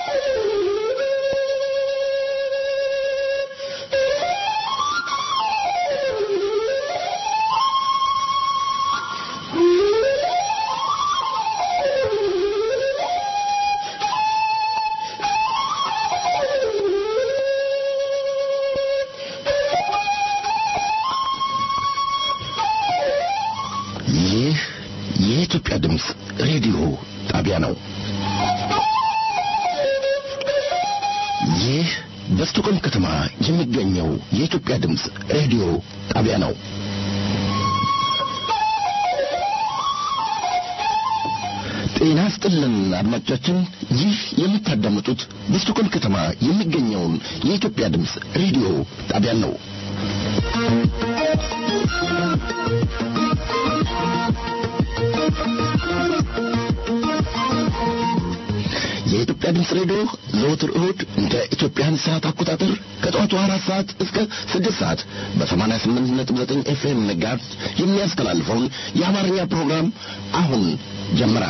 ይህ የኢትዮጵያ ድምፅ ሬዲዮ ጣቢያ ነው። ይህ በስቶኮልም ከተማ የሚገኘው የኢትዮጵያ ድምፅ ሬዲዮ ጣቢያ ነው። ጤና ስጥልን አድማጮቻችን፣ ይህ የምታዳምጡት በስቶኮልም ከተማ የሚገኘውን የኢትዮጵያ ድምፅ ሬዲዮ ጣቢያን ነው። የኢትዮጵያ ድምፅ ሬዲዮ ዘወትር እሁድ እንደ ኢትዮጵያን ሰዓት አቆጣጠር ከጠዋቱ አራት ሰዓት እስከ ስድስት ሰዓት በሰማንያ ስምንት ነጥብ ዘጠኝ ኤፍኤም ንጋት የሚያስተላልፈውን የአማርኛ ፕሮግራም አሁን ጀመረ።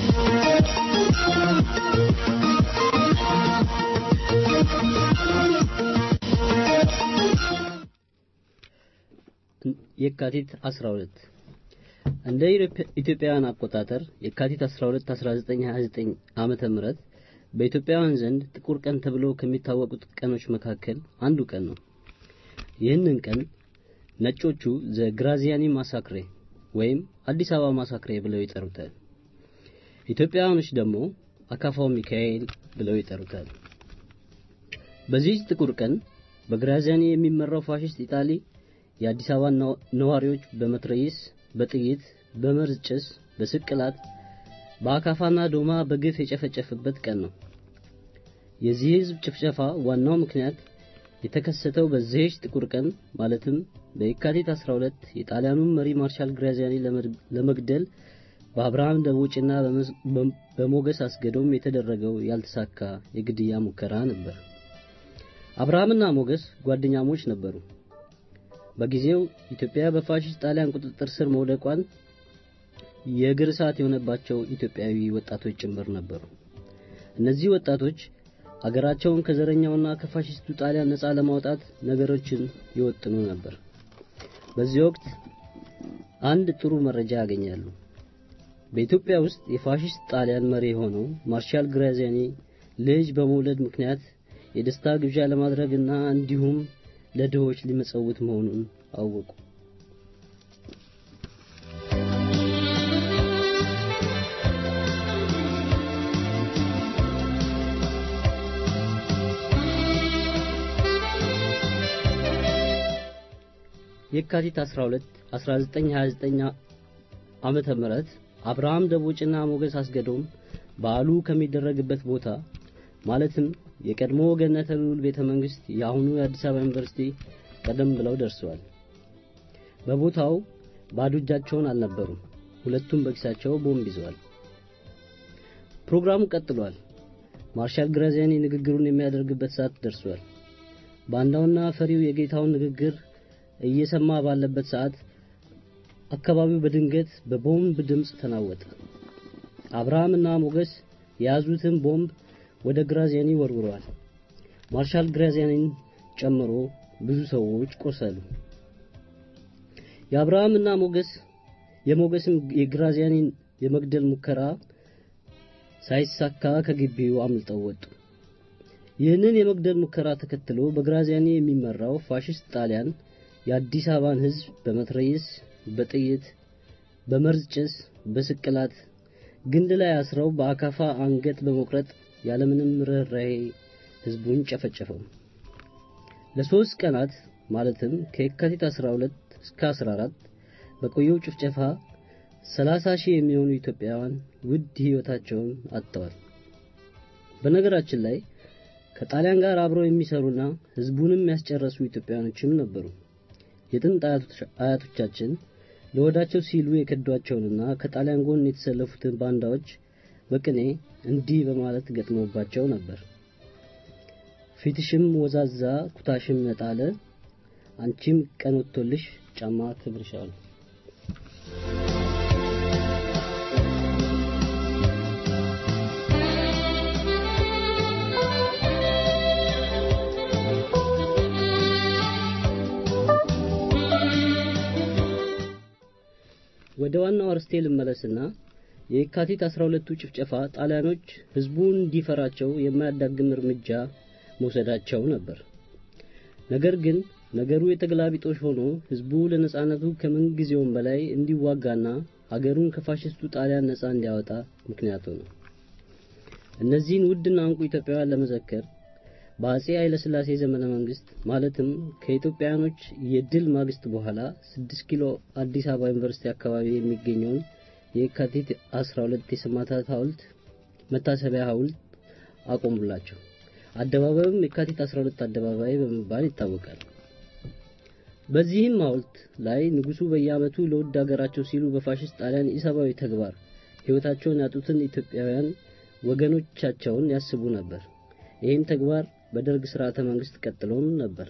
የካቲት 12 እንደ ኢትዮጵያውያን አቆጣጠር የካቲት 12 1929 ዓመተ ምህረት በኢትዮጵያውያን ዘንድ ጥቁር ቀን ተብሎ ከሚታወቁት ቀኖች መካከል አንዱ ቀን ነው። ይህንን ቀን ነጮቹ ዘ ግራዚያኒ ማሳክሬ ወይም አዲስ አበባ ማሳክሬ ብለው ይጠሩታል። ኢትዮጵያውያኖች ደግሞ አካፋው ሚካኤል ብለው ይጠሩታል። በዚህ ጥቁር ቀን በግራዚያኒ የሚመራው ፋሽስት ኢጣሊ የአዲስ አበባ ነዋሪዎች በመትረየስ፣ በጥይት፣ በመርዝ ጭስ፣ በስቅላት፣ በአካፋና ዶማ በግፍ የጨፈጨፈበት ቀን ነው። የዚህ ህዝብ ጭፍጨፋ ዋናው ምክንያት የተከሰተው በዚህች ጥቁር ቀን ማለትም በየካቲት 12 የጣሊያኑን መሪ ማርሻል ግራዚያኒ ለመግደል በአብርሃም ደቦጭና በሞገስ አስገዶም የተደረገው ያልተሳካ የግድያ ሙከራ ነበር። አብርሃምና ሞገስ ጓደኛሞች ነበሩ። በጊዜው ኢትዮጵያ በፋሽስት ጣሊያን ቁጥጥር ስር መውደቋን የእግር እሳት የሆነባቸው ኢትዮጵያዊ ወጣቶች ጭምር ነበሩ። እነዚህ ወጣቶች አገራቸውን ከዘረኛውና ከፋሽስቱ ጣሊያን ነፃ ለማውጣት ነገሮችን ይወጥኑ ነበር። በዚህ ወቅት አንድ ጥሩ መረጃ ያገኛሉ። በኢትዮጵያ ውስጥ የፋሽስት ጣሊያን መሪ የሆነው ማርሻል ግራዚያኒ ልጅ በመውለድ ምክንያት የደስታ ግብዣ ለማድረግና እንዲሁም ለድሆች ሊመጸውት መሆኑን አወቁ። የካቲት 12 1929 ዓመተ ምህረት አብርሃም ደቦጭና ሞገስ አስገዶም በዓሉ ከሚደረግበት ቦታ ማለትም የቀድሞ ገነተ ልዑል ቤተ መንግስት የአሁኑ የአዲስ አበባ ዩኒቨርሲቲ ቀደም ብለው ደርሰዋል። በቦታው ባዶ እጃቸውን አልነበሩም። ሁለቱም በኪሳቸው ቦምብ ይዘዋል። ፕሮግራሙ ቀጥሏል። ማርሻል ግራዚያኒ ንግግሩን የሚያደርግበት ሰዓት ደርሷል። ባንዳውና ፈሪው የጌታውን ንግግር እየሰማ ባለበት ሰዓት አካባቢው በድንገት በቦምብ ድምፅ ተናወጠ። አብርሃምና ሞገስ የያዙትን ቦምብ ወደ ግራዚያኒ ወርውረዋል። ማርሻል ግራዚያኒን ጨምሮ ብዙ ሰዎች ቆሰሉ። የአብርሃምና ሞገስ የሞገስም የግራዚያኒን የመግደል ሙከራ ሳይሳካ ከግቢው አምልጠው ወጡ። ይህንን የመግደል ሙከራ ተከትሎ በግራዚያኒ የሚመራው ፋሽስት ጣሊያን የአዲስ አበባን ሕዝብ በመትረየስ፣ በጥይት፣ በመርዝ ጭስ፣ በስቅላት ግንድ ላይ አስረው በአካፋ አንገት በመቁረጥ ያለምንም ርኅራኄ ሕዝቡን ጨፈጨፈው። ለሶስት ቀናት ማለትም ከየካቲት 12 እስከ 14 በቆየው ጭፍጨፋ 30 ሺህ የሚሆኑ ኢትዮጵያውያን ውድ ሕይወታቸውን አጥተዋል። በነገራችን ላይ ከጣሊያን ጋር አብረው የሚሰሩና ሕዝቡንም ያስጨረሱ ኢትዮጵያውያኖችም ነበሩ። የጥንት አያቶቻችን ለወዳቸው ሲሉ የከዷቸውንና ከጣሊያን ጎን የተሰለፉትን ባንዳዎች በቅኔ እንዲህ በማለት ገጥሞባቸው ነበር። ፊትሽም ወዛዛ ኩታሽም ነጣለ፣ አንቺም ቀን ወጥቶልሽ ጫማ ክብርሻል። ወደ ዋናው አርስቴ ልመለስና የካቲት 12ቱ ጭፍጨፋ ጣሊያኖች ህዝቡን እንዲፈራቸው የማያዳግም እርምጃ መውሰዳቸው ነበር። ነገር ግን ነገሩ የተገላቢጦሽ ሆኖ ህዝቡ ለነጻነቱ ከምን ጊዜውም በላይ እንዲዋጋና ሀገሩን ከፋሽስቱ ጣሊያን ነጻ እንዲያወጣ ምክንያት ሆነ። እነዚህን ውድና እንቁ ኢትዮጵያውያን ለመዘከር በአጼ ኃይለ ሥላሴ ዘመነ መንግስት ማለትም ከኢትዮጵያውያኖች የድል ማግስት በኋላ 6 ኪሎ አዲስ አበባ ዩኒቨርሲቲ አካባቢ የሚገኘውን የካቲት 12 የሰማዕታት ሐውልት መታሰቢያ ሐውልት አቆሙላቸው። አደባባዩም የካቲት 12 አደባባይ በመባል ይታወቃል። በዚህም ሐውልት ላይ ንጉሱ በየዓመቱ ለውድ ሀገራቸው ሲሉ በፋሽስት ጣሊያን ኢሰብአዊ ተግባር ሕይወታቸውን ያጡትን ኢትዮጵያውያን ወገኖቻቸውን ያስቡ ነበር። ይህም ተግባር በደርግ ስርዓተ መንግስት ቀጥሎም ነበር።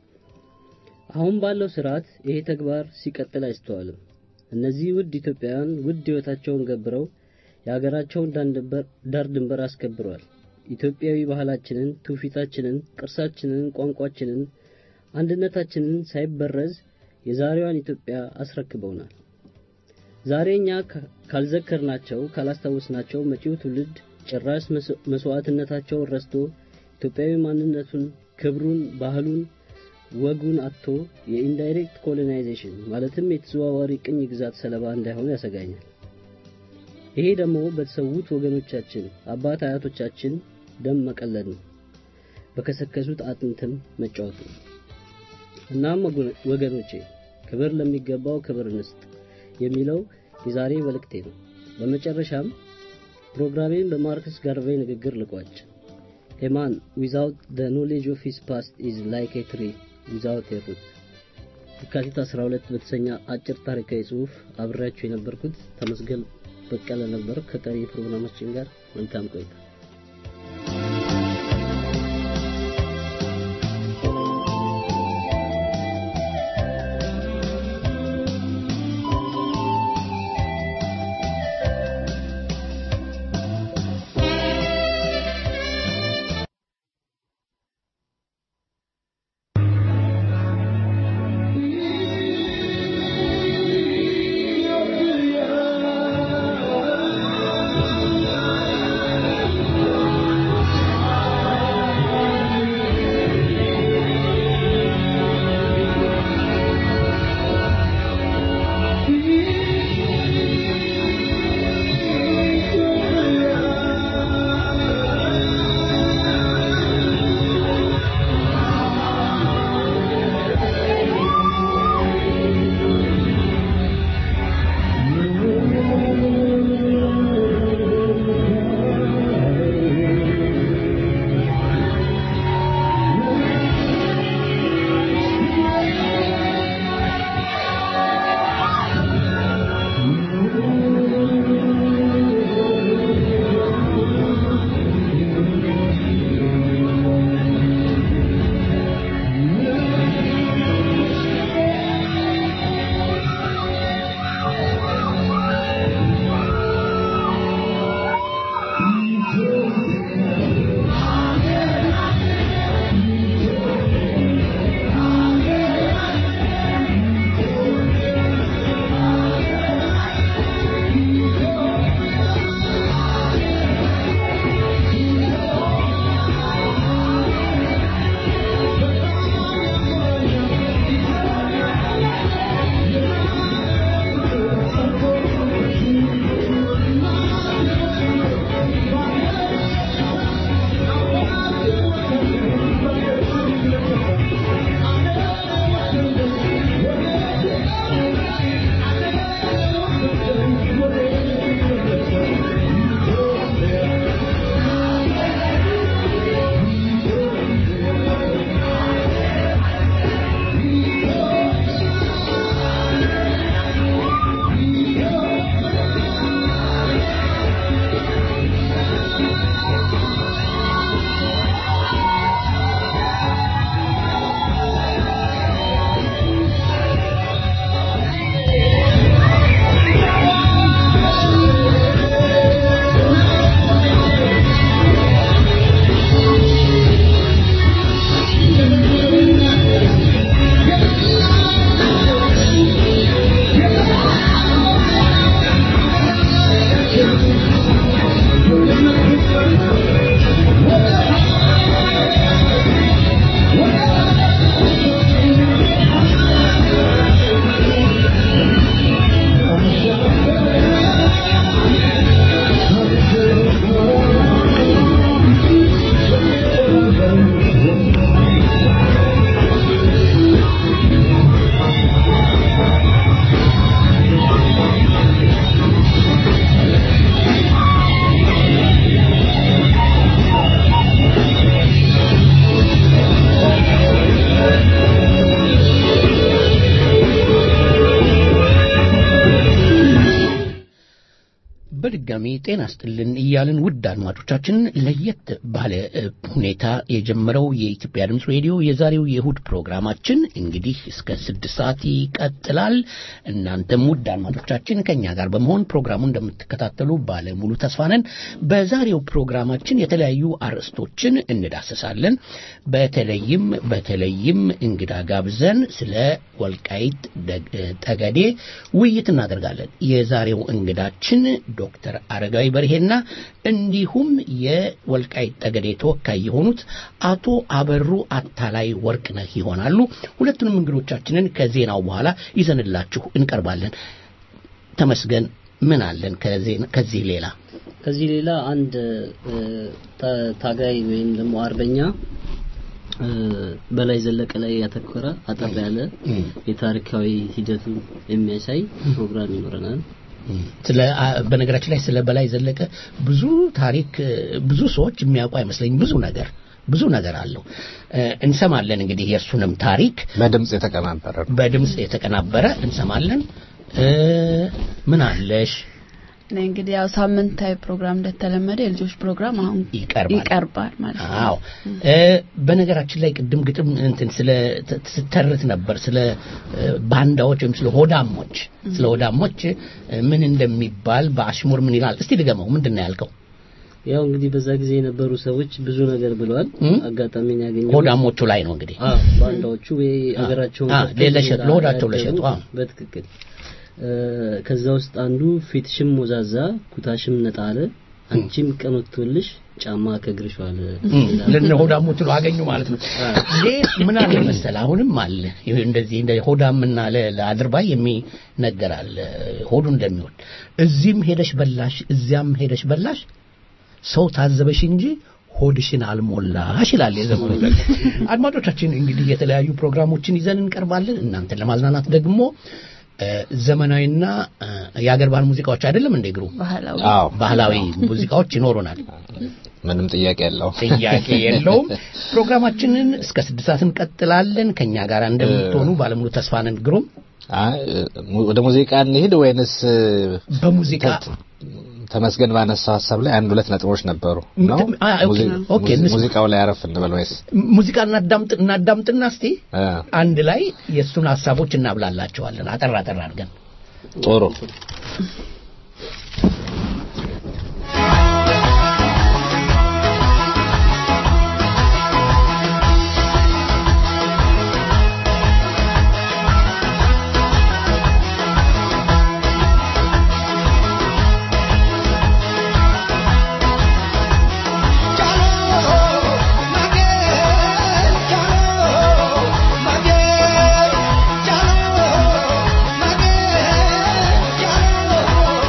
አሁን ባለው ስርዓት ይሄ ተግባር ሲቀጥል አይስተዋልም። እነዚህ ውድ ኢትዮጵያውያን ውድ ሕይወታቸውን ገብረው የሀገራቸውን ዳር ድንበር አስከብረዋል። ኢትዮጵያዊ ባህላችንን፣ ትውፊታችንን፣ ቅርሳችንን፣ ቋንቋችንን፣ አንድነታችንን ሳይበረዝ የዛሬዋን ኢትዮጵያ አስረክበውናል። ዛሬ እኛ ካልዘከርናቸው ካላስታወስናቸው መጪው ትውልድ ጭራሽ መስዋዕትነታቸውን ረስቶ ኢትዮጵያዊ ማንነቱን፣ ክብሩን፣ ባህሉን፣ ወጉን አጥቶ የኢንዳይሬክት ኮሎናይዜሽን ማለትም የተዘዋዋሪ ቅኝ ግዛት ሰለባ እንዳይሆን ያሰጋኛል። ይሄ ደግሞ በተሰዉት ወገኖቻችን አባት አያቶቻችን ደም መቀለድ ነው፣ በከሰከሱት አጥንትም መጫወት ነው። እናም ወገኖቼ ክብር ለሚገባው ክብር እንስጥ የሚለው የዛሬ መልእክቴ ነው። በመጨረሻም ፕሮግራሜን በማርክስ ጋርቬይ ንግግር ልቋጭ። A man without the knowledge of his past is like a tree without a root። የካቲት 12 በተሰኘ አጭር ታሪካዊ ጽሑፍ አብሬያችሁ የነበርኩት ተመስገን በቀለ ነበር። ከቀሪ ፕሮግራማችን ጋር መልካም ቆይታ። Yeah. በድጋሚ ጤና ስጥልን እያልን ውድ አድማጮቻችንን ለየት ባለ ሁኔታ የጀመረው የኢትዮጵያ ድምፅ ሬዲዮ የዛሬው የእሁድ ፕሮግራማችን እንግዲህ እስከ ስድስት ሰዓት ይቀጥላል። እናንተም ውድ አድማጮቻችን ከእኛ ጋር በመሆን ፕሮግራሙን እንደምትከታተሉ ባለ ሙሉ ተስፋ ነን። በዛሬው ፕሮግራማችን የተለያዩ አርዕስቶችን እንዳሰሳለን። በተለይም በተለይም እንግዳ ጋብዘን ስለ ወልቃይት ጠገዴ ውይይት እናደርጋለን። የዛሬው እንግዳችን ዶክተር አረጋዊ በርሄና እንዲሁም የወልቃይት ጠገዴ ተወካይ የሆኑት አቶ አበሩ አታላይ ወርቅነህ ይሆናሉ። ሁለቱንም እንግዶቻችንን ከዜናው በኋላ ይዘንላችሁ እንቀርባለን። ተመስገን ምን አለን ከዚህ ሌላ? ከዚህ ሌላ አንድ ታጋይ ወይም ደግሞ አርበኛ በላይ ዘለቀ ላይ ያተኮረ አጠር ያለ የታሪካዊ ሂደቱን የሚያሳይ ፕሮግራም ይኖረናል። ስለ በነገራችን ላይ ስለ በላይ ዘለቀ ብዙ ታሪክ ብዙ ሰዎች የሚያውቁ አይመስለኝም። ብዙ ነገር ብዙ ነገር አለው። እንሰማለን እንግዲህ የእሱንም ታሪክ በድምፅ የተቀናበረ በድምፅ የተቀናበረ እንሰማለን። ምን አለሽ? እንግዲህ ያው ሳምንታዊ ፕሮግራም እንደተለመደ የልጆች ፕሮግራም አሁን ይቀርባል ይቀርባል ማለት ነው። አዎ በነገራችን ላይ ቅድም ግጥም እንትን ስለ ስተርት ነበር ስለ ባንዳዎች ወይም ስለ ሆዳሞች ስለ ሆዳሞች ምን እንደሚባል በአሽሙር ምን ይላል? እስቲ ድገመው። ምንድን ነው ያልከው? ያው እንግዲህ በዛ ጊዜ የነበሩ ሰዎች ብዙ ነገር ብለዋል። አጋጣሚን ያገኘው ሆዳሞቹ ላይ ነው እንግዲህ አዎ ባንዳዎቹ ወይ አገራቸውን ለሸጥ ለሆዳቸው ለሸጡ በትክክል ከዛ ውስጥ አንዱ ፊትሽም ሞዛዛ ኩታሽም ነጣ አለ አንቺም ቀን ወጥቶልሽ ጫማ ከእግርሽ ዋለ ለነ ሆዳሞቹ ነው አገኙ ማለት ነው። ሌስ ምን አለ መሰለ አሁንም አለ እንደዚህ እንደ ሆዳምና ለአድርባይ የሚነገር አለ ሆዱ እንደሚወድ እዚህም ሄደሽ በላሽ እዚያም ሄደሽ በላሽ ሰው ታዘበሽ እንጂ ሆድሽን አልሞላሽ ይላል የዘመኑ አድማጮቻችን እንግዲህ የተለያዩ ፕሮግራሞችን ይዘን እንቀርባለን እናንተን ለማዝናናት ደግሞ ዘመናዊና የአገር ባህል ሙዚቃዎች አይደለም እንደ ግሩ ባህላዊ ባህላዊ ሙዚቃዎች ይኖሩናል። ምንም ጥያቄ የለውም ጥያቄ የለውም። ፕሮግራማችንን እስከ ስድስት ሰዓት እንቀጥላለን። ከኛ ጋር እንደምትሆኑ ባለሙሉ ተስፋ ነን። ግሩም ወደ ሙዚቃ እንሂድ ወይንስ በሙዚቃ ተመስገን ባነሳው ሀሳብ ላይ አንድ ሁለት ነጥቦች ነበሩ ነው ኦኬ ሙዚቃው ላይ አረፍ እንበል ወይስ ሙዚቃ እናዳምጥ እናዳምጥና እስቲ አንድ ላይ የእሱን ሀሳቦች እናብላላቸዋለን አጠር አጠር አድርገን ጥሩ Jalo,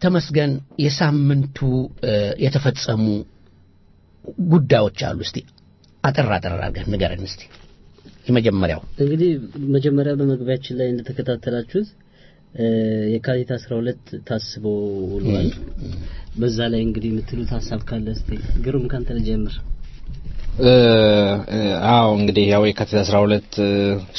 ተመስገን የሳምንቱ እ፣ የተፈጸሙ ጉዳዮች አሉ። እስቲ አጠር አጠር አድርገን ንገረን እስቲ። የመጀመሪያው እንግዲህ መጀመሪያ በመግቢያችን ላይ እንደተከታተላችሁት እ፣ የካቲት 12 ታስቦ ውሏል። በዛ ላይ እንግዲህ የምትሉት ሀሳብ ካለ እስቲ ግሩም ካንተ ልጀምር። እ፣ እ፣ አዎ እንግዲህ ያው የካቲት 12 እ፣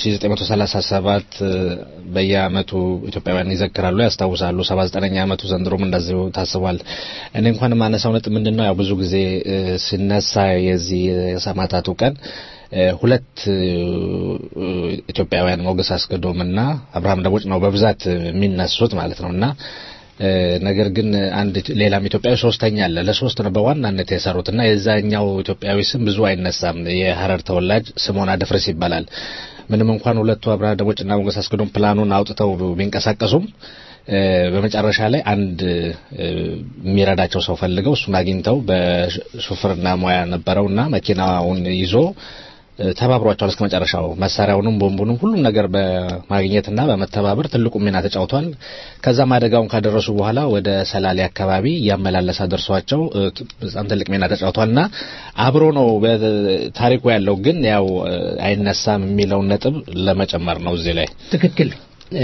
1937 እ፣ በየአመቱ ኢትዮጵያውያን ይዘክራሉ፣ ያስታውሳሉ። 79ኛ አመቱ ዘንድሮም እንደዚሁ ታስቧል። እኔ እንኳን የማነሳው ነጥብ ምንድን ነው ያው ብዙ ጊዜ እ፣ ሲነሳ የዚህ የሰማዕታቱ ቀን እ፣ ሁለት እ፣ እ፣ ኢትዮጵያውያን ሞገስ አስገዶምና አብርሃም ደቦጭ ነው በብዛት የሚነሱት ማለት ነውና እ፣ ነገር ግን አንድ ሌላም ኢትዮጵያዊ ሶስተኛ አለ። ለሶስት ነው በዋናነት የሰሩት እና የዛኛው ኢትዮጵያዊ ስም ብዙ አይነሳም። የሀረር ተወላጅ ስምዖን አደፍርስ ይባላል። ምንም እንኳን ሁለቱ አብርሃም ደቦጭና ሞገስ አስገዶም ፕላኑን አውጥተው ቢንቀሳቀሱም እ፣ በመጨረሻ ላይ አንድ እ፣ የሚረዳቸው ሰው ፈልገው እሱን አግኝተው በሹፍርና ሙያ ነበረውና መኪናውን ይዞ እ፣ ተባብሯቸዋል እስከ መጨረሻው። መሳሪያውንም ቦምቡንም ሁሉም ነገር በማግኘትና በመተባበር ትልቁ ሚና ተጫውቷል። ከዛም አደጋውን ካደረሱ በኋላ ወደ ሰላሌ አካባቢ እያመላለሰ ደርሷቸው እ፣ በጣም ትልቅ ሚና ተጫውቷልና አብሮ ነው በታሪኩ ያለው። ግን ያው እ፣ አይነሳም የሚለውን ነጥብ ለመጨመር ነው እዚህ ላይ ትክክል። እ፣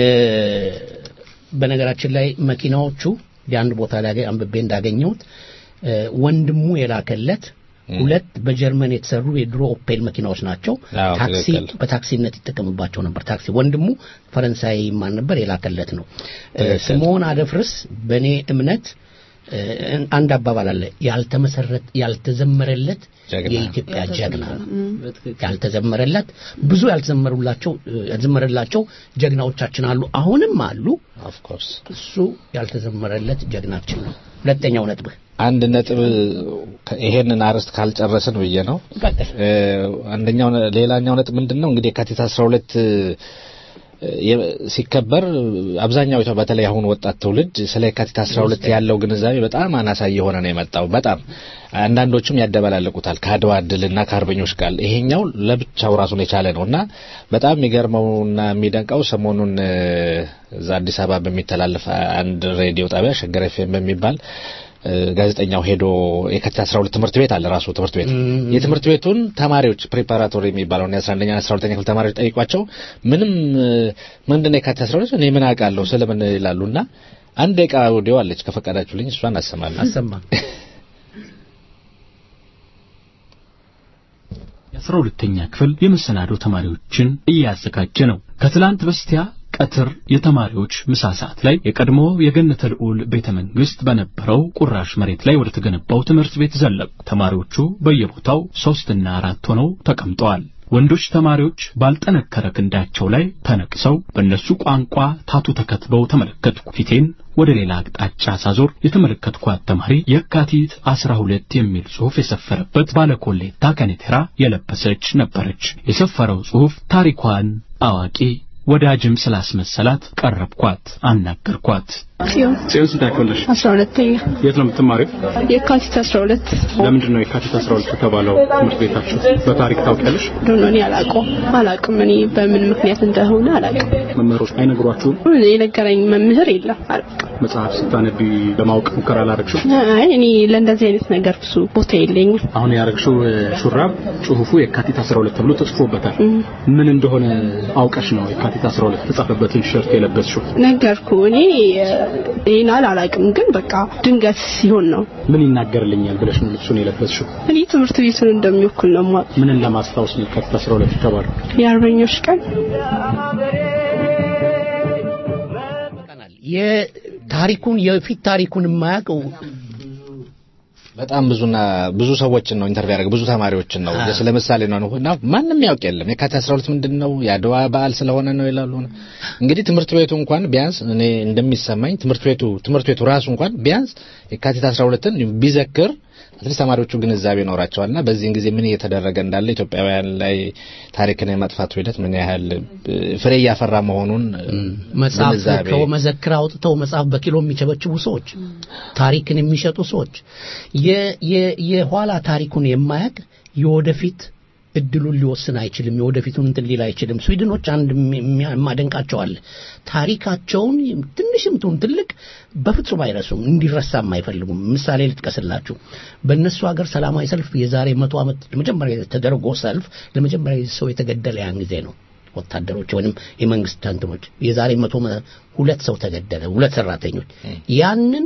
በነገራችን ላይ መኪናዎቹ የአንድ ቦታ ላይ አንብቤ እንዳገኘሁት እ፣ ወንድሙ የላከለት ሁለት በጀርመን የተሰሩ የድሮ ኦፔል መኪናዎች ናቸው። አዎ፣ ታክሲ ትክክል። በታክሲነት ይጠቀምባቸው ነበር። ታክሲ ወንድሙ ፈረንሳይ ማን ነበር የላከለት ነው። እ፣ ትክክል። ስምዖን አደፍርስ በእኔ እምነት እ፣ አንድ አባባል አለ ያልተመሰረት ያልተዘመረለት ጀግና። የኢትዮጵያ ጀግና ነው። በትክክል ያልተዘመረለት ብዙ ያልተዘመሩላቸው ያልተዘመረላቸው ጀግናዎቻችን አሉ፣ አሁንም አሉ። ኦፍ ኮርስ እሱ ያልተዘመረለት ጀግናችን ነው። ሁለተኛው ነጥብህ አንድ ነጥብ ከ- ይሄንን አርዕስት ካልጨረስን ብዬ ነው። ቀጥል። እ፣ አንደኛው ነ- ሌላኛው ነጥብ ምንድን ነው እንግዲህ የካቲት 12 እ፣ የ- ሲከበር አብዛኛው ኢትዮ- በተለይ አሁን ወጣት ትውልድ ስለ የካቲት 12 ያለው ግንዛቤ በጣም አናሳ እየሆነ ነው የመጣው። በጣም አንዳንዶቹም ያደበላልቁታል ከአድዋ ድልና ከአርበኞች ቃል። ይሄኛው ለብቻው ራሱን የቻለ ነው እና በጣም የሚገርመውና የሚደንቀው ሰሞኑን እ፣ እዛ አዲስ አበባ በሚተላለፍ አንድ ሬዲዮ ጣቢያ ሸገር ኤፍኤም በሚባል እ፣ ጋዜጠኛው ሄዶ የካቲት 12 ትምህርት ቤት አለ ራሱ ትምህርት ቤት የትምህርት ቤቱን ተማሪዎች ፕሪፓራቶሪ የሚባለውን የ11ኛ 12ኛ ክፍል ተማሪዎች ጠይቋቸው ምንም እ፣ ምንድነው የካቲት 12 እኔ ምን አውቃለሁ ስለምን ይላሉና አንድ ደቂቃ ኦዲዮ አለች ከፈቀዳችሁልኝ እሷን አሰማለሁ አሰማ የአስራ ሁለተኛ ክፍል የመሰናዶ ተማሪዎችን እያዘጋጀ ነው። ከትላንት በስቲያ ቀትር የተማሪዎች ምሳ ሰዓት ላይ የቀድሞ የገነተ ልዑል ቤተ መንግስት በነበረው ቁራሽ መሬት ላይ ወደ ተገነባው ትምህርት ቤት ዘለቁ። ተማሪዎቹ በየቦታው ሶስትና አራት ሆነው ተቀምጠዋል። ወንዶች ተማሪዎች ባልጠነከረ ክንዳቸው ላይ ተነቅሰው በእነሱ ቋንቋ ታቱ ተከትበው ተመለከትኩ። ፊቴን ወደ ሌላ አቅጣጫ ሳዞር የተመለከትኳት ተማሪ የካቲት አስራ ሁለት የሚል ጽሑፍ የሰፈረበት ባለኮሌታ ከኔቴራ የለበሰች ነበረች። የሰፈረው ጽሑፍ ታሪኳን አዋቂ ወዳጅም ስላስመሰላት ቀረብኳት፣ አናገርኳት። ጽዮን ጽዮን ስንት ያክፍልሽ? አስራ ሁለተኛ የት ነው የምትማሪው? የካቲት አስራ ሁለት ለምንድን ነው የካቲት 12 የተባለው ትምህርት ቤታችሁ? በታሪክ ታውቂያለሽ? ዶኖ እኔ አላውቀውም አላውቅም እኔ በምን ምክንያት እንደሆነ አላውቅም መምህሮች አይነግሯችሁም? እኔ የነገረኝ መምህር የለም አላውቅም መጽሐፍ ስታነቢ ለማወቅ ሙከራ አላረግሽም? አይ እኔ ለእንደዚህ አይነት ነገር ብዙ ቦታ የለኝም አሁን ያረግሽው እ፣ ሹራብ ጽሁፉ የካቲት 12 ተብሎ ተጽፎበታል። ምን እንደሆነ አውቀሽ ነው የካቲት 12 የተጻፈበትን ቲሸርት የለበስሽው? ነገርኩ እኔ ይህን አላውቅም ግን በቃ ድንገት ሲሆን ነው ምን ይናገርልኛል ብለሽ ነው ልብሱን የለበስሽው? እኔ ትምህርት ቤቱን እንደሚወክል ነው የማውቅ ምንን ለማስታወስ ነው የካቲት 12 የተባለው? የአርበኞች ቀን ቀናል የታሪኩን የፊት ታሪኩን የማያውቀው በጣም ብዙና ብዙ ሰዎችን ነው ኢንተርቪው ያደረገ ብዙ ተማሪዎችን ነው አዎ። ስለ ምሳሌ ነው እና ማንም ያውቅ የለም የካቲት 12 ምንድን ነው የአድዋ በዓል ስለሆነ ነው ይላሉ እንግዲህ ትምህርት ቤቱ እንኳን ቢያንስ እኔ እንደሚሰማኝ ትምህርት ቤቱ ትምህርት ቤቱ ራሱ እንኳን ቢያንስ የካቲት 12ን ቢዘክር አትሊስት ተማሪዎቹ ግንዛቤ ይኖራቸዋልና በዚህን ጊዜ ምን እየተደረገ እንዳለ ኢትዮጵያውያን ላይ ታሪክን የማጥፋቱ ሂደት ምን ያህል እ፣ ፍሬ እያፈራ መሆኑን እ፣ መጽሐፍ ግንዛቤ ከመዘክር አውጥተው መጽሐፍ በኪሎ የሚቸበችቡ ሰዎች፣ ታሪክን የሚሸጡ ሰዎች፣ የ- የ- የኋላ ታሪኩን የማያውቅ የወደፊት እድሉን ሊወስን አይችልም። የወደፊቱን እንትን ሊል አይችልም። ስዊድኖች አንድ የማደንቃቸው አለ። ታሪካቸውን ትንሽም ትሁን ትልቅ በፍጹም አይረሱም፣ እንዲረሳም አይፈልጉም። ምሳሌ ልጥቀስላችሁ። በእነሱ ሀገር ሰላማዊ ሰልፍ የዛሬ መቶ ዓመት ለመጀመሪያ ተደርጎ ሰልፍ ለመጀመሪያ ሰው የተገደለ ያን ጊዜ ነው። ወታደሮች ወይም የመንግስት ተንትኖች የዛሬ መቶ ሁለት ሰው ተገደለ፣ ሁለት ሰራተኞች። ያንን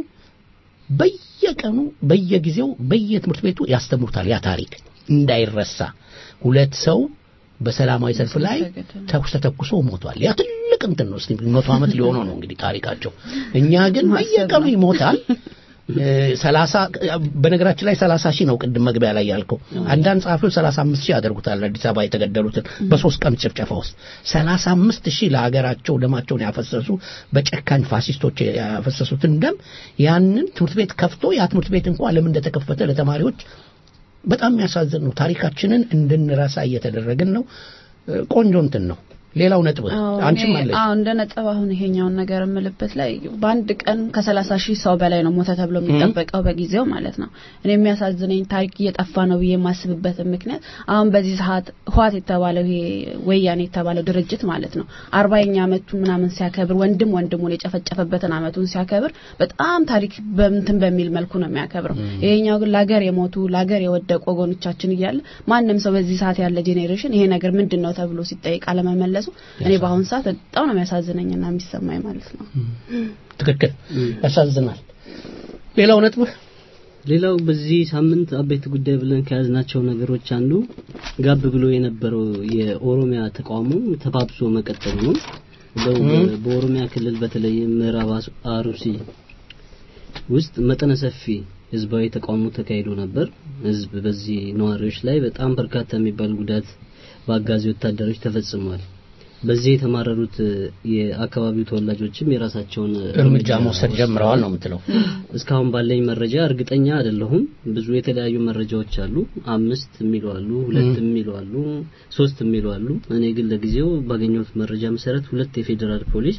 በየቀኑ በየጊዜው በየትምህርት ቤቱ ያስተምሩታል። ያ ታሪክ እንዳይረሳ ሁለት ሰው በሰላማዊ ሰልፍ ላይ ተኩስ ተተኩሶ ሞቷል። ያ ትልቅ እንትን ነው። እስቲ መቶ ዓመት ሊሆነው ነው እንግዲህ ታሪካቸው። እኛ ግን በየቀኑ ይሞታል። ሰላሳ በነገራችን ላይ ሰላሳ ሺህ ነው ቅድም መግቢያ ላይ ያልከው። አንዳንድ ጸሐፊዎች ሰላሳ አምስት ሺህ ያደርጉታል አዲስ አበባ የተገደሉትን በሶስት ቀን ጭፍጨፋ ውስጥ ሰላሳ አምስት ሺህ ለሀገራቸው ደማቸውን ያፈሰሱ በጨካኝ ፋሲስቶች ያፈሰሱትን ደም ያንን ትምህርት ቤት ከፍቶ ያ ትምህርት ቤት እንኳን ለምን እንደተከፈተ ለተማሪዎች በጣም የሚያሳዝን ነው። ታሪካችንን እንድንረሳ እየተደረግን ነው። ቆንጆ እንትን ነው። ሌላው ነጥብ አንቺም አለች። አዎ እንደ ነጥብ አሁን ይሄኛውን ነገር የምልበት ላይ በአንድ ቀን ከሰላሳ ሺህ ሰው በላይ ነው ሞተ ተብሎ የሚጠበቀው በጊዜው ማለት ነው። እኔ የሚያሳዝነኝ ታሪክ እየጠፋ ነው ብዬ የማስብበትን ምክንያት አሁን በዚህ ሰዓት ህዋት የተባለው ይሄ ወያኔ የተባለው ድርጅት ማለት ነው አርባኛ አመቱ ምናምን ሲያከብር ወንድም ወንድሙን የጨፈጨፈበትን አመቱን ሲያከብር በጣም ታሪክ በምንትን በሚል መልኩ ነው የሚያከብረው። ይሄኛው ግን ለሀገር የሞቱ ለሀገር የወደቁ ወገኖቻችን እያለ ማንም ሰው በዚህ ሰዓት ያለ ጄኔሬሽን ይሄ ነገር ምንድን ነው ተብሎ ሲጠይቅ አለመመለሱ እኔ በአሁኑ ሰዓት በጣም ነው የሚያሳዝነኝና የሚሰማኝ ማለት ነው። ትክክል፣ ያሳዝናል። ሌላው ነጥብ ሌላው በዚህ ሳምንት አበይት ጉዳይ ብለን ከያዝናቸው ነገሮች አንዱ ጋብ ብሎ የነበረው የኦሮሚያ ተቃውሞ ተባብሶ መቀጠሉ ነው። በኦሮሚያ ክልል በተለይ ምዕራብ አሩሲ ውስጥ መጠነ ሰፊ ህዝባዊ ተቃውሞ ተካሂዶ ነበር። ህዝብ በዚህ ነዋሪዎች ላይ በጣም በርካታ የሚባል ጉዳት በአጋዚ ወታደሮች ተፈጽሟል። በዚህ የተማረሩት የአካባቢው ተወላጆችም የራሳቸውን እርምጃ መውሰድ ጀምረዋል ነው የምትለው? እስካሁን ባለኝ መረጃ እርግጠኛ አይደለሁም። ብዙ የተለያዩ መረጃዎች አሉ። አምስት የሚሉ አሉ፣ ሁለት የሚሉ አሉ፣ ሶስት የሚሉ አሉ። እኔ ግን ለጊዜው ባገኘሁት መረጃ መሰረት ሁለት የፌዴራል ፖሊስ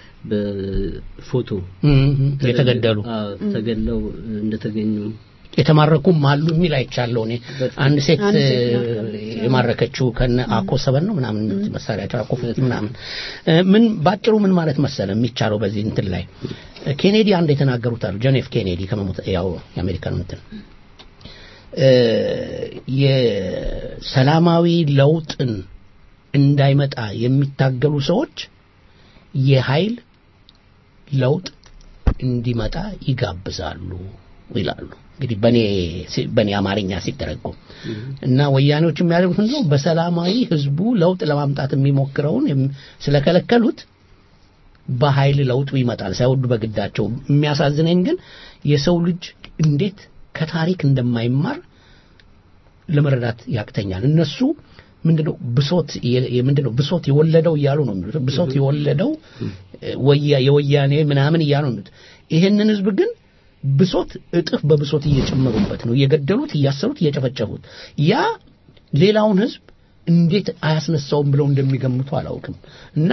በፎቶ የተገደሉ ተገድለው እንደተገኙ የተማረኩም አሉ የሚል አይቻለሁ። እኔ አንድ ሴት የማረከችው ከነ አኮ ሰበን ነው ምናምን መሳሪያቸው አኮ ፍቲ ምናምን ምን ባጭሩ ምን ማለት መሰለ የሚቻለው በዚህ እንትን ላይ ኬኔዲ አንድ የተናገሩት አሉ ጆን ኤፍ ኬኔዲ ከመሞት ያው የአሜሪካን እንትን የሰላማዊ ለውጥን እንዳይመጣ የሚታገሉ ሰዎች የኃይል ለውጥ እንዲመጣ ይጋብዛሉ ይላሉ። እንግዲህ በኔ በኔ አማርኛ ሲተረጎም እና ወያኔዎች የሚያደርጉት ምንድነው በሰላማዊ ህዝቡ ለውጥ ለማምጣት የሚሞክረውን ስለከለከሉት በኃይል ለውጡ ይመጣል ሳይወዱ በግዳቸው። የሚያሳዝነኝ ግን የሰው ልጅ እንዴት ከታሪክ እንደማይማር ለመረዳት ያቅተኛል። እነሱ ምንድነው ብሶት ምንድነው ብሶት የወለደው እያሉ ነው የሚሉት። ብሶት የወለደው የወያኔ ምናምን እያሉ ነው የሚሉት። ይህንን ህዝብ ግን ብሶት እጥፍ በብሶት እየጨመሩበት ነው፣ እየገደሉት፣ እያሰሩት፣ እየጨፈጨፉት። ያ ሌላውን ህዝብ እንዴት አያስነሳውም ብለው እንደሚገምቱ አላውቅም። እና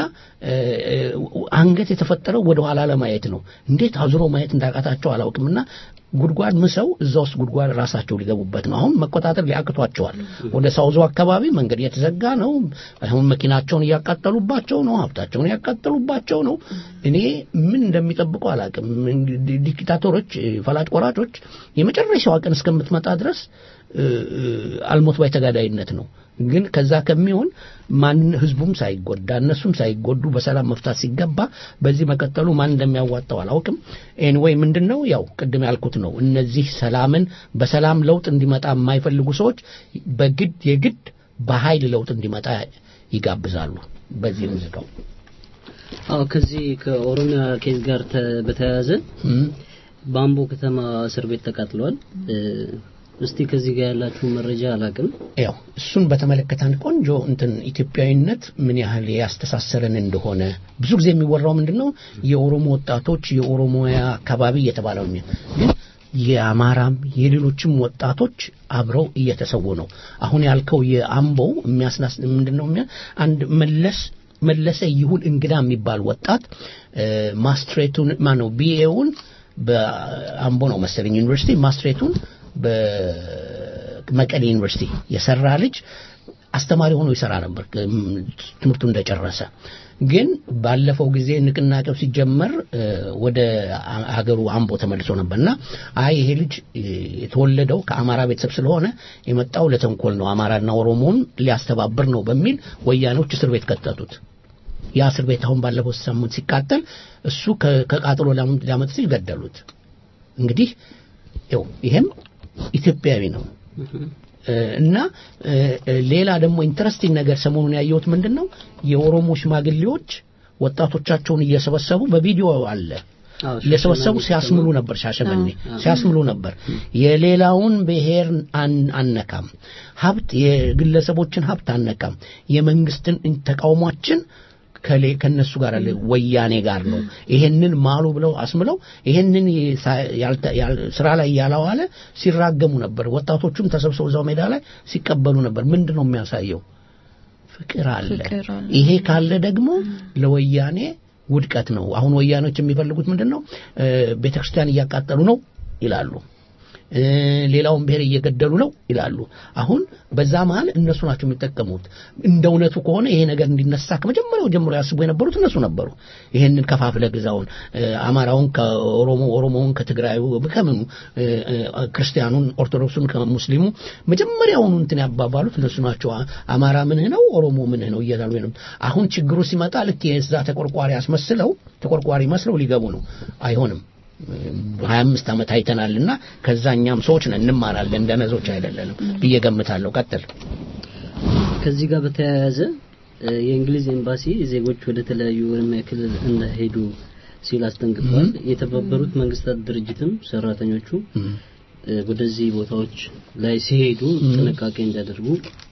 አንገት የተፈጠረው ወደ ኋላ ለማየት ነው። እንዴት አዙሮ ማየት እንዳቃታቸው አላውቅም። እና ጉድጓድ ምሰው እዛ ውስጥ ጉድጓድ ራሳቸው ሊገቡበት ነው። አሁን መቆጣጠር ሊያቅቷቸዋል። ወደ ሳውዞ አካባቢ መንገድ እየተዘጋ ነው። አሁን መኪናቸውን እያቃጠሉባቸው ነው። ሀብታቸውን እያቃጠሉባቸው ነው። እኔ ምን እንደሚጠብቁ አላውቅም። ዲክታቶሮች፣ ፈላጭ ቆራጮች የመጨረሻዋ ቀን እስከምትመጣ ድረስ አልሞት ባይ ተጋዳይነት ነው። ግን ከዛ ከሚሆን ማን ህዝቡም ሳይጎዳ እነሱም ሳይጎዱ በሰላም መፍታት ሲገባ በዚህ መቀጠሉ ማን እንደሚያዋጣው አላውቅም። ኤኒዌይ ምንድን ነው ያው ቅድም ያልኩት ነው። እነዚህ ሰላምን በሰላም ለውጥ እንዲመጣ የማይፈልጉ ሰዎች በግድ የግድ በኃይል ለውጥ እንዲመጣ ይጋብዛሉ። በዚህ ሙዚቃው አዎ ከዚህ ከኦሮሚያ ኬዝ ጋር በተያያዘ በአምቦ ከተማ እስር ቤት ተቃጥሏል። እስቲ ከዚህ ጋር ያላችሁ መረጃ አላቅም። ያው እሱን በተመለከተ አንድ ቆንጆ እንትን ኢትዮጵያዊነት ምን ያህል ያስተሳሰረን እንደሆነ ብዙ ጊዜ የሚወራው ምንድን ነው የኦሮሞ ወጣቶች የኦሮሞያ አካባቢ እየተባለው ግን የአማራም የሌሎችም ወጣቶች አብረው እየተሰዉ ነው። አሁን ያልከው የአምቦው የሚያስናስ ምንድን ነው አንድ መለስ መለሰ ይሁን እንግዳ የሚባል ወጣት ማስትሬቱን ማነው ቢኤውን በአምቦ ነው መሰለኝ ዩኒቨርሲቲ ማስትሬቱን በመቀሌ ዩኒቨርሲቲ የሰራ ልጅ አስተማሪ ሆኖ ይሰራ ነበር ትምህርቱ እንደጨረሰ። ግን ባለፈው ጊዜ ንቅናቄው ሲጀመር ወደ ሀገሩ አምቦ ተመልሶ ነበርና አይ ይሄ ልጅ የተወለደው ከአማራ ቤተሰብ ስለሆነ የመጣው ለተንኮል ነው፣ አማራና ኦሮሞን ሊያስተባብር ነው በሚል ወያኔዎች እስር ቤት ከተቱት። ያ እስር ቤት አሁን ባለፈው ሳምንት ሲቃጠል እሱ ከቃጥሎ ሊያመጥ ሲል ገደሉት። እንግዲህ ይኸው ይሄም ኢትዮጵያዊ ነው። እና ሌላ ደግሞ ኢንተረስቲንግ ነገር ሰሞኑን ያየሁት ምንድን ነው የኦሮሞ ሽማግሌዎች ወጣቶቻቸውን እየሰበሰቡ በቪዲዮ አለ እየሰበሰቡ ሲያስምሉ ነበር። ሻሸመኔ ሲያስምሉ ነበር። የሌላውን ብሔር አነካም፣ ሀብት የግለሰቦችን ሀብት አነካም፣ የመንግስትን ተቃውሟችን ከሌ ከነሱ ጋር አለ ወያኔ ጋር ነው። ይሄንን ማሉ ብለው አስምለው ይሄንን ስራ ላይ ያላዋለ ሲራገሙ ነበር። ወጣቶቹም ተሰብስበው እዛው ሜዳ ላይ ሲቀበሉ ነበር። ምንድን ነው የሚያሳየው? ፍቅር አለ። ይሄ ካለ ደግሞ ለወያኔ ውድቀት ነው። አሁን ወያኔዎች የሚፈልጉት ምንድን ነው? ቤተክርስቲያን እያቃጠሉ ነው ይላሉ። ሌላውን ብሔር እየገደሉ ነው ይላሉ። አሁን በዛ መሀል እነሱ ናቸው የሚጠቀሙት። እንደ እውነቱ ከሆነ ይሄ ነገር እንዲነሳ ከመጀመሪያው ጀምሮ ያስቡ የነበሩት እነሱ ነበሩ። ይሄንን ከፋፍለ ግዛውን አማራውን ከኦሮሞ ኦሮሞውን ከትግራዩ ከምኑ ክርስቲያኑን ኦርቶዶክሱን ከሙስሊሙ መጀመሪያውኑ እንትን ያባባሉት እነሱ ናቸው። አማራ ምንህ ነው ኦሮሞ ምንህ ነው እያሉ ነው። አሁን ችግሩ ሲመጣ ልክ የዛ ተቆርቋሪ አስመስለው ተቆርቋሪ መስለው ሊገቡ ነው። አይሆንም። ሀያ አምስት ዓመት አይተናልና ከዛኛም ሰዎች ነን እንማራለን፣ እንደ ነዞች አይደለንም ብዬ ገምታለሁ። ቀጥል። ከዚህ ጋር በተያያዘ የእንግሊዝ ኤምባሲ ዜጎች ወደ ተለያዩ ኦሮሚያ ክልል እንዳይሄዱ ሲል አስጠንቅቋል። የተባበሩት መንግስታት ድርጅትም ሰራተኞቹ ወደዚህ ቦታዎች ላይ ሲሄዱ ጥንቃቄ እንዲያደርጉ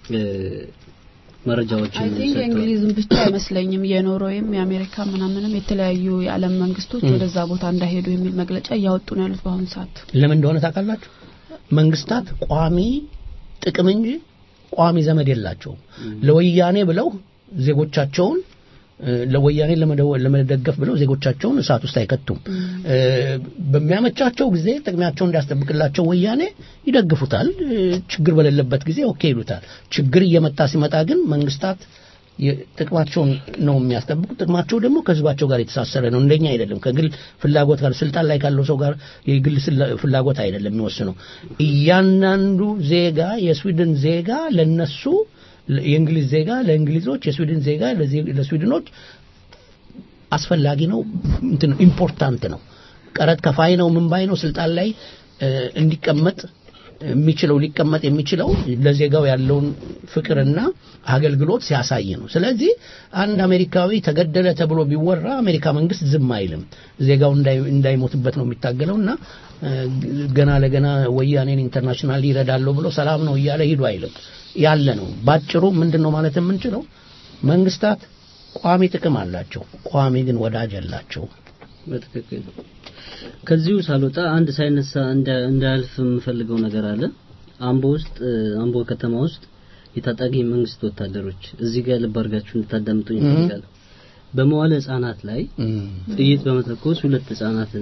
መረጃዎችን አይ ቲንክ የእንግሊዝም ብቻ አይመስለኝም የኖርዌይም የአሜሪካ ምናምንም የተለያዩ የዓለም መንግስቶች ወደዛ ቦታ እንዳይሄዱ የሚል መግለጫ እያወጡ ነው ያሉት በአሁኑ ሰዓት። ለምን እንደሆነ ታውቃላችሁ? መንግስታት ቋሚ ጥቅም እንጂ ቋሚ ዘመድ የላቸውም። ለወያኔ ብለው ዜጎቻቸውን ለወያኔ ለመደገፍ ብለው ዜጎቻቸውን እሳት ውስጥ አይከቱም። በሚያመቻቸው ጊዜ ጥቅሚያቸውን እንዲያስጠብቅላቸው ወያኔ ይደግፉታል። ችግር በሌለበት ጊዜ ኦኬ ይሉታል። ችግር እየመጣ ሲመጣ ግን መንግስታት ጥቅማቸውን ነው የሚያስጠብቁት። ጥቅማቸው ደግሞ ከህዝባቸው ጋር የተሳሰረ ነው። እንደኛ አይደለም። ከግል ፍላጎት ጋር ስልጣን ላይ ካለው ሰው ጋር የግል ፍላጎት አይደለም የሚወስነው። እያንዳንዱ ዜጋ የስዊድን ዜጋ ለነሱ የእንግሊዝ ዜጋ ለእንግሊዞች፣ የስዊድን ዜጋ ለስዊድኖች አስፈላጊ ነው፣ እንትን ኢምፖርታንት ነው። ቀረጥ ከፋይ ነው፣ ምን ባይ ነው፣ ስልጣን ላይ እንዲቀመጥ የሚችለው ሊቀመጥ የሚችለው ለዜጋው ያለውን ፍቅርና አገልግሎት ሲያሳይ ነው። ስለዚህ አንድ አሜሪካዊ ተገደለ ተብሎ ቢወራ አሜሪካ መንግስት ዝም አይልም። ዜጋው እንዳይሞትበት ነው የሚታገለው እና ገና ለገና ወያኔን ኢንተርናሽናል ይረዳለሁ ብሎ ሰላም ነው እያለ ሂዱ አይልም። ያለ ነው። ባጭሩ ምንድን ነው ማለት የምንችለው መንግስታት ቋሚ ጥቅም አላቸው፣ ቋሚ ግን ወዳጅ አላቸው። በትክክል ከዚሁ ሳልወጣ አንድ ሳይነሳ እንዳያልፍ የምፈልገው ነገር አለ። አምቦ ውስጥ አምቦ ከተማ ውስጥ የታጣቂ መንግስት ወታደሮች እዚህ ጋር ልብ አድርጋችሁ እንድታዳምጡኝ ይፈልጋል። በመዋለ ህጻናት ላይ ጥይት በመተኮስ ሁለት ህጻናት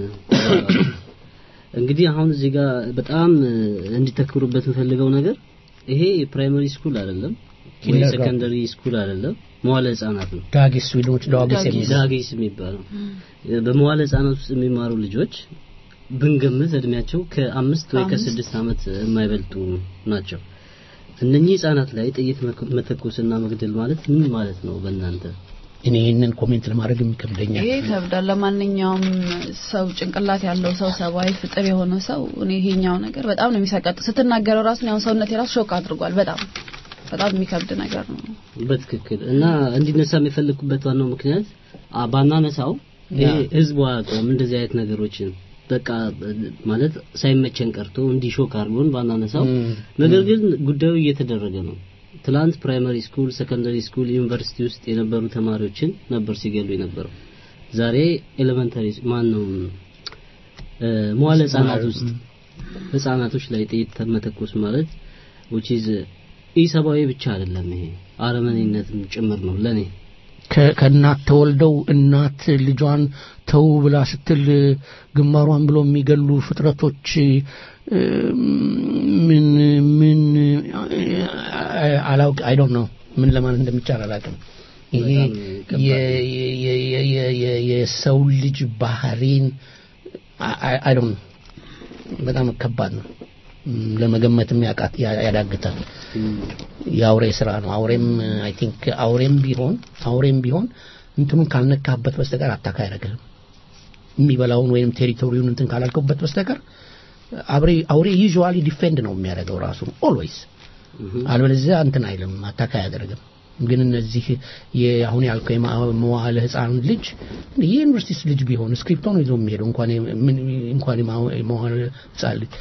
እንግዲህ አሁን እዚህ ጋር በጣም እንዲተክሩበት የምፈልገው ነገር ይሄ ፕራይመሪ ስኩል አይደለም ወይ ሰከንደሪ ስኩል አይደለም፣ መዋለ ህጻናት ነው። ዳጊስ ስዊድኖች ዳጊስ ዳጊስ የሚባለው በመዋለ ህጻናት ውስጥ የሚማሩ ልጆች ብንገምት እድሜያቸው ከአምስት ወይ ከስድስት ዓመት የማይበልጡ ናቸው። እነኚህ ህጻናት ላይ ጥይት መተኮስና መግደል ማለት ምን ማለት ነው በእናንተ? እኔ ይህንን ኮሜንት ለማድረግ የሚከብደኛል። ይሄ ይከብዳል። ለማንኛውም ሰው ጭንቅላት ያለው ሰው ሰብአዊ ፍጥር የሆነ ሰው እኔ ይሄኛው ነገር በጣም ነው የሚሰቀጥ ስትናገረው ራሱ ያው ሰውነት የራሱ ሾክ አድርጓል። በጣም በጣም የሚከብድ ነገር ነው። በትክክል እና እንዲነሳ የሚፈልጉበት ዋናው ምክንያት ባናነሳው ይሄ ህዝቡ አያውቀውም እንደዚህ አይነት ነገሮችን በቃ ማለት ሳይመቸን ቀርቶ እንዲህ ሾክ አድርጎን ባናነሳው፣ ነገር ግን ጉዳዩ እየተደረገ ነው። ትላንት ፕራይመሪ ስኩል፣ ሰከንደሪ ስኩል፣ ዩኒቨርሲቲ ውስጥ የነበሩ ተማሪዎችን ነበር ሲገሉ የነበረው። ዛሬ ኤሌመንተሪ ማን ነው መዋለ ህጻናት ውስጥ ህጻናቶች ላይ ጥይት መተኮስ ማለት which is ኢሰብአዊ ብቻ አይደለም፣ ይሄ አረመኔነትም ጭምር ነው ለኔ። ከ- ከእናት ተወልደው እናት ልጇን ተው ብላ ስትል ግንባሯን ብሎ የሚገሉ ፍጥረቶች እ፣ ምን ምን አላውቅ አይ ዶንት ኖ ምን ለማለት እንደሚቻል አላውቅም። ይሄ በጣም የ- የ- የ- የ- የ- የ- የሰው ልጅ ባህሪን አይ ዶንት ኖ በጣም ከባድ ነው። ም፣ ለመገመትም ያቃት ያ- ያዳግታል። የአውሬ ስራ ነው። አውሬም አይ ቲንክ አውሬም ቢሆን አውሬም ቢሆን እንትኑን ካልነካበት በስተቀር አታካ አያደርግህም። የሚበላውን ወይም ቴሪቶሪውን እንትን ካላልከበት በስተቀር አውሬ አውሬ ዩዥዋሊ ዲፌንድ ነው የሚያደርገው ራሱ ኦልዌይስ። አልበለዚያ እንትን አይልም፣ አታካ አያደርግም። ግን እነዚህ የ- አሁን ያልከው የማ- መዋዕለ ህፃን ልጅ የዩኒቨርሲቲ ልጅ ቢሆን ስክሪፕቶ ነው ይዞ የሚሄደው እንኳን የ- ምን- እንኳን የማ- የመዋዕለ ህፃን ልጅ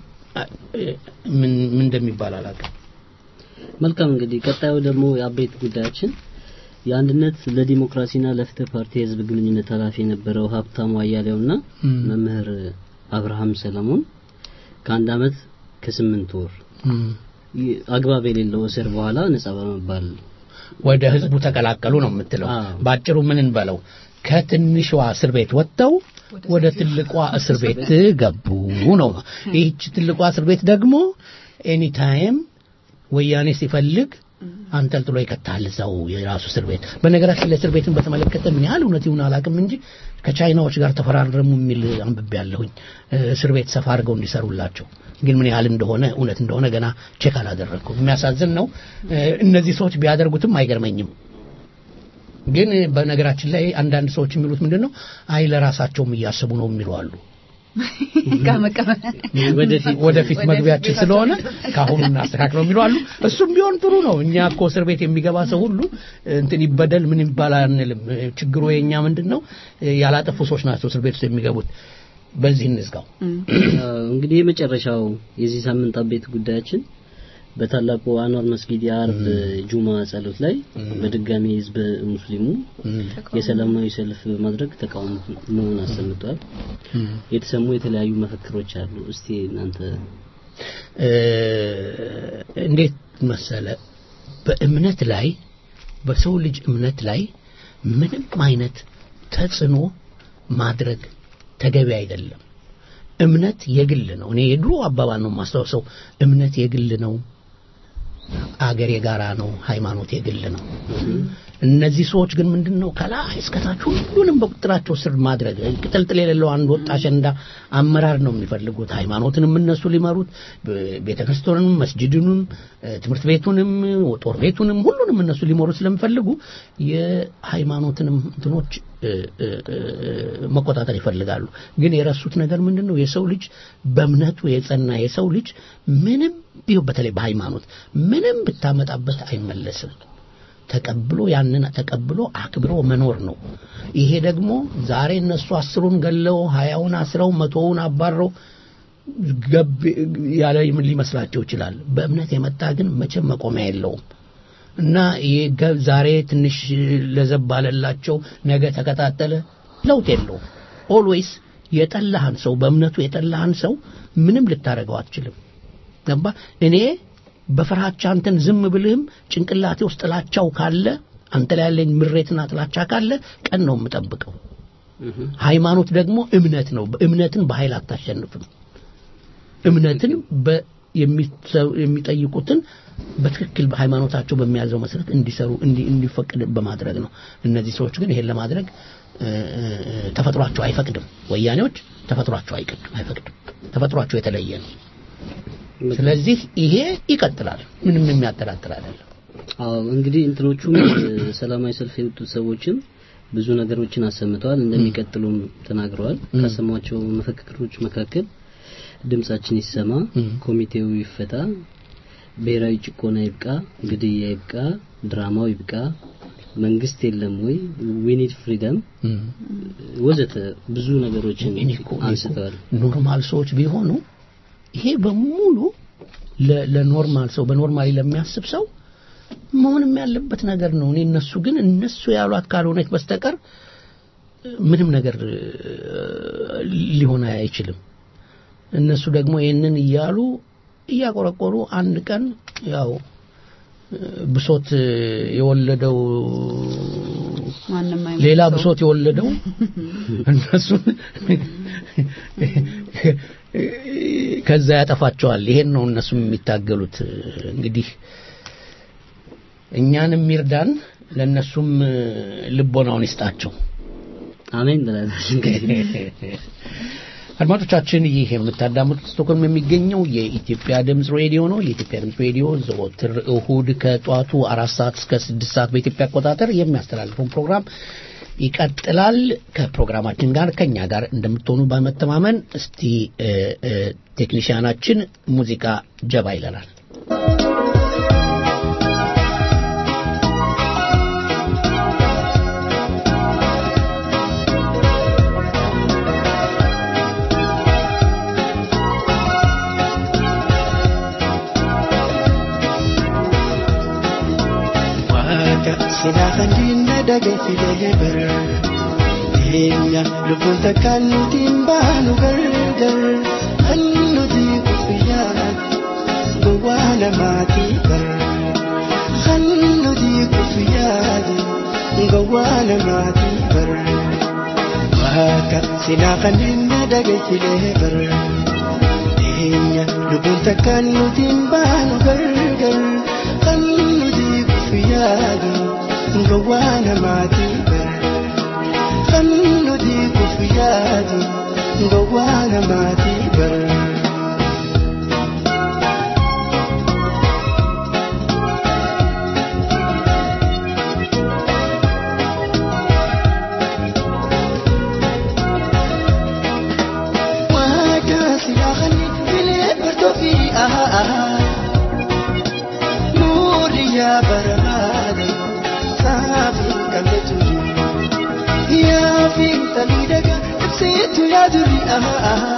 ምን ምን እንደሚባል አላውቅም። መልካም እንግዲህ ቀጣዩ ደግሞ የአበይት ጉዳያችን የአንድነት ለዲሞክራሲና ለፍትህ ፓርቲ የህዝብ ግንኙነት ኃላፊ የነበረው ሀብታሙ አያሌውና ም። መምህር አብርሃም ሰለሞን ከአንድ አመት ከስምንት ወር ም። ይ- አግባብ የሌለው እስር በኋላ ነጻ በመባል ወደ ህዝቡ ተቀላቀሉ ነው የምትለው። አዎ። ባጭሩ ምን እንበለው ከትንሿ እስር ቤት ወጥተው ወደ ትልቋ እስር ቤት ገቡ ነው። ይህች ትልቋ እስር ቤት ደግሞ ኤኒታይም ወያኔ ሲፈልግ አንጠልጥሎ ይከታል እዛው የራሱ እስር ቤት። በነገራችን ላይ እስር ቤትን በተመለከተ ምን ያህል እውነት ይሁን አላውቅም እንጂ ከቻይናዎች ጋር ተፈራረሙ የሚል አንብቤ ያለሁኝ እስር ቤት ሰፋ አድርገው እንዲሰሩላቸው ግን ምን ያህል እንደሆነ እውነት እንደሆነ ገና ቼክ አላደረግኩም። የሚያሳዝን ነው። እ፣ እነዚህ ሰዎች ቢያደርጉትም አይገርመኝም። ግን በነገራችን ላይ አንዳንድ ሰዎች የሚሉት ምንድን ነው? አይ ለራሳቸውም እያሰቡ ነው የሚሉ አሉ። ከመቀመጥ ወደፊት ወደፊት መግቢያችን ስለሆነ ከአሁኑ እናስተካክለው የሚሉ አሉ። እሱም ቢሆን ጥሩ ነው። እኛ እኮ እስር ቤት የሚገባ ሰው ሁሉ እንትን ይበደል ምን ይባል አንልም። ችግሩ የኛ ምንድን ነው? ያላጠፉ ሰዎች ናቸው እስር ቤት ውስጥ የሚገቡት። በዚህ እንዝጋው። አዎ፣ እንግዲህ የመጨረሻው የዚህ ሳምንት አበይት ጉዳያችን በታላቁ አንዋር መስጊድ የአርብ ጁማ ጸሎት ላይ በድጋሚ ህዝብ ሙስሊሙ የሰላማዊ ሰልፍ በማድረግ ተቃውሞውን አሰምቷል። የተሰሙ የተለያዩ መፈክሮች አሉ። እስቲ እናንተ እ፣ እንዴት መሰለ በእምነት ላይ በሰው ልጅ እምነት ላይ ምንም አይነት ተጽዕኖ ማድረግ ተገቢ አይደለም። እምነት የግል ነው። እኔ የድሮ አባባል ነው የማስታውሰው። እምነት የግል ነው፣ አገር የጋራ ነው፣ ሃይማኖት የግል ነው። እነዚህ ሰዎች ግን ምንድን ነው ከላይ እስከታች ሁሉንም በቁጥራቸው ስር ማድረግ ቅጥልጥል የሌለው አንድ ወጥ አሸንዳ አመራር ነው የሚፈልጉት። ሃይማኖትንም እነሱ ሊመሩት፣ ቤተ ክርስቲያኑንም፣ መስጅድንም፣ ትምህርት ቤቱንም፣ ጦር ቤቱንም ሁሉንም እነሱ ሊመሩ ስለሚፈልጉ የሃይማኖትንም እንትኖች እ፣ እ፣ እ፣ መቆጣጠር ይፈልጋሉ። ግን የረሱት ነገር ምንድን ነው? የሰው ልጅ በእምነቱ የጸና የሰው ልጅ ምንም ቢሆን በተለይ በሃይማኖት ምንም ብታመጣበት አይመለስም። ተቀብሎ ያንን ተቀብሎ አክብሮ መኖር ነው። ይሄ ደግሞ ዛሬ እነሱ አስሩን ገለው ሀያውን አስረው መቶውን አባረው ገብ ያለ ሊመስላቸው ይችላል። በእምነት የመጣ ግን መቼም መቆሚያ የለውም እና ይሄ ገ- ዛሬ ትንሽ ለዘብ ባለላቸው ነገ ተቀጣጠለ ለውጥ የለውም። ኦልዌይስ የጠላህን ሰው በእምነቱ የጠላህን ሰው ምንም ልታደርገው አትችልም። ገባ እኔ በፍርሃቻ አንተን ዝም ብልህም ጭንቅላቴ ውስጥ ጥላቻው ካለ አንተ ላይ ያለኝ ምሬትና ጥላቻ ካለ ቀን ነው የምጠብቀው። ሃይማኖት ደግሞ እምነት ነው። እምነትን በኃይል አታሸንፍም። እምነትን በ- የሚሰ- የሚጠይቁትን በትክክል ሃይማኖታቸው በሚያዘው መሰረት እንዲሰሩ እንዲ- እንዲፈቅድ በማድረግ ነው። እነዚህ ሰዎች ግን ይሄን ለማድረግ እ፣ እ፣ ተፈጥሯቸው አይፈቅድም። ወያኔዎች ተፈጥሯቸው አይቀድም አይፈቅድም። ተፈጥሯቸው የተለየ ነው። ስለዚህ ይሄ ይቀጥላል። ምንም የሚያጠራጥር አይደለም። አዎ እንግዲህ እንትኖቹም እ፣ ሰላማዊ ሰልፍ የወጡት ሰዎችም ብዙ ነገሮችን አሰምተዋል፣ እንደሚቀጥሉም ተናግረዋል። ካሰሟቸው መፈክሮች መካከል ድምጻችን ይሰማ፣ እም። ኮሚቴው ይፈታ፣ ብሔራዊ ጭቆና ይብቃ፣ ግድያ ይብቃ፣ ድራማው ይብቃ፣ መንግስት የለም ወይ፣ ዊኒድ ፍሪደም እም። ወዘተ ብዙ ነገሮችን እኔ እኮ- እኔ እኮ አንስተዋል። ኖርማል ሰዎች ቢሆኑ ይሄ በሙሉ ለ- ለኖርማል ሰው በኖርማሊ ለሚያስብ ሰው መሆንም ያለበት ነገር ነው። እኔ እነሱ ግን እነሱ ያሏት ካልሆነች በስተቀር ምንም ነገር እ፣ ሊሆን አይችልም። እነሱ ደግሞ ይህንን እያሉ እያቆረቆሩ አንድ ቀን ያው እ፣ ብሶት እ፣ የወለደው ማንም አይሞት ሌላ ሰው። ብሶት የወለደው እነሱን ከዛ ያጠፋቸዋል። ይሄን ነው እነሱም የሚታገሉት። እንግዲህ እኛንም ይርዳን፣ ለእነሱም ልቦናውን ይስጣቸው። አሜን ብለናል እንግዲህ አድማጮቻችን ይህ የምታዳምጡት ስቶክሆልም የሚገኘው የኢትዮጵያ ድምፅ ሬዲዮ ነው። የኢትዮጵያ ድምፅ ሬዲዮ ዘወትር እሁድ ከጧቱ አራት ሰዓት እስከ ስድስት ሰዓት በኢትዮጵያ አቆጣጠር የሚያስተላልፈውን ፕሮግራም ይቀጥላል። ከፕሮግራማችን ጋር ከኛ ጋር እንደምትሆኑ በመተማመን እስቲ እ፣ እ፣ ቴክኒሽያናችን ሙዚቃ ጀባ ይለናል። Waaqa sinaa kan diinna dhaga'ifilee bara. Teenya lubbuun takkaan nuti hin baanu gargar. Kan nuti guyyaa gowwaa namaatii bara. Kan nuti guyyaa gowwaa namaatii bara. Waaqa sinaa kan diinna dhaga'ifilee bara. Teenya lubbuun takkaan nuti hin baanu gargar. Kan nuti guyyaa gowwaa namaatii bara. Kan nuti guyyaa gowwaa namaatii bara. Waaqa silaa kan filee bartoo fi ahaa. Nurri yaa barbaade saafi qabde turi. Yaa fi talii dhaga ibsitu yaa duri ahaa.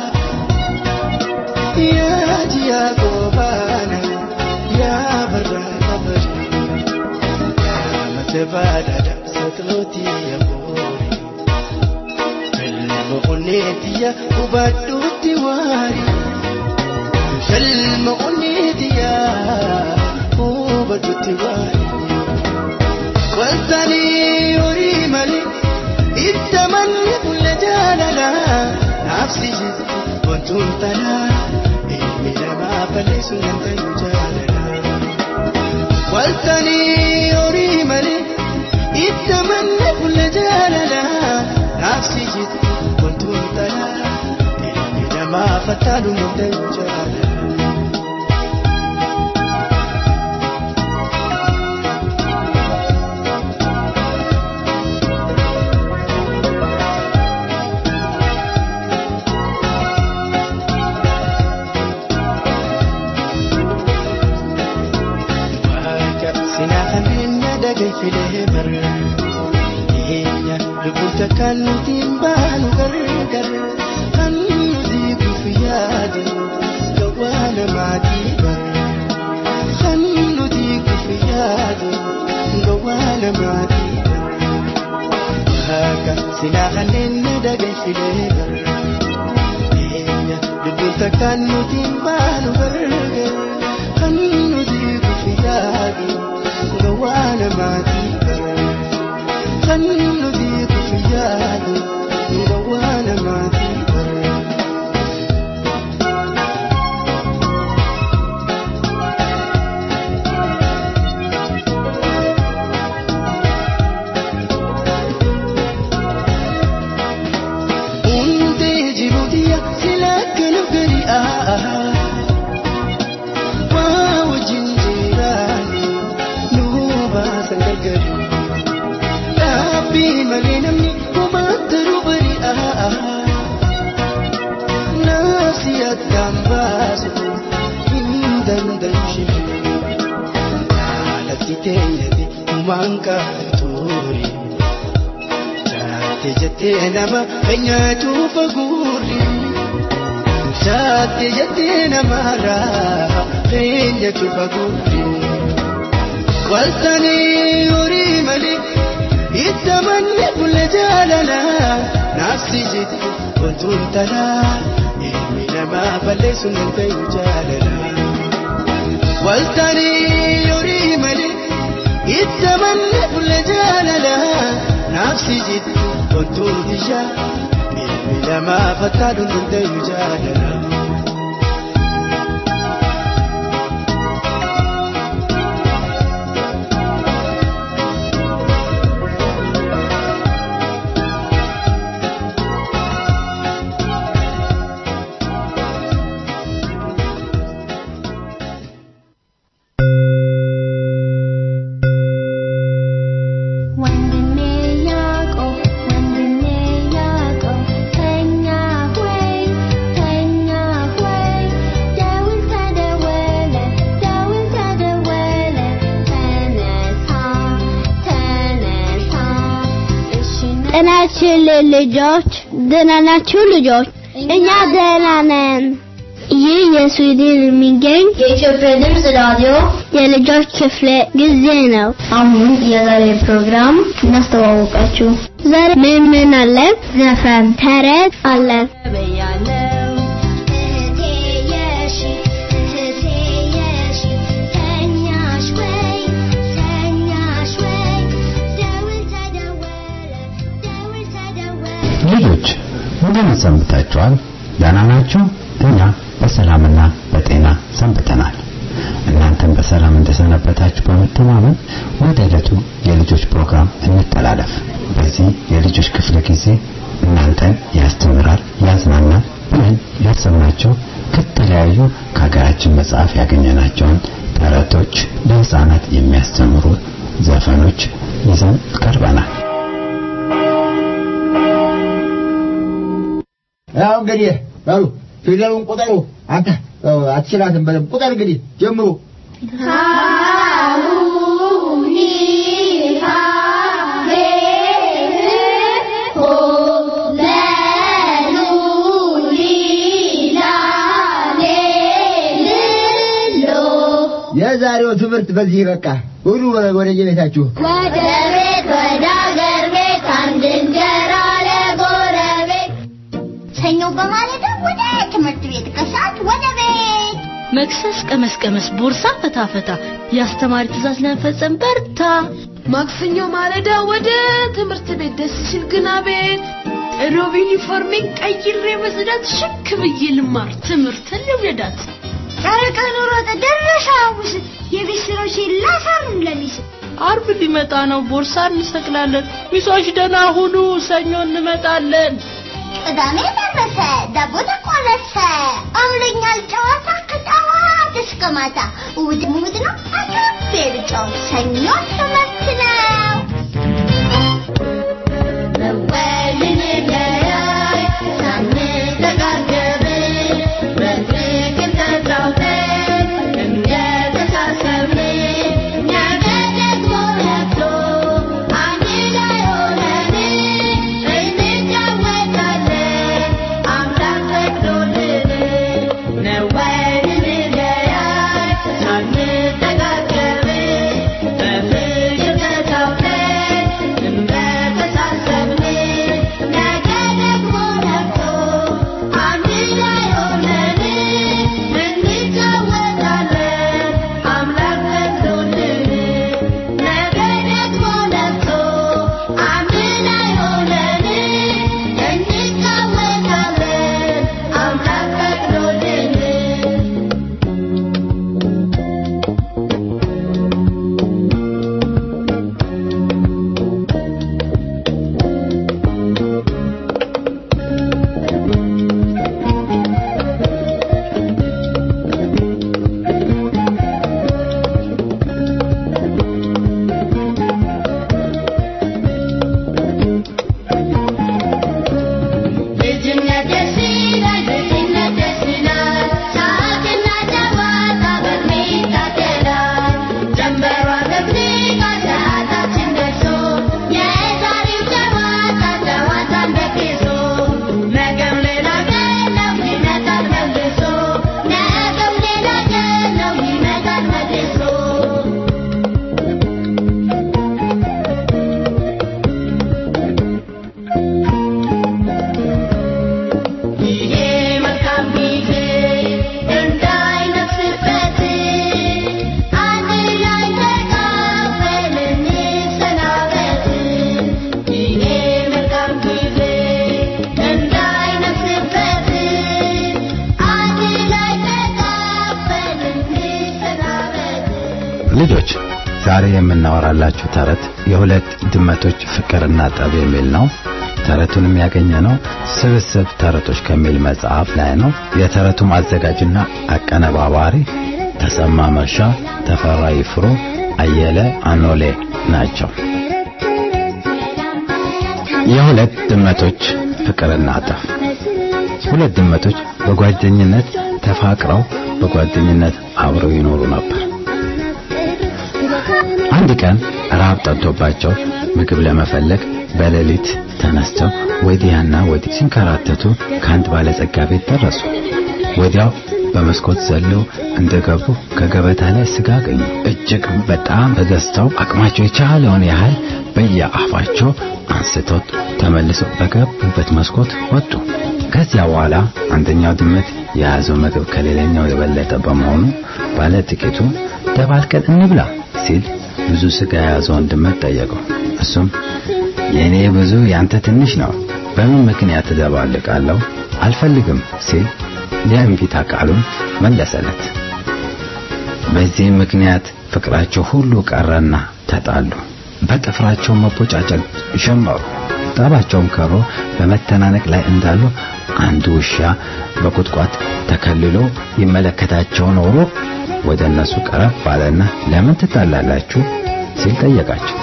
Yaa jiyaa goobaana yaa barraa kabari. Yaa mate baadhaadha satlooti yaa boori. Filma onneetiya hubadhuutti waari. Filma onneetiya hubadhuutti waari. Wantani horii malee itti manni fuula jaalala naafsi jiru wantuun tanaa ilmi namaa balleessu nan ta'u jaalala. Wantani horii malee itti manni fuula jaalala naafsi jiru wantuun tanaa ilmi namaa fattaalu nan ta'u jaalala. Waaqa sinaa kan diinna dhaga'ifilee bara. Dhiyeenya lubbuun takkaan nuti hin baanu gargar. Kan nuti guyyaa gowwaa namaatii bara. Kan nuti guyyaa gowwaa namaatii bara. Waaqa sinaa kan diinna dhaga'ifilee bara. Dhiyeenya lubbuun takkaan nuti hin baanu gargar. Kan nuti guyyaa gowwaa namaatii bara. Kan nuti guyyaa gowwaa namaatii bara. Hundee jiru diya sila kana gadi aahaa. Waa wajjin jiraani nu baasan gargari. Dhaabbii malee namni kumaataru bari aahaa. Naafsi addaan baasu hin dandayu shiri. Jaalatti teenyatti humaan kaatuuri. Jaatte jettee nama keenyatu faguuri. Jaatte jettee namarraa keenyatu faguuri. Waltanii horii malee itti manni fuula jaalala naafsi jetti wantuun tanaa ilmi namaa balleessu nan ta'u jaalala. Waltanii horii malee itti manni fuula jaalala naafsi jiddu kontuun tishaa miilmi lamaa fattaadhuun dandayu jaalala. ወንድሜ ያዕቆብ ወንድሜ ያዕቆብ ተኛ ሆይ ተኛ ሆይ ደውል ተደወለ ደውል ተደወለ ተነሳ ተነሳ እሺ ጤናችን ልጆች ደህና ናችሁ ልጆች? እኛ ደህና ነን። ይህ የስዊድን የሚገኝ የኢትዮጵያ ድምፅ ራዲዮ የልጆች ክፍለ ጊዜ ነው። አሁን የዛሬ ፕሮግራም እናስተዋወቃችሁ። ዛሬ ምን ምን አለ? ዘፈን፣ ተረት አለ። በያለው እህቴ የሺ እህቴ የሺ ተኛሽ ወይ ተኛሽ ወይ ደውል ተደወለ ደውል ተደወለ ልጆች እንደምን ሰንብታችኋል? ደህና ናችሁ? እኛ በሰላምና በጤና ሰንብተናል። እናንተም በሰላም እንደሰነበታችሁ በመተማመን ወደ ዕለቱ የልጆች ፕሮግራም እንተላለፍ። በዚህ የልጆች ክፍለ ጊዜ እናንተን ያስተምራል፣ ያዝናናል ብለን ያሰብናቸው ከተለያዩ ከሀገራችን መጽሐፍ ያገኘናቸውን ተረቶች፣ ለህፃናት የሚያስተምሩ ዘፈኖች ይዘን ቀርበናል። ያው እንግዲህ በሉ ፊደሉን ቁጠሩ። አንተ ያው አትችላትም። በደምብ ቁጠር እንግዲህ ጀምሩ። የዛሬው ትምህርት በዚህ በቃ። ሁሉ ወደ የቤታችሁ ወደ ቤት ወደ አገር ቤት አንድ እንጀራ ለጎረቤት ሰኞ በማለዳ ወደ ትምህርት ቤት ከሰዓት ወደ ቤት መክሰስ ቀመስ ቀመስ ቦርሳ ፈታ ፈታ የአስተማሪ ትእዛዝ ለመፈጸም በርታ ማክሰኞ ማለዳ ወደ ትምህርት ቤት ደስ ሲል ግና ቤት ሮብ ዩኒፎርሜን ቀይሬ መጽዳት ሽክ ብዬ ልማር ትምህርትን ልውደዳት ቀን ሮጠ ደረሰ ሐሙስ የቤት ስራዎችን ላሳሩን ለሚስ አርብ ሊመጣ ነው ቦርሳ እንሰቅላለን ሚሶች ደህና ሁኑ ሰኞ እንመጣለን ቅዳሜ ደረሰ ዳቦ ተቆረሰ አምለኛል ጨዋታ ከጠዋት እስከ ማታ እሑድ እሑድ ነው አካፌ ብጫው ሰኞ ትምህርት ነው መወልን ለያይ ሳንተጋገብ በፍቅር ተጫውተን እንደተሳሰብን ነገ ደግሞ ነግቶ አንድ ላይ ሆነን እንጫወታለን አምላክ ፈቅዶልን ነወልን ለያይ ሳንተጋገብ በፍቅር ልጆች ዛሬ የምናወራላችሁ ተረት የሁለት ድመቶች ፍቅርና ጠብ የሚል ነው። ተረቱንም ያገኘነው ስብስብ ተረቶች ከሚል መጽሐፍ ላይ ነው። የተረቱም አዘጋጅና አቀነባባሪ ተሰማ መርሻ፣ ተፈራ ይፍሩ፣ አየለ አኖሌ ናቸው። የሁለት ድመቶች ፍቅርና ጠብ። ሁለት ድመቶች በጓደኝነት ተፋቅረው በጓደኝነት አብረው ይኖሩ ነበር። አንድ ቀን ራብ ጠጥቶባቸው ምግብ ለመፈለግ በሌሊት ተነስተው ወዲያና ወዲህ ሲንከራተቱ ከአንድ ባለጸጋ ቤት ደረሱ። ወዲያው በመስኮት ዘለው እንደገቡ ከገበታ ላይ ስጋ አገኙ። እጅግ በጣም ተደስተው አቅማቸው የቻለውን ያህል በየአፋቸው አንስተው ተመልሰው በገቡበት መስኮት ወጡ። ከዚያ በኋላ አንደኛው ድመት የያዘው ምግብ ከሌላኛው የበለጠ በመሆኑ ባለ ጥቂቱ ደባልቀን እንብላ ሲል ብዙ ስጋ የያዘውን ድመት ጠየቀው። እሱም የእኔ ብዙ ያንተ ትንሽ ነው፣ በምን ምክንያት እደባልቃለሁ? አልፈልግም ሲል የእምቢታ ቃሉን መለሰለት። በዚህም ምክንያት ፍቅራቸው ሁሉ ቀረና ተጣሉ። በጥፍራቸው መቦጫጨቅ ጀመሩ። ጠባቸውም ከሮ በመተናነቅ ላይ እንዳሉ አንድ ውሻ በቁጥቋጥ ተከልሎ ይመለከታቸው ኖሮ ወደ እነሱ ቀረብ ባለና ለምን ትጣላላችሁ ሲል ጠየቃቸው።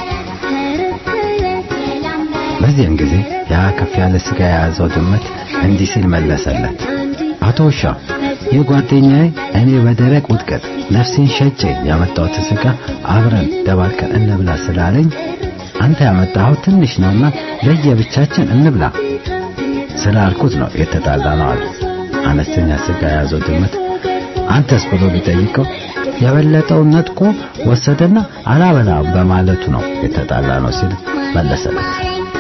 በዚያን ጊዜ ያ ከፍ ያለ ስጋ የያዘው ድመት እንዲህ ሲል መለሰለት። አቶ ውሻ ይህ ጓደኛዬ እኔ በደረቅ ውድቀት ነፍሴን ሸጬ ያመጣሁትን ስጋ አብረን ደባልቀን እንብላ ስላለኝ አንተ ያመጣኸው ትንሽ ነውና ለየብቻችን እንብላ ስላልኩት ነው የተጣላ ነው አለ። አነስተኛ ስጋ የያዘው ድመት አንተስ ብሎ ቢጠይቀው የበለጠውን ነጥቆ ወሰደና አላበላም በማለቱ ነው የተጣላ ነው ሲል መለሰለት።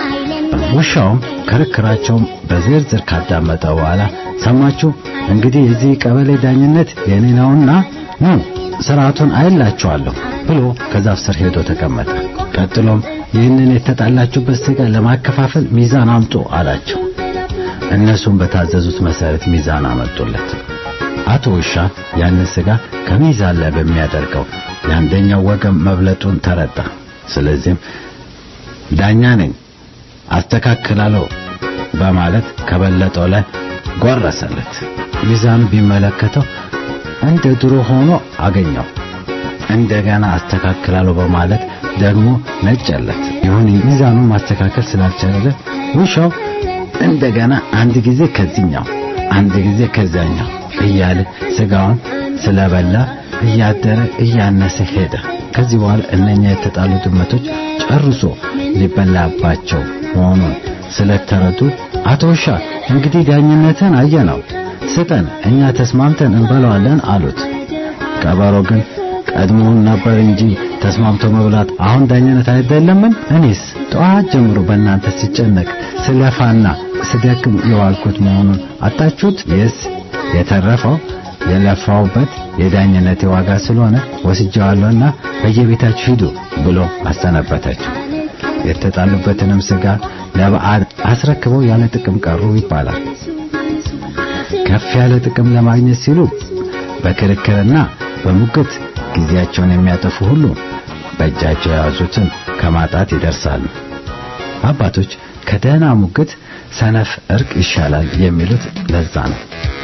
ውሻውም ክርክራቸውን በዝርዝር ካዳመጠ በኋላ ሰማችሁ፣ እንግዲህ የዚህ ቀበሌ ዳኝነት የኔ ነውና ኑ ስርዓቱን አይላችኋለሁ ብሎ ከዛፍ ስር ሄዶ ተቀመጠ። ቀጥሎም ይህንን የተጣላችሁበት ስጋ ለማከፋፈል ሚዛን አምጡ አላቸው። እነሱም በታዘዙት መሰረት ሚዛን አመጡለት። አቶ ውሻ ያንን ስጋ ከሚዛን ላይ በሚያደርገው የአንደኛው ወገን መብለጡን ተረዳ። ስለዚህም ዳኛ ነኝ አስተካክላለሁ በማለት ከበለጠው ላይ ጎረሰለት። ሚዛኑ ቢመለከተው እንደ ድሮ ሆኖ አገኘው። እንደገና አስተካክላለሁ በማለት ደግሞ ነጨለት። ይሁን ሚዛኑን ማስተካከል ስላልቻለ ውሻው እንደገና አንድ ጊዜ ከዚህኛው አንድ ጊዜ ከዚያኛው እያለ ስጋውን ስለበላ እያደረ እያነሰ ሄደ። ከዚህ በኋላ እነኛ የተጣሉ ድመቶች ጨርሶ ሊበላባቸው መሆኑን ስለተረዱ አቶ ውሻ እንግዲህ ዳኝነትን አየነው፣ ስጠን፣ እኛ ተስማምተን እንበላዋለን አሉት። ቀበሮ ግን ቀድሞውን ነበር እንጂ ተስማምቶ መብላት አሁን ዳኝነት አይደለምን? እኔስ ጠዋት ጀምሮ በእናንተ ሲጨነቅ ስለፋና ስደክም የዋልኩት መሆኑን አጣችሁት? ይስ የተረፈው የለፋውበት የዳኝነት ዋጋ ስለሆነ ወስጄዋለሁና በየቤታችሁ ሂዱ ብሎ አሰነበታቸው። የተጣሉበትንም ስጋ ለበዓል አስረክበው ያለ ጥቅም ቀሩ ይባላል። ከፍ ያለ ጥቅም ለማግኘት ሲሉ በክርክርና በሙግት ጊዜያቸውን የሚያጠፉ ሁሉ በእጃቸው የያዙትን ከማጣት ይደርሳሉ። አባቶች ከደህና ሙግት ሰነፍ እርቅ ይሻላል የሚሉት ለዛ ነው።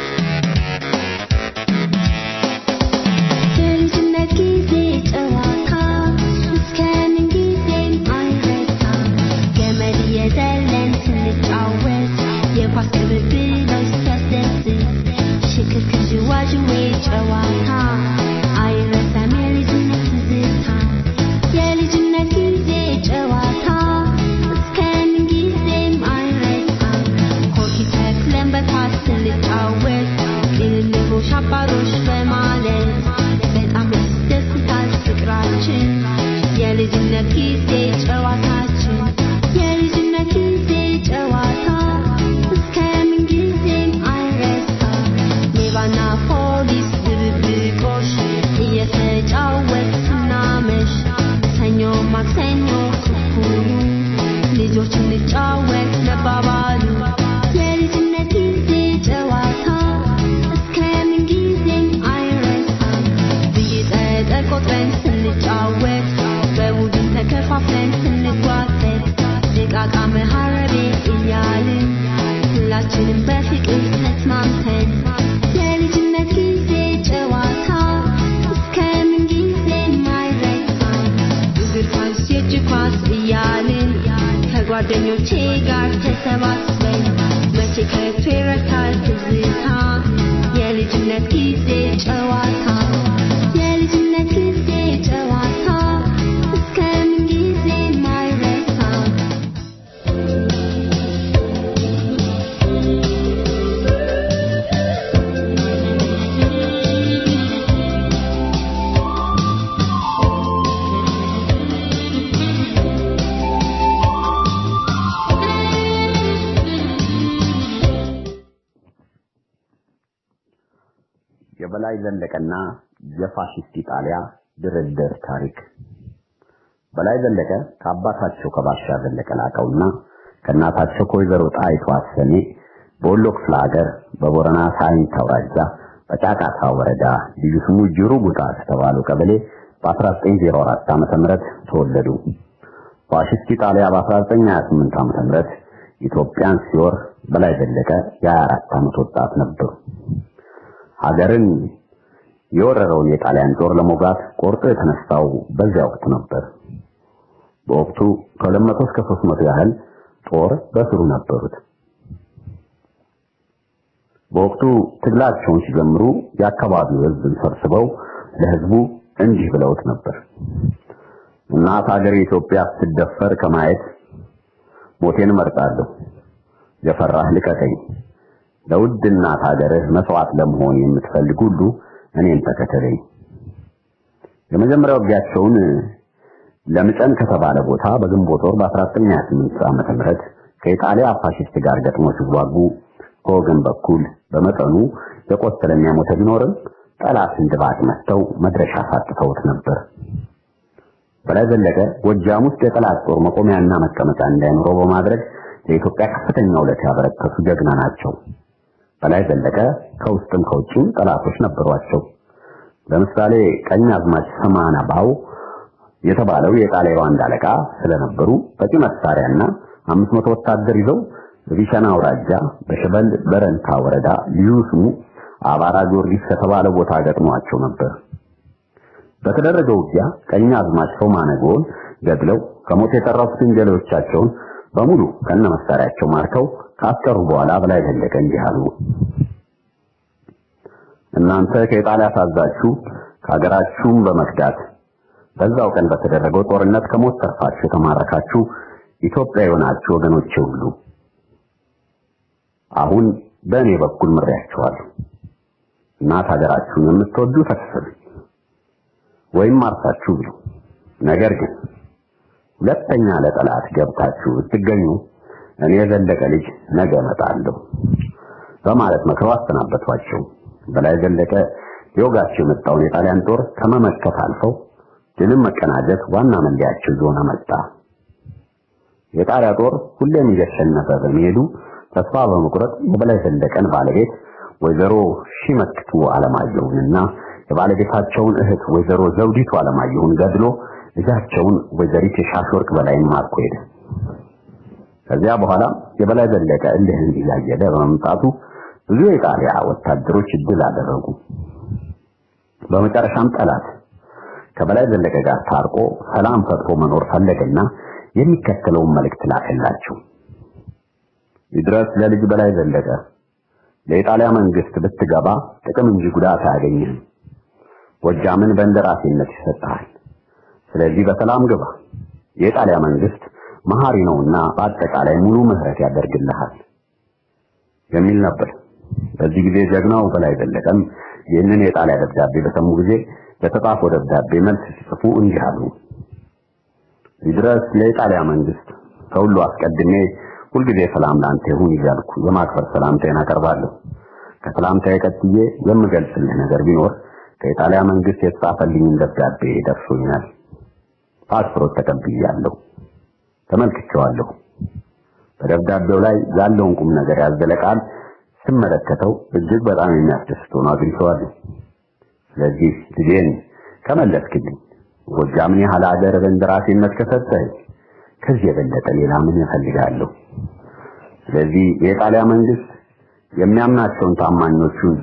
የልጅነት ጊዜ ጨዋታ እስከምን ጊዜም አይረሳም። ገመድ እየዘለን ስንጫወት የኳስ ቅብብሎች ሲያስደስት ሽክርክር ዥዋዥዌ ጨዋታ አይረሳም የልጅነት ትዝታ። የልጅነት ጊዜ ጨዋታ እስከምን ጊዜም አይረሳም። ኮኪ ተክለን በኳስ ስንጫወት ቅልልቦሽ አባሮች በማለት በጣም ያስደስታል ፍቅራችን የልጅነት ጊዜ ጨዋታችን የልጅነት ጊዜ ጨዋታ እስከምን ጊዜም አይረሳም ሌባና ፖሊስ ድብብቆሽ ከጓደኞቼ ጋር ተሰባስበን መቼ ከቶ ይረታል ትዝታ የልጅነት ጊዜ ጨዋታ የልጅነት ጊዜ ጨዋታ እስከምን ጊዜ ማይረሳ የበላይ ዘለቀና የፋሽስት ኢጣሊያ ድርድር ታሪክ በላይ ዘለቀ ከአባታቸው ከባሻ ዘለቀ ላቀውና ከእናታቸው ከወይዘሮ ጣይቱ አሰኔ በወሎ ክፍለ ሀገር በቦረና ሳይንት አውራጃ በጫቃታ ወረዳ ልዩ ስሙ ጅሩ ጉጣ ከተባለው ቀበሌ በ1904 ዓ.ም ተወለዱ። ፋሽስት ኢጣሊያ በ1928 ዓ.ም ኢትዮጵያን ሲወር በላይ ዘለቀ የ24 ዓመት ወጣት ነበሩ። ሀገርን የወረረውን የጣሊያን ጦር ለመውጋት ቆርጦ የተነሳው በዚያ ወቅት ነበር። በወቅቱ ከ200 እስከ 300 ያህል ጦር በስሩ ነበሩት። በወቅቱ ትግላቸውን ሲጀምሩ የአካባቢው ሕዝብን ሰብስበው ለሕዝቡ እንዲህ ብለውት ነበር። እናት ሀገር ኢትዮጵያ ስትደፈር ከማየት ሞቴን እመርጣለሁ። የፈራህ ልቀቀኝ። ለውድ እናት ሀገርህ መስዋዕት ለመሆን የምትፈልግ ሁሉ እኔን ተከተለኝ። የመጀመሪያው ውጊያቸውን ለምጨን ከተባለ ቦታ በግንቦት ወር በ1928 ዓመተ ምህረት ከኢጣሊያ ፋሽስት ጋር ገጥሞ ሲዋጉ ከወገን በኩል በመጠኑ የቆሰለና የሞተ ቢኖርም ጠላትን ድባቅ መጥተው መድረሻ ሳጥተውት ነበር። በላይ ዘለቀ ጎጃም ውስጥ የጠላት ጦር መቆሚያና መቀመጫ እንዳይኖረው በማድረግ ለኢትዮጵያ ከፍተኛ ውለታ ያበረከቱ ጀግና ናቸው። በላይ ዘለቀ ከውስጥም ከውጭም ጠላቶች ነበሯቸው። ለምሳሌ ቀኝ አዝማች ሰማና ባው የተባለው የጣሊያን ባንድ አለቃ ስለነበሩ በቂ መሳሪያና 500 ወታደር ይዘው በቢሸና አውራጃ በሸበል በረንታ ወረዳ ልዩ ስሙ አባራ ጊዮርጊስ ከተባለ ቦታ ገጥሟቸው ነበር። በተደረገው ውጊያ ቀኝ አዝማች ሶማነጎን ገድለው ከሞት የተረፉትን ጀሌዎቻቸውን በሙሉ ከነ መሳሪያቸው ማርከው ካስቀሩ በኋላ በላይ ዘለቀ እንዲህ አሉ። እናንተ ከኢጣሊያ ሳዛችሁ ከሀገራችሁም በመክዳት በዛው ቀን በተደረገው ጦርነት ከሞት ተርፋችሁ የተማረካችሁ ኢትዮጵያ የሆናችሁ ወገኖቼ ሁሉ አሁን በእኔ በኩል ምሬያችኋለሁ። እናት ሀገራችሁን የምትወዱ ተክፈሉ ወይም አርሳችሁ ብሉ። ነገር ግን ሁለተኛ ለጠላት ገብታችሁ ብትገኙ እኔ የዘለቀ ልጅ ነገ እመጣለሁ በማለት መክረው አሰናበቷቸው። በላይ ዘለቀ ሊወጋቸው የመጣውን የጣሊያን ጦር ከመመከት አልፈው ድልን መቀናጀት ዋና መለያቸው እየሆነ መጣ። የጣሊያ ጦር ሁሌም እየተሸነፈ በመሄዱ ተስፋ በመቁረጥ የበላይ ዘለቀን ባለቤት ወይዘሮ ሺመክቱ አለማየሁንና የባለቤታቸውን እህት ወይዘሮ ዘውዲቱ አለማየሁን ገድሎ ልጃቸውን ወይዘሪት የሻሽወርቅ በላይን ማርኮ ሄደ። ከዚያ በኋላ የበላይ ዘለቀ እልህን እያየለ በመምጣቱ ብዙ የጣሊያ ወታደሮች ድል አደረጉ። በመጨረሻም ጠላት ከበላይ ዘለቀ ጋር ታርቆ ሰላም ፈጥሮ መኖር ፈለገና የሚከተለውን መልእክት ላከላቸው። ይድረስ ለልጅ በላይ ዘለቀ ለኢጣሊያ መንግስት ብትገባ ጥቅም እንጂ ጉዳት አያገኝህም። ጎጃምን በእንደራሴነት ይሰጥሃል። ስለዚህ በሰላም ግባ። የኢጣሊያ መንግስት መሐሪ ነውና በአጠቃላይ ሙሉ ምህረት ያደርግልሃል የሚል ነበር። በዚህ ጊዜ ጀግናው በላይ ዘለቀም ይህንን የጣሊያ ደብዳቤ በሰሙ ጊዜ ለተጻፈው ደብዳቤ መልስ ሲጽፉ እንዲህ አሉ። ይድረስ ለኢጣሊያ መንግስት ከሁሉ አስቀድሜ ሁልጊዜ ሰላም ላንተ ይሁን እያልኩ የማክበር ሰላምታዬን አቀርባለሁ። ከሰላምታዬ ቀጥዬ የምገልጽልህ ነገር ቢኖር ከኢጣሊያ መንግስት የተጻፈልኝን ደብዳቤ ደርሶኛል። ፓስፖርት ተቀብያለሁ፣ ተመልክቼዋለሁ። በደብዳቤው ላይ ያለውን ቁም ነገር ያዘለ ቃል ስመለከተው እጅግ በጣም የሚያስደስት ሆኖ አግኝቼዋለሁ። ስለዚህ ልጄን ከመለስክልኝ ጎጃምን ያህል ሀገር በእንደራሴነት ከሰጠኸኝ ከዚህ የበለጠ ሌላ ምን እፈልጋለሁ? ስለዚህ የጣሊያ መንግስት የሚያምናቸውን ታማኞቹን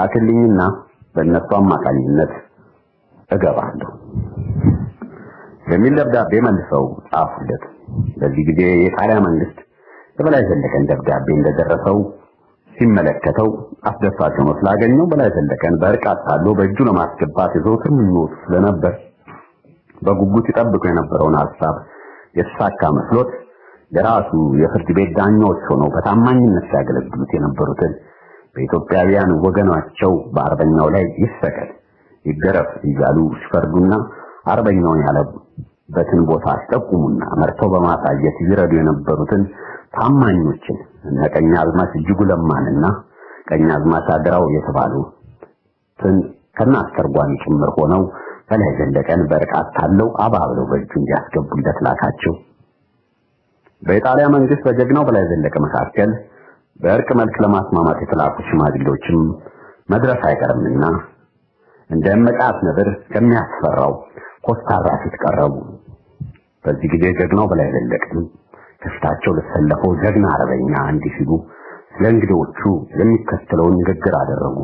ይላክልኝና በእነሱ አማካኝነት እገባለሁ። የሚል ደብዳቤ መልሰው ጻፉለት። በዚህ ጊዜ የጣሊያ መንግስት የበላይ ዘለቀን ደብዳቤ እንደደረሰው ሲመለከተው አስደሳች ሆኖ ስላገኘው በላይ ዘለቀን በእርቅ አታሎ በእጁ ለማስገባት የዘወትር ምኞቱ ስለነበር በጉጉት ይጠብቁ የነበረውን ሀሳብ የተሳካ መስሎት የራሱ የፍርድ ቤት ዳኛዎች ሆነው በታማኝነት ሲያገለግሉት የነበሩትን በኢትዮጵያውያን ወገናቸው በአርበኛው ላይ ይሰቀል ይገረፍ እያሉ ሲፈርዱና አርበኛውን ያለበትን ቦታ ሲጠቁሙና መርተው በማሳየት ይረዱ የነበሩትን ታማኞችን እነ ቀኛዝማች እጅጉ ለማንና ቀኛዝማች አድራው የተባሉትን ከነ አስተርጓሚ ጭምር ሆነው በላይ ዘለቀን በርቃት ታለው አባብለው በእጁ እንዲያስገቡለት ላካቸው። በኢጣሊያ መንግስት በጀግናው በላይ ዘለቀ መካከል በእርቅ መልክ ለማስማማት የተላኩ ሽማግሌዎችም መድረስ አይቀርምና እንደ መቃት ነብር ከሚያስፈራው ኮስታራ ፊት ቀረቡ። በዚህ ጊዜ ጀግናው በላይ ዘለቀን ከፊታቸው ለተሰለፈው ጀግና አርበኛ እንዲህ ሲሉ ስለ እንግዶቹ የሚከተለውን ንግግር አደረጉ።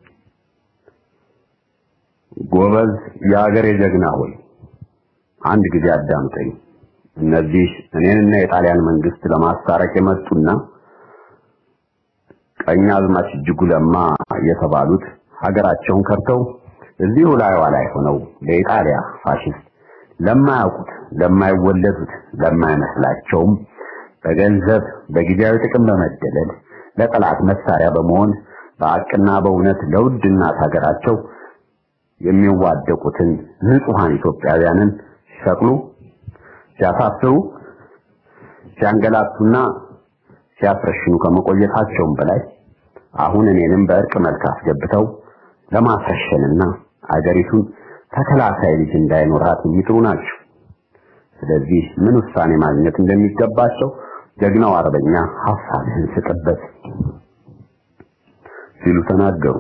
ጎበዝ የአገሬ ጀግና ሆይ አንድ ጊዜ አዳምጠኝ። እነዚህ እኔንና የጣሊያን መንግስት ለማስታረቅ የመጡና ቀኛዝማች እጅጉ ለማ የተባሉት ሀገራቸውን ከርተው እዚሁ ላይዋ ላይ ሆነው ለኢጣሊያ ፋሽስት ለማያውቁት ለማይወለዱት ለማይመስላቸውም በገንዘብ በጊዜያዊ ጥቅም በመደለል ለጠላት መሳሪያ በመሆን በአቅና በእውነት ለውድ እናት ሀገራቸው የሚዋደቁትን ንጹሃን ኢትዮጵያውያንን ሲሰቅሉ፣ ሲያሳስሩ፣ ሲያንገላቱና ሲያስረሽኑ ከመቆየታቸውም በላይ አሁን እኔንም በእርቅ መልክ አስገብተው ለማስረሸንና አገሪቱን ተከላካይ ልጅ እንዳይኖራት የሚጥሩ ናቸው። ስለዚህ ምን ውሳኔ ማግኘት እንደሚገባቸው ጀግናው አርበኛ ሐሳብህን ስጥበት ሲሉ ተናገሩ።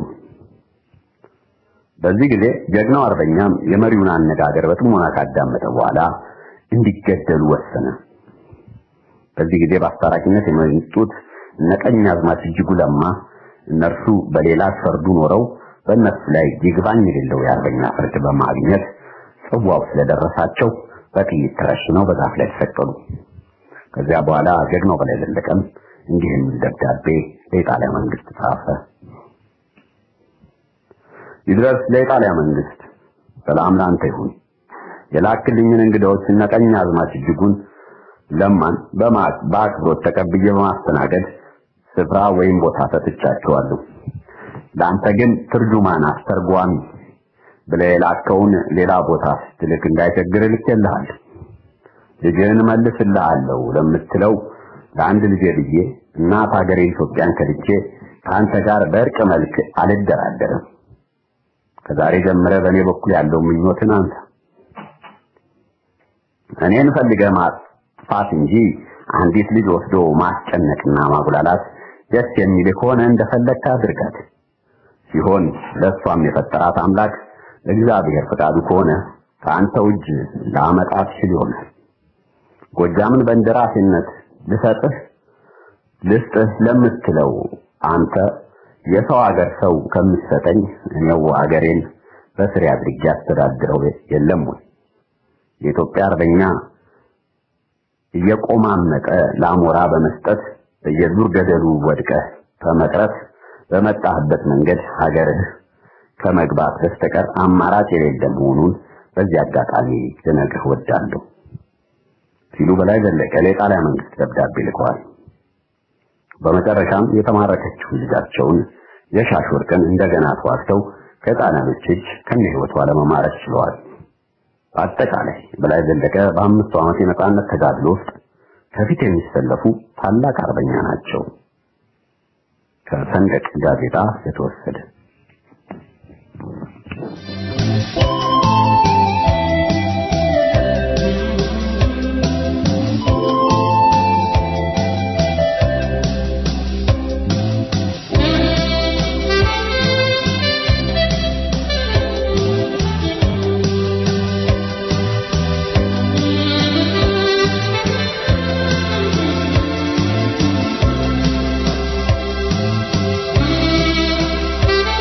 በዚህ ጊዜ ጀግናው አርበኛም የመሪውን አነጋገር በጥሞና ካዳመጠ በኋላ እንዲገደሉ ወሰነ። በዚህ ጊዜ በአስታራቂነት የመጡት እነ ቀኛዝማች እጅጉ ለማ እነርሱ በሌላ ፈርዱ ኖረው በእነሱ ላይ ይግባኝ የሌለው የአርበኛ ፍርድ በማግኘት ጽዋው ስለደረሳቸው በጥይት ተረሽነው በዛፍ ላይ ተሰቀሉ። ከዚያ በኋላ ጀግናው በላይ ዘለቀም እንዲህ የሚል ደብዳቤ ለኢጣሊያ መንግስት ጻፈ። ይድረስ ለኢጣሊያ መንግስት፣ ሰላም ላንተ ይሁን። የላክልኝን እንግዳዎች እነ ቀኛዝማች እጅጉን ለማን በአክብሮት ተቀብዬ በማስተናገድ ስፍራ ወይም ቦታ ሰጥቻቸዋለሁ። ለአንተ ግን ትርጁማን አስተርጓሚ ብለህ የላከውን ሌላ ቦታ ስትልክ እንዳይቸግር ልኬልሃል። ልጅህን መልስልሃለሁ ለምትለው ለአንድ ልጄ ብዬ እናት ሀገሬ ኢትዮጵያን ከልቼ ከአንተ ጋር በእርቅ መልክ አልደራደርም። ከዛሬ ጀምረ በእኔ በኩል ያለው ምኞትን አንተ እኔን ፈልገህ ማጥፋት እንጂ አንዲት ልጅ ወስዶ ማስጨነቅና ማጉላላት ደስ የሚል ከሆነ እንደፈለግህ አድርጋት። ሲሆን ለእሷም የፈጠራት አምላክ እግዚአብሔር ፈቃዱ ከሆነ ከአንተው እጅ ላመጣት ይችል ይሆናል። ጎጃምን በእንደራሴነት ልሰጥህ ልስጥህ ለምትለው አንተ የሰው ሀገር ሰው ከምትሰጠኝ እኔው ሀገሬን በስሬ አድርጌ አስተዳድረው የለም ወይ? የኢትዮጵያ አርበኛ እየቆማመጠ ለአሞራ በመስጠት በየዱር ገደሉ ወድቀህ ከመቅረት በመጣህበት መንገድ ሀገርህ ከመግባት በስተቀር አማራጭ የሌለ መሆኑን በዚህ አጋጣሚ ልነግርህ ወዳለሁ ሲሉ በላይ ዘለቀ ለጣሊያ መንግስት ደብዳቤ ልከዋል። በመጨረሻም የተማረከችው ልጃቸውን የሻሽ ወርቅን እንደገና ተዋግተው ከጣሊያኖች እጅ ከነ ህይወቷ ለመማረክ ችለዋል። በአጠቃላይ በላይ ዘለቀ በአምስቱ ዓመት የነጻነት ተጋድሎ ውስጥ ከፊት የሚሰለፉ ታላቅ አርበኛ ናቸው። ከሰንደቅ ጋዜጣ የተወሰደ Thank you.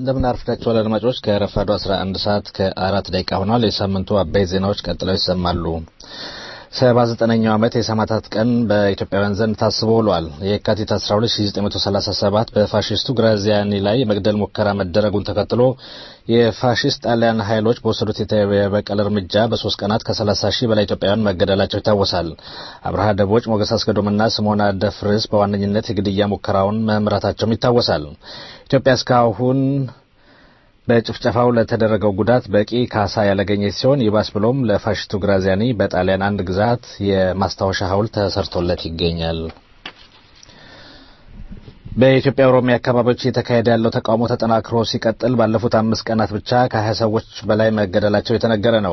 እንደምን አርፍዳችኋል አድማጮች። ከረፋዱ 11 ሰዓት ከአራት ደቂቃ ሆኗል። የሳምንቱ አበይት ዜናዎች ቀጥለው ይሰማሉ። ሰባ ዘጠነኛው ዓመት የሰማዕታት ቀን በኢትዮጵያውያን ዘንድ ታስቦ ውሏል። የካቲት 12 1937 በፋሽስቱ ግራዚያኒ ላይ የመግደል ሙከራ መደረጉን ተከትሎ የፋሽስት ጣሊያን ኃይሎች በወሰዱት የበቀል እርምጃ በሶስት ቀናት ከ30 ሺህ በላይ ኢትዮጵያውያን መገደላቸው ይታወሳል። አብርሃ ደቦጭ፣ ሞገስ አስገዶምና ስሞና ደፍርስ በዋነኝነት የግድያ ሙከራውን መምራታቸውም ይታወሳል። ኢትዮጵያ እስካሁን በጭፍጨፋው ለተደረገው ጉዳት በቂ ካሳ ያላገኘች ሲሆን ይባስ ብሎም ለፋሽስቱ ግራዚያኒ በጣሊያን አንድ ግዛት የማስታወሻ ሐውልት ተሰርቶለት ይገኛል። በኢትዮጵያ ኦሮሚያ አካባቢዎች እየተካሄደ ያለው ተቃውሞ ተጠናክሮ ሲቀጥል ባለፉት አምስት ቀናት ብቻ ከሀያ ሰዎች በላይ መገደላቸው የተነገረ ነው።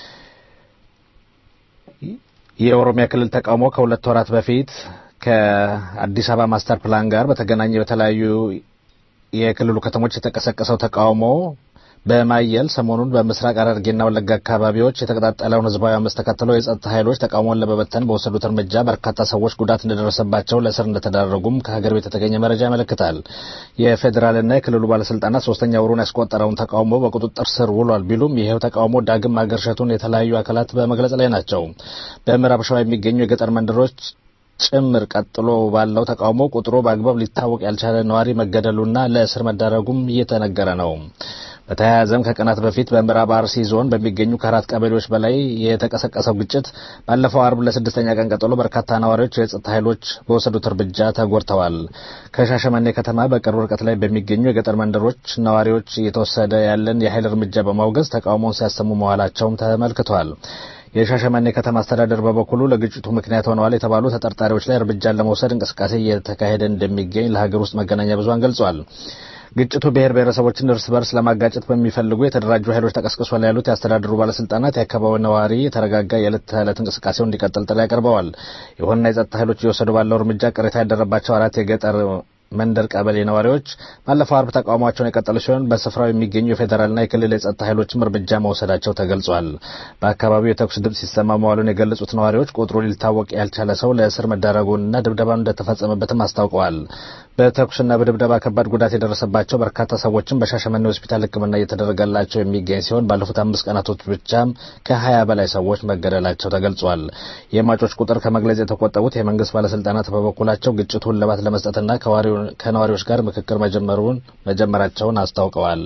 የኦሮሚያ ክልል ተቃውሞ ከሁለት ወራት በፊት ከአዲስ አበባ ማስተር ፕላን ጋር በተገናኘ በተለያዩ የክልሉ ከተሞች የተቀሰቀሰው ተቃውሞ በማየል ሰሞኑን በምስራቅ ሐረርጌና ወለጋ አካባቢዎች የተቀጣጠለውን ህዝባዊ አመፅ ተከትሎ የጸጥታ ኃይሎች ተቃውሞውን ለመበተን በወሰዱት እርምጃ በርካታ ሰዎች ጉዳት እንደደረሰባቸው ለእስር እንደተዳረጉም ከሀገር ቤት የተገኘ መረጃ ያመለክታል። የፌዴራልና የክልሉ ባለስልጣናት ሶስተኛ ወሩን ያስቆጠረውን ተቃውሞ በቁጥጥር ስር ውሏል ቢሉም ይሄው ተቃውሞ ዳግም ማገርሸቱን የተለያዩ አካላት በመግለጽ ላይ ናቸው። በምዕራብ ሸዋ የሚገኙ የገጠር መንደሮች ጭምር ቀጥሎ ባለው ተቃውሞ ቁጥሩ በአግባብ ሊታወቅ ያልቻለ ነዋሪ መገደሉና ለእስር መዳረጉም እየተነገረ ነው። በተያያዘም ከቀናት በፊት በምዕራብ አርሲ ዞን በሚገኙ ከአራት ቀበሌዎች በላይ የተቀሰቀሰው ግጭት ባለፈው አርብ ለስድስተኛ ቀን ቀጥሎ በርካታ ነዋሪዎች የጸጥታ ኃይሎች በወሰዱት እርምጃ ተጎድተዋል። ከሻሸመኔ ከተማ በቅርብ ርቀት ላይ በሚገኙ የገጠር መንደሮች ነዋሪዎች እየተወሰደ ያለን የኃይል እርምጃ በማውገዝ ተቃውሞውን ሲያሰሙ መዋላቸውም ተመልክቷል። የሻሸመኔ ከተማ አስተዳደር በበኩሉ ለግጭቱ ምክንያት ሆነዋል የተባሉ ተጠርጣሪዎች ላይ እርምጃን ለመውሰድ እንቅስቃሴ እየተካሄደ እንደሚገኝ ለሀገር ውስጥ መገናኛ ብዙሃን ገልጿል። ግጭቱ ብሔር ብሔረሰቦችን እርስ በርስ ለማጋጨት በሚፈልጉ የተደራጁ ኃይሎች ተቀስቅሷል ያሉት የአስተዳደሩ ባለስልጣናት የአካባቢው ነዋሪ የተረጋጋ የዕለት ተዕለት እንቅስቃሴውን እንዲቀጥል ጥሪ አቅርበዋል። ይሁንና የጸጥታ ኃይሎች እየወሰዱ ባለው እርምጃ ቅሬታ ያደረባቸው አራት የገጠር መንደር ቀበሌ ነዋሪዎች ባለፈው አርብ ተቃውሟቸውን የቀጠሉ ሲሆን በስፍራው የሚገኙ የፌዴራልና የክልል የጸጥታ ኃይሎችም እርምጃ መውሰዳቸው ተገልጿል። በአካባቢው የተኩስ ድምፅ ሲሰማ መዋሉን የገለጹት ነዋሪዎች ቁጥሩ ሊታወቅ ያልቻለ ሰው ለእስር መዳረጉንና ድብደባ እንደተፈጸመበትም አስታውቀዋል። በተኩስና በድብደባ ከባድ ጉዳት የደረሰባቸው በርካታ ሰዎችም በሻሸመኔ ሆስፒታል ሕክምና እየተደረገላቸው የሚገኝ ሲሆን ባለፉት አምስት ቀናቶች ብቻም ከሀያ በላይ ሰዎች መገደላቸው ተገልጿል። የሟቾች ቁጥር ከመግለጽ የተቆጠቡት የመንግስት ባለስልጣናት በበኩላቸው ግጭቱን እልባት ለመስጠትና ከነዋሪዎች ጋር ምክክር መጀመሩን መጀመራቸውን አስታውቀዋል።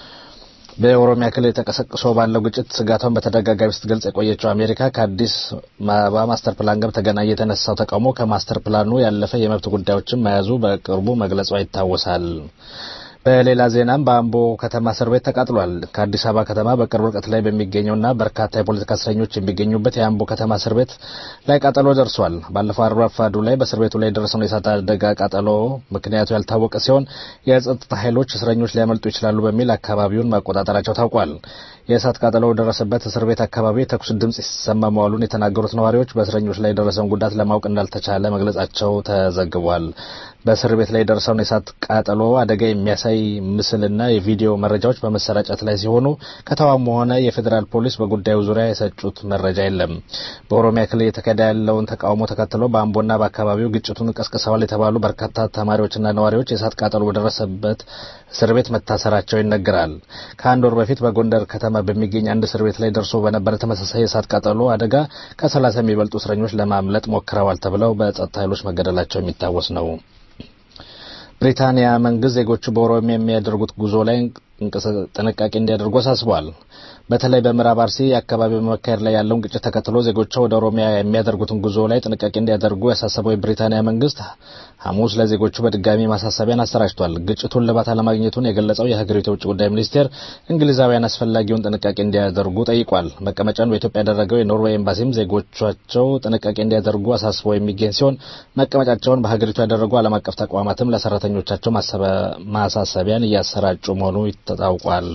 በኦሮሚያ ክልል የተቀሰቅሶ ባለው ግጭት ስጋቷን በተደጋጋሚ ስትገልጽ የቆየችው አሜሪካ ከአዲስ አበባ ማስተር ፕላን ጋር በተገናኘ የተነሳው ተቃውሞ ከማስተር ፕላኑ ያለፈ የመብት ጉዳዮችን መያዙ በቅርቡ መግለጿ ይታወሳል። በሌላ ዜናም በአምቦ ከተማ እስር ቤት ተቃጥሏል። ከአዲስ አበባ ከተማ በቅርብ ርቀት ላይ በሚገኘውና በርካታ የፖለቲካ እስረኞች የሚገኙበት የአምቦ ከተማ እስር ቤት ላይ ቃጠሎ ደርሷል። ባለፈው አርብ ረፋዱ ላይ በእስር ቤቱ ላይ የደረሰውን የእሳት አደጋ ቃጠሎ ምክንያቱ ያልታወቀ ሲሆን የጸጥታ ኃይሎች እስረኞች ሊያመልጡ ይችላሉ በሚል አካባቢውን መቆጣጠራቸው ታውቋል። የእሳት ቃጠሎ ደረሰበት እስር ቤት አካባቢ የተኩስ ድምጽ ሲሰማ መዋሉን የተናገሩት ነዋሪዎች በእስረኞች ላይ የደረሰውን ጉዳት ለማወቅ እንዳልተቻለ መግለጻቸው ተዘግቧል። በእስር ቤት ላይ የደረሰውን የእሳት ቃጠሎ አደጋ የሚያሳይ ምስልና የቪዲዮ መረጃዎች በመሰራጨት ላይ ሲሆኑ ከተማም ሆነ የፌዴራል ፖሊስ በጉዳዩ ዙሪያ የሰጡት መረጃ የለም። በኦሮሚያ ክልል የተካሄደ ያለውን ተቃውሞ ተከትሎ በአምቦና በአካባቢው ግጭቱን ቀስቅሰዋል የተባሉ በርካታ ተማሪዎችና ነዋሪዎች የእሳት ቃጠሎ በደረሰበት እስር ቤት መታሰራቸው ይነገራል። ከአንድ ወር በፊት በጎንደር ከተማ በሚገኝ አንድ እስር ቤት ላይ ደርሶ በነበረ ተመሳሳይ የእሳት ቃጠሎ አደጋ ከሰላሳ የሚበልጡ እስረኞች ለማምለጥ ሞክረዋል ተብለው በጸጥታ ኃይሎች መገደላቸው የሚታወስ ነው። ብሪታንያ መንግስት ዜጎቹ በኦሮሚያ የሚያደርጉት ጉዞ ላይ ጥንቃቄ እንዲያደርጉ አሳስቧል። በተለይ በምዕራብ አርሲ አካባቢ በመካሄድ ላይ ያለውን ግጭት ተከትሎ ዜጎቿ ወደ ኦሮሚያ የሚያደርጉትን ጉዞ ላይ ጥንቃቄ እንዲያደርጉ ያሳሰበው የብሪታንያ መንግስት ሐሙስ ለዜጎቹ በድጋሚ ማሳሰቢያን አሰራጭቷል። ግጭቱን ልባት አለማግኘቱን የገለጸው የሀገሪቱ የውጭ ጉዳይ ሚኒስቴር እንግሊዛውያን አስፈላጊውን ጥንቃቄ እንዲያደርጉ ጠይቋል። መቀመጫውን በኢትዮጵያ ያደረገው የኖርዌይ ኤምባሲም ዜጎቻቸው ጥንቃቄ እንዲያደርጉ አሳስቦ የሚገኝ ሲሆን መቀመጫቸውን በሀገሪቱ ያደረጉ ዓለም አቀፍ ተቋማትም ለሰራተኞቻቸው ማሳሰቢያን እያሰራጩ መሆኑ ታውቋል።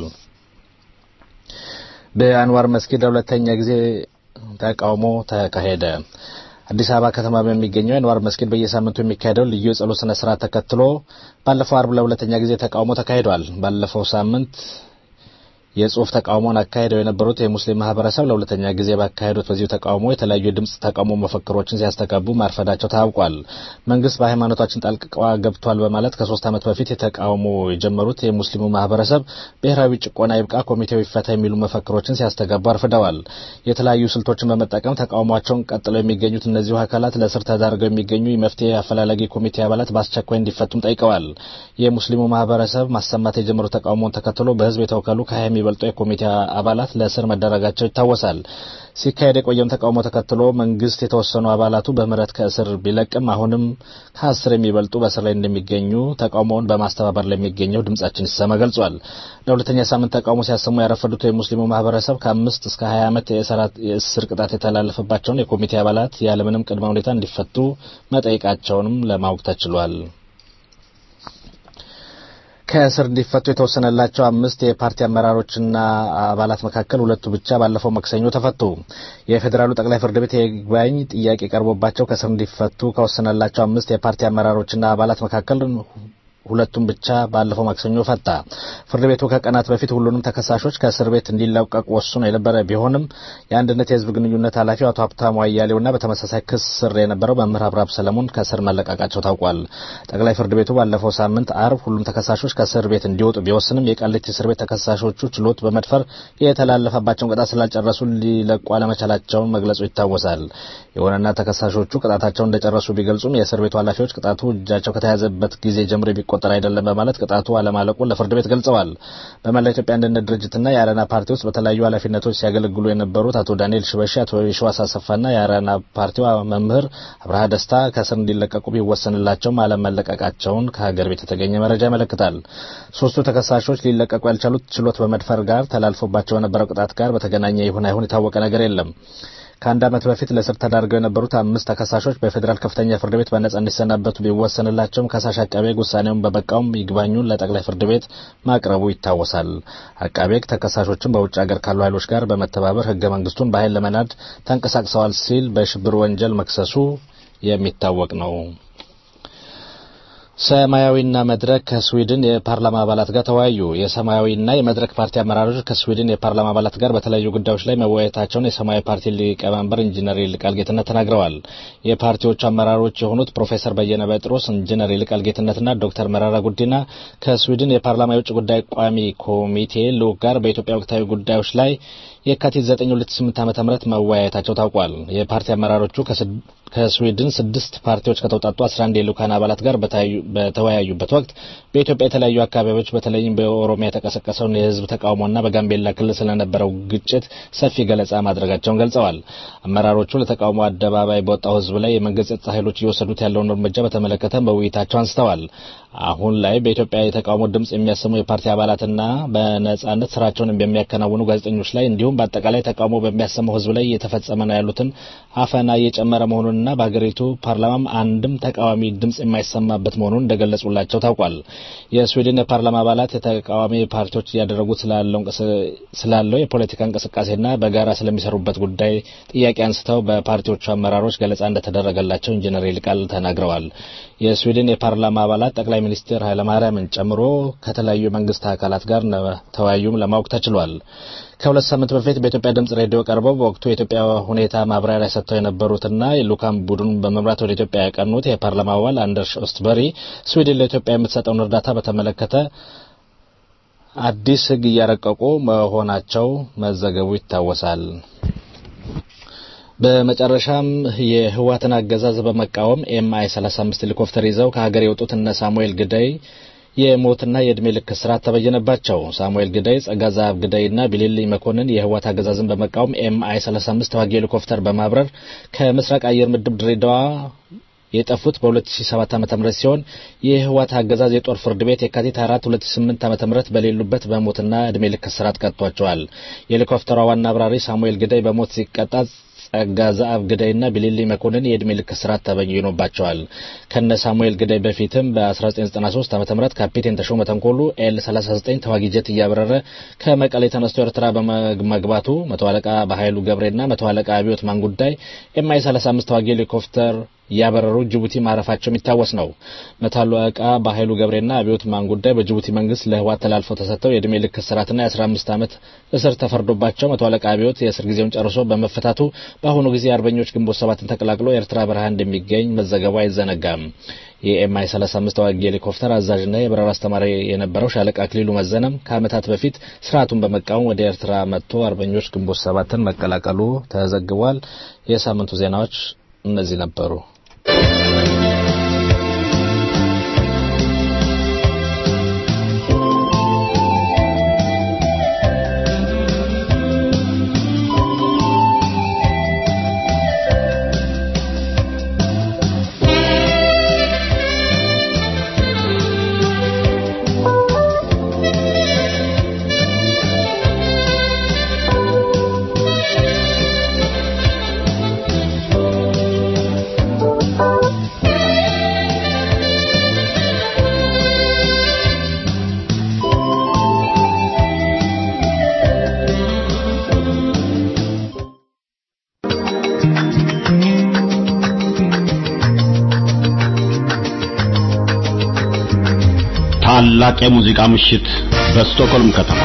በአንዋር መስጊድ ለሁለተኛ ጊዜ ተቃውሞ ተካሄደ። አዲስ አበባ ከተማ በሚገኘው የአንዋር መስጊድ በየሳምንቱ የሚካሄደው ልዩ የጸሎት ስነ ስርዓት ተከትሎ ባለፈው አርብ ለሁለተኛ ጊዜ ተቃውሞ ተካሂዷል። ባለፈው ሳምንት የጽሁፍ ተቃውሞውን አካሄደው የነበሩት የሙስሊም ማህበረሰብ ለሁለተኛ ጊዜ ባካሄዱት በዚሁ ተቃውሞ የተለያዩ የድምፅ ተቃውሞ መፈክሮችን ሲያስተጋቡ ማርፈዳቸው ታውቋል። መንግስት በሃይማኖታችን ጣልቃ ገብቷል በማለት ከሶስት ዓመት በፊት የተቃውሞ የጀመሩት የሙስሊሙ ማህበረሰብ ብሔራዊ ጭቆና ይብቃ፣ ኮሚቴው ይፈታ የሚሉ መፈክሮችን ሲያስተጋቡ አርፍደዋል። የተለያዩ ስልቶችን በመጠቀም ተቃውሟቸውን ቀጥለው የሚገኙት እነዚሁ አካላት ለእስር ተዳርገው የሚገኙ የመፍትሄ አፈላላጊ ኮሚቴ አባላት በአስቸኳይ እንዲፈቱም ጠይቀዋል። የሙስሊሙ ማህበረሰብ ማሰማት የጀመሩት ተቃውሞውን ተከትሎ በህዝብ የተወከሉ ከሀያ የሚበልጡ የኮሚቴ አባላት ለእስር መደረጋቸው ይታወሳል። ሲካሄድ የቆየውን ተቃውሞ ተከትሎ መንግስት የተወሰኑ አባላቱ በምህረት ከእስር ቢለቅም አሁንም ከአስር የሚበልጡ በእስር ላይ እንደሚገኙ ተቃውሞውን በማስተባበር ላይ የሚገኘው ድምጻችን ሲሰማ ገልጿል። ለሁለተኛ ሳምንት ተቃውሞ ሲያሰሙ ያረፈዱት የሙስሊሙ ማህበረሰብ ከአምስት እስከ ሀያ ዓመት የእስር ቅጣት የተላለፈባቸውን የኮሚቴ አባላት ያለምንም ቅድመ ሁኔታ እንዲፈቱ መጠየቃቸውንም ለማወቅ ተችሏል። ከእስር እንዲፈቱ የተወሰነላቸው አምስት የፓርቲ አመራሮችና አባላት መካከል ሁለቱ ብቻ ባለፈው ማክሰኞ ተፈቱ። የፌዴራሉ ጠቅላይ ፍርድ ቤት የይግባኝ ጥያቄ ቀርቦባቸው ከእስር እንዲፈቱ ከወሰነላቸው አምስት የፓርቲ አመራሮችና አባላት መካከል ሁለቱም ብቻ ባለፈው ማክሰኞ ፈታ። ፍርድ ቤቱ ከቀናት በፊት ሁሉንም ተከሳሾች ከእስር ቤት እንዲለቀቁ ወስኖ የነበረ ቢሆንም የአንድነት የህዝብ ግንኙነት ኃላፊው አቶ ሀብታሙ አያሌውና በተመሳሳይ ክስ ስር የነበረው መምህር አብራብ ሰለሞን ከእስር መለቀቃቸው ታውቋል። ጠቅላይ ፍርድ ቤቱ ባለፈው ሳምንት አርብ ሁሉም ተከሳሾች ከእስር ቤት እንዲወጡ ቢወስንም የቃሊቲ እስር ቤት ተከሳሾቹ ችሎት በመድፈር የተላለፈባቸውን ቅጣት ስላልጨረሱ ሊለቁ አለመቻላቸውን መግለጹ ይታወሳል። የሆነና ተከሳሾቹ ቅጣታቸውን እንደጨረሱ ቢገልጹም የእስር ቤቱ ኃላፊዎች ቅጣቱ እጃቸው ከተያዘበት ጊዜ ጀምሮ የሚቆጠር አይደለም በማለት ቅጣቱ አለማለቁን ለፍርድ ቤት ገልጸዋል። በመላ ኢትዮጵያ አንድነት ድርጅትና የአረና ፓርቲ ውስጥ በተለያዩ ኃላፊነቶች ሲያገለግሉ የነበሩት አቶ ዳንኤል ሽበሺ፣ አቶ የሸዋስ አሰፋና የአረና ፓርቲው መምህር አብርሃ ደስታ ከእስር እንዲለቀቁ ቢወሰንላቸውም አለመለቀቃቸውን ከሀገር ቤት የተገኘ መረጃ ያመለክታል። ሶስቱ ተከሳሾች ሊለቀቁ ያልቻሉት ችሎት በመድፈር ጋር ተላልፎባቸው የነበረው ቅጣት ጋር በተገናኘ ይሁን አይሁን የታወቀ ነገር የለም። ከአንድ ዓመት በፊት ለእስር ተዳርገው የነበሩት አምስት ተከሳሾች በፌዴራል ከፍተኛ ፍርድ ቤት በነጻ እንዲሰናበቱ ቢወሰንላቸውም ከሳሽ አቃቤ ሕግ ውሳኔውን በመቃወም ይግባኙን ለጠቅላይ ፍርድ ቤት ማቅረቡ ይታወሳል። አቃቤ ሕግ ተከሳሾችን በውጭ ሀገር ካሉ ኃይሎች ጋር በመተባበር ሕገ መንግስቱን በኃይል ለመናድ ተንቀሳቅሰዋል ሲል በሽብር ወንጀል መክሰሱ የሚታወቅ ነው። ሰማያዊና መድረክ ከስዊድን የፓርላማ አባላት ጋር ተወያዩ። የሰማያዊና የመድረክ ፓርቲ አመራሮች ከስዊድን የፓርላማ አባላት ጋር በተለያዩ ጉዳዮች ላይ መወያየታቸውን የሰማያዊ ፓርቲ ሊቀመንበር ኢንጂነር ይልቃል ጌትነት ተናግረዋል። የፓርቲዎቹ አመራሮች የሆኑት ፕሮፌሰር በየነ ጴጥሮስ፣ ኢንጂነር ይልቃል ጌትነትና ዶክተር መራራ ጉዲና ከስዊድን የፓርላማ የውጭ ጉዳይ ቋሚ ኮሚቴ ልዑክ ጋር በኢትዮጵያ ወቅታዊ ጉዳዮች ላይ የካቲት 9 2008 ዓ.ም መወያየታቸው ታውቋል። የፓርቲ አመራሮቹ ከስዊድን ስድስት ፓርቲዎች ከተውጣጡ 11 የልኡካን አባላት ጋር በተወያዩበት ወቅት በኢትዮጵያ የተለያዩ አካባቢዎች በተለይም በኦሮሚያ የተቀሰቀሰውን የህዝብ ተቃውሞና በጋምቤላ ክልል ስለነበረው ግጭት ሰፊ ገለጻ ማድረጋቸውን ገልጸዋል። አመራሮቹ ለተቃውሞ አደባባይ በወጣው ህዝብ ላይ የመንግስት ጸጥታ ኃይሎች እየወሰዱት ያለውን እርምጃ በተመለከተ በውይይታቸው አንስተዋል። አሁን ላይ በኢትዮጵያ የተቃውሞ ድምጽ የሚያሰሙ የፓርቲ አባላትና በነጻነት ስራቸውን በሚያከናውኑ ጋዜጠኞች ላይ እንዲሁም በአጠቃላይ ተቃውሞ በሚያሰማው ህዝብ ላይ እየተፈጸመ ነው ያሉትን አፈና እየጨመረ መሆኑንና በሀገሪቱ ፓርላማም አንድም ተቃዋሚ ድምጽ የማይሰማበት መሆኑን እንደገለጹላቸው ታውቋል። የስዊድን የፓርላማ አባላት የተቃዋሚ ፓርቲዎች እያደረጉት ስላለው የፖለቲካ እንቅስቃሴና በጋራ ስለሚሰሩበት ጉዳይ ጥያቄ አንስተው በፓርቲዎቹ አመራሮች ገለጻ እንደተደረገላቸው ኢንጂነር ይልቃል ተናግረዋል። የስዊድን የፓርላማ አባላት ጠቅላይ ሚኒስትር ኃይለማርያምን ጨምሮ ከተለያዩ የመንግስት አካላት ጋር ተወያዩም ለማወቅ ተችሏል። ከሁለት ሳምንት በፊት በኢትዮጵያ ድምጽ ሬዲዮ ቀርበው በወቅቱ የኢትዮጵያ ሁኔታ ማብራሪያ ሰጥተው የነበሩትና የልኡካን ቡድኑን በመምራት ወደ ኢትዮጵያ ያቀኑት የፓርላማ አባል አንደርስ ኦስትበሪ ስዊድን ለኢትዮጵያ የምትሰጠውን እርዳታ በተመለከተ አዲስ ሕግ እያረቀቁ መሆናቸው መዘገቡ ይታወሳል። በመጨረሻም የህወሓትን አገዛዝ በመቃወም ኤምአይ 35 ሄሊኮፕተር ይዘው ከሀገር የወጡት እነ ሳሙኤል ግዳይ የሞትና የእድሜ ልክ እስራት ተበየነባቸው። ሳሙኤል ግዳይ፣ ጸጋዛብ ግዳይና ቢሊልኝ መኮንን የህወሓት አገዛዝን በመቃወም ኤምአይ 35 ተዋጊ ሄሊኮፕተር በማብረር ከምስራቅ አየር ምድብ ድሬዳዋ የጠፉት በ2007 ዓ.ም ሲሆን የህወሓት አገዛዝ የጦር ፍርድ ቤት የካቲት 4 2008 ዓ.ም በሌሉበት በሞትና እድሜ ልክ እስራት ቀጥቷቸዋል። የሄሊኮፕተሯ ዋና አብራሪ ሳሙኤል ግዳይ በሞት ሲቀጣ ጸጋ ዘአብ ግዳይና ቢሊሊ መኮንን የዕድሜ ልክ እስራት ተበይኖባቸዋል። ከነ ሳሙኤል ግዳይ በፊትም በ1993 ዓ ም ካፒቴን ተሾመ ተንኮሉ ኤል 39 ተዋጊ ጀት እያበረረ ከመቀሌ ተነስቶ ኤርትራ በመግባቱ መቶ አለቃ በኃይሉ ገብሬና መቶ አለቃ አብዮት ማንጉዳይ ኤምአይ 35 ተዋጊ ሄሊኮፕተር ያበረሩ ጅቡቲ ማረፋቸው የሚታወስ ነው። መቶ አለቃ በኃይሉ ገብሬና አብዮት ማንጉዳይ በጅቡቲ መንግስት ለህወሓት ተላልፈው ተሰጥተው የዕድሜ ልክ እስራትና የ15 ዓመት እስር ተፈርዶባቸው መቶ አለቃ አብዮት የእስር ጊዜውን ጨርሶ በመፈታቱ በአሁኑ ጊዜ አርበኞች ግንቦት ሰባትን ተቀላቅሎ ኤርትራ በረሃ እንደሚገኝ መዘገቡ አይዘነጋም። የኤምአይ 35 ተዋጊ ሄሊኮፕተር አዛዥና የበረራ አስተማሪ የነበረው ሻለቃ አክሊሉ መዘነም ከዓመታት በፊት ስርዓቱን በመቃወም ወደ ኤርትራ መጥቶ አርበኞች ግንቦት ሰባትን መቀላቀሉ ተዘግቧል። የሳምንቱ ዜናዎች እነዚህ ነበሩ። ታላቅ የሙዚቃ ምሽት በስቶክሆልም ከተማ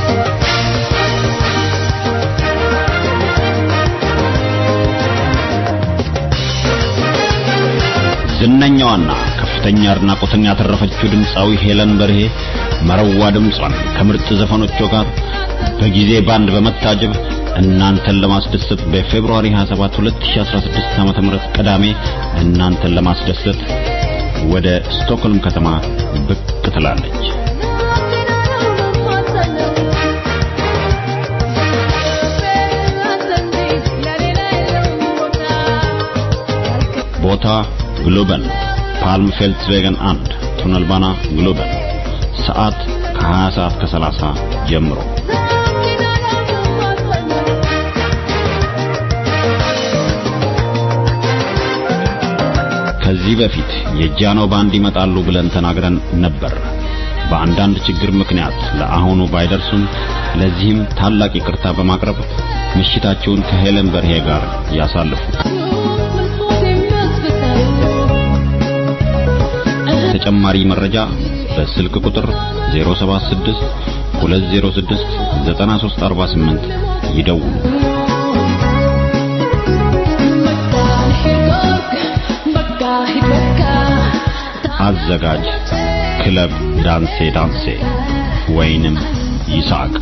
ዝነኛዋና ከፍተኛ አድናቆትን ያተረፈችው ድምፃዊ ሄለን በርሄ መረዋ ድምጿን ከምርጥ ዘፈኖቿ ጋር በጊዜ ባንድ በመታጀብ እናንተን ለማስደሰት በፌብሩዋሪ 27 2016 ዓ.ም ቅዳሜ እናንተን ለማስደሰት ወደ ስቶክሆልም ከተማ ብቅ ትላለች። ቦታ ግሎበን ፓልም ፌልትስቬገን አንድ ቱነልባና ግሎበን ሰዓት ከ20 ሰዓት ከ30 ጀምሮ ከዚህ በፊት የጃኖ ባንድ ይመጣሉ ብለን ተናግረን ነበር። በአንዳንድ ችግር ምክንያት ለአሁኑ ባይደርሱም ለዚህም ታላቅ ይቅርታ በማቅረብ ምሽታቸውን ከሄለን በርሄ ጋር ያሳልፉ። ተጨማሪ መረጃ በስልክ ቁጥር 076 206 9348 ይደውሉ። አዘጋጅ ክለብ ዳንሴ ዳንሴ ወይንም ይስሐቅ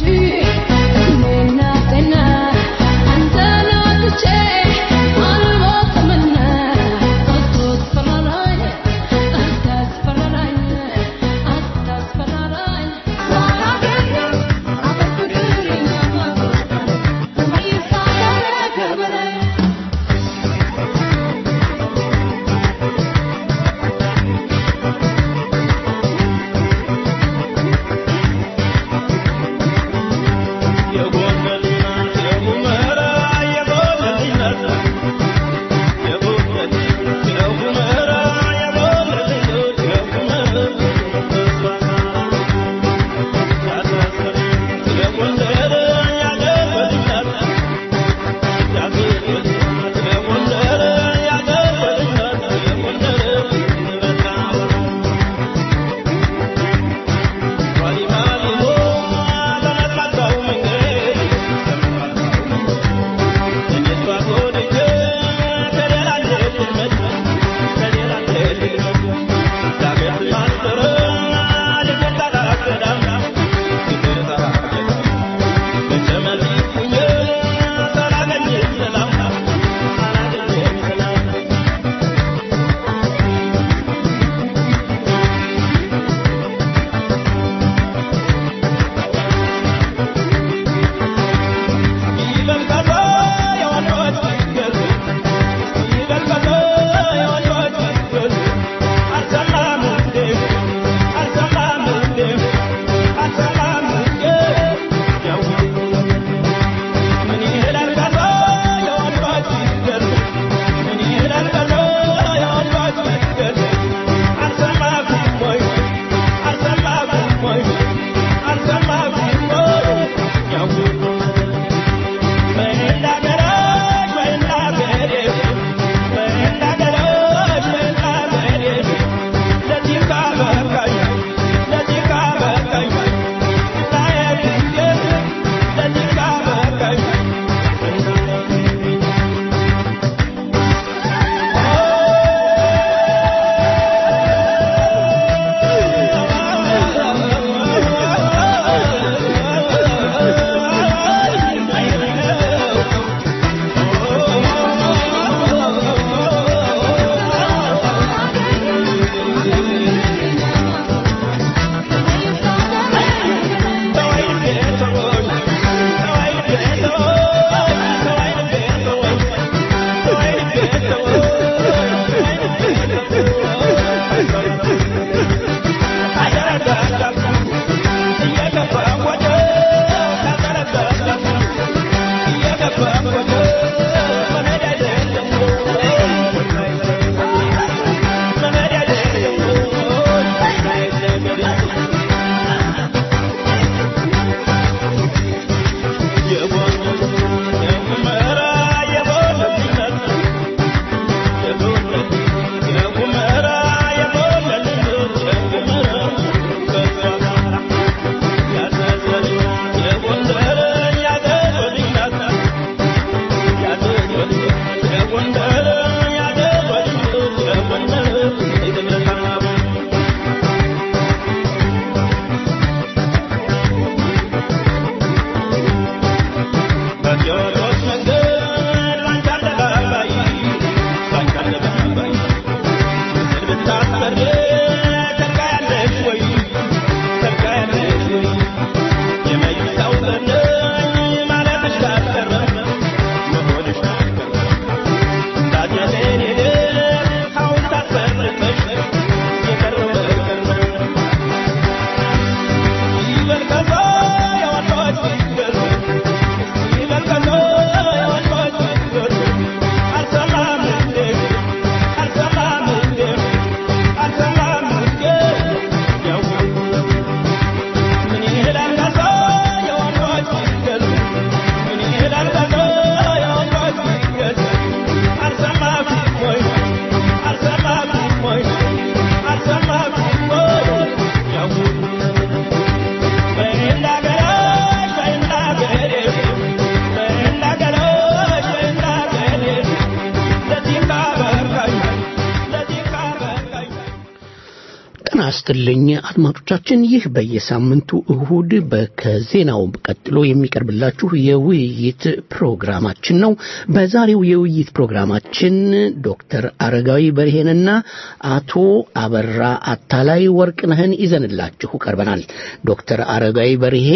ጤና ይስጥልኝ አድማጮቻችን። ይህ በየሳምንቱ እሁድ ከዜናው ቀጥሎ የሚቀርብላችሁ የውይይት ፕሮግራማችን ነው። በዛሬው የውይይት ፕሮግራማችን ዶክተር አረጋዊ በርሄንና አቶ አበራ አታላይ ወርቅነህን ይዘንላችሁ ቀርበናል። ዶክተር አረጋዊ በርሄ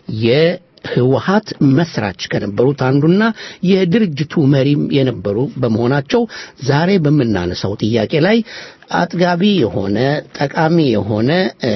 የ ህወሀት መስራች ከነበሩት አንዱና የድርጅቱ መሪም የነበሩ በመሆናቸው ዛሬ በምናነሳው ጥያቄ ላይ አጥጋቢ የሆነ ጠቃሚ የሆነ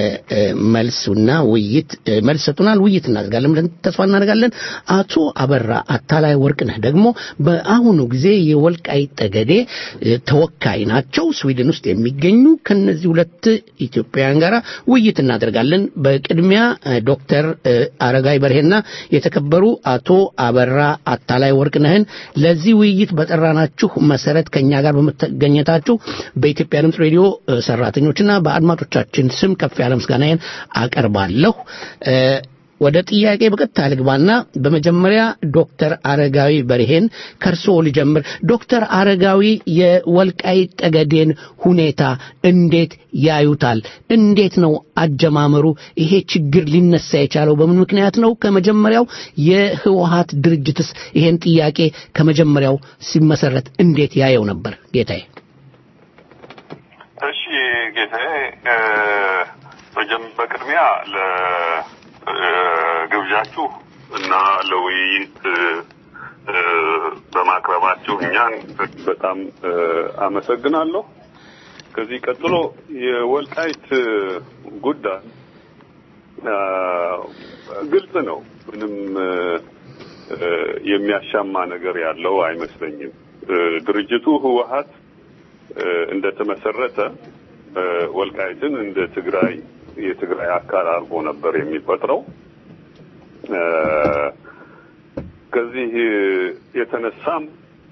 መልሱና ውይይት መልስ ሰጡናል። ውይይት እናደርጋለን ብለን ተስፋ እናደርጋለን። አቶ አበራ አታላይ ወርቅነህ ደግሞ በአሁኑ ጊዜ የወልቃይት ጠገዴ ተወካይ ናቸው፣ ስዊድን ውስጥ የሚገኙ ከነዚህ ሁለት ኢትዮጵያውያን ጋር ውይይት እናደርጋለን። በቅድሚያ ዶክተር አረጋይ በርሄና የተከበሩ አቶ አበራ አታላይ ወርቅነህን ለዚህ ውይይት በጠራናችሁ መሰረት ከኛ ጋር በመገኘታችሁ በኢትዮጵያ ድምፅ ሬዲዮ ሰራተኞችና በአድማጮቻችን ስም ከፍ ያለ ምስጋናዬን አቀርባለሁ። ወደ ጥያቄ በቀጥታ ልግባና በመጀመሪያ ዶክተር አረጋዊ በርሄን ከርሶ ልጀምር። ዶክተር አረጋዊ የወልቃይት ጠገዴን ሁኔታ እንዴት ያዩታል? እንዴት ነው አጀማመሩ? ይሄ ችግር ሊነሳ የቻለው በምን ምክንያት ነው? ከመጀመሪያው የህወሀት ድርጅትስ ይሄን ጥያቄ ከመጀመሪያው ሲመሰረት እንዴት ያየው ነበር? ጌታዬ። እሺ ጌታዬ፣ በቅድሚያ ለግብዣችሁ እና ለውይይት በማቅረባችሁ እኛን በጣም አመሰግናለሁ። ከዚህ ቀጥሎ የወልቃይት ጉዳይ ግልጽ ነው። ምንም የሚያሻማ ነገር ያለው አይመስለኝም። ድርጅቱ ህወሀት እንደተመሰረተ ወልቃይትን እንደ ትግራይ የትግራይ አካል አድርጎ ነበር የሚቆጥረው። ከዚህ የተነሳም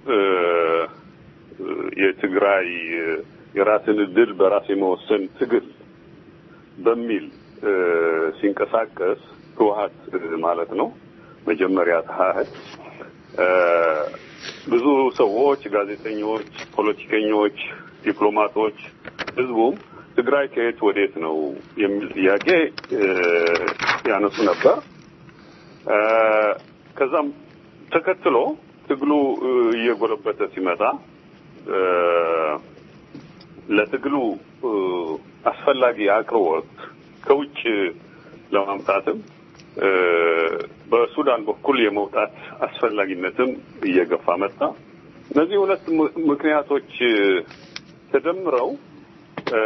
የትግራይ የራስን እድል በራስ የመወሰን ትግል በሚል ሲንቀሳቀስ ህወሀት ማለት ነው መጀመሪያ ተሀህድ ብዙ ሰዎች፣ ጋዜጠኞች፣ ፖለቲከኞች፣ ዲፕሎማቶች፣ ህዝቡም ትግራይ ከየት ወዴት ነው የሚል ጥያቄ ያነሱ ነበር። ከዛም ተከትሎ ትግሉ እየጎለበተ ሲመጣ ለትግሉ አስፈላጊ አቅርቦት ከውጭ ለማምጣትም በሱዳን በኩል የመውጣት አስፈላጊነትም እየገፋ መጣ። እነዚህ ሁለት ም- ምክንያቶች እ፣ ተደምረው እ፣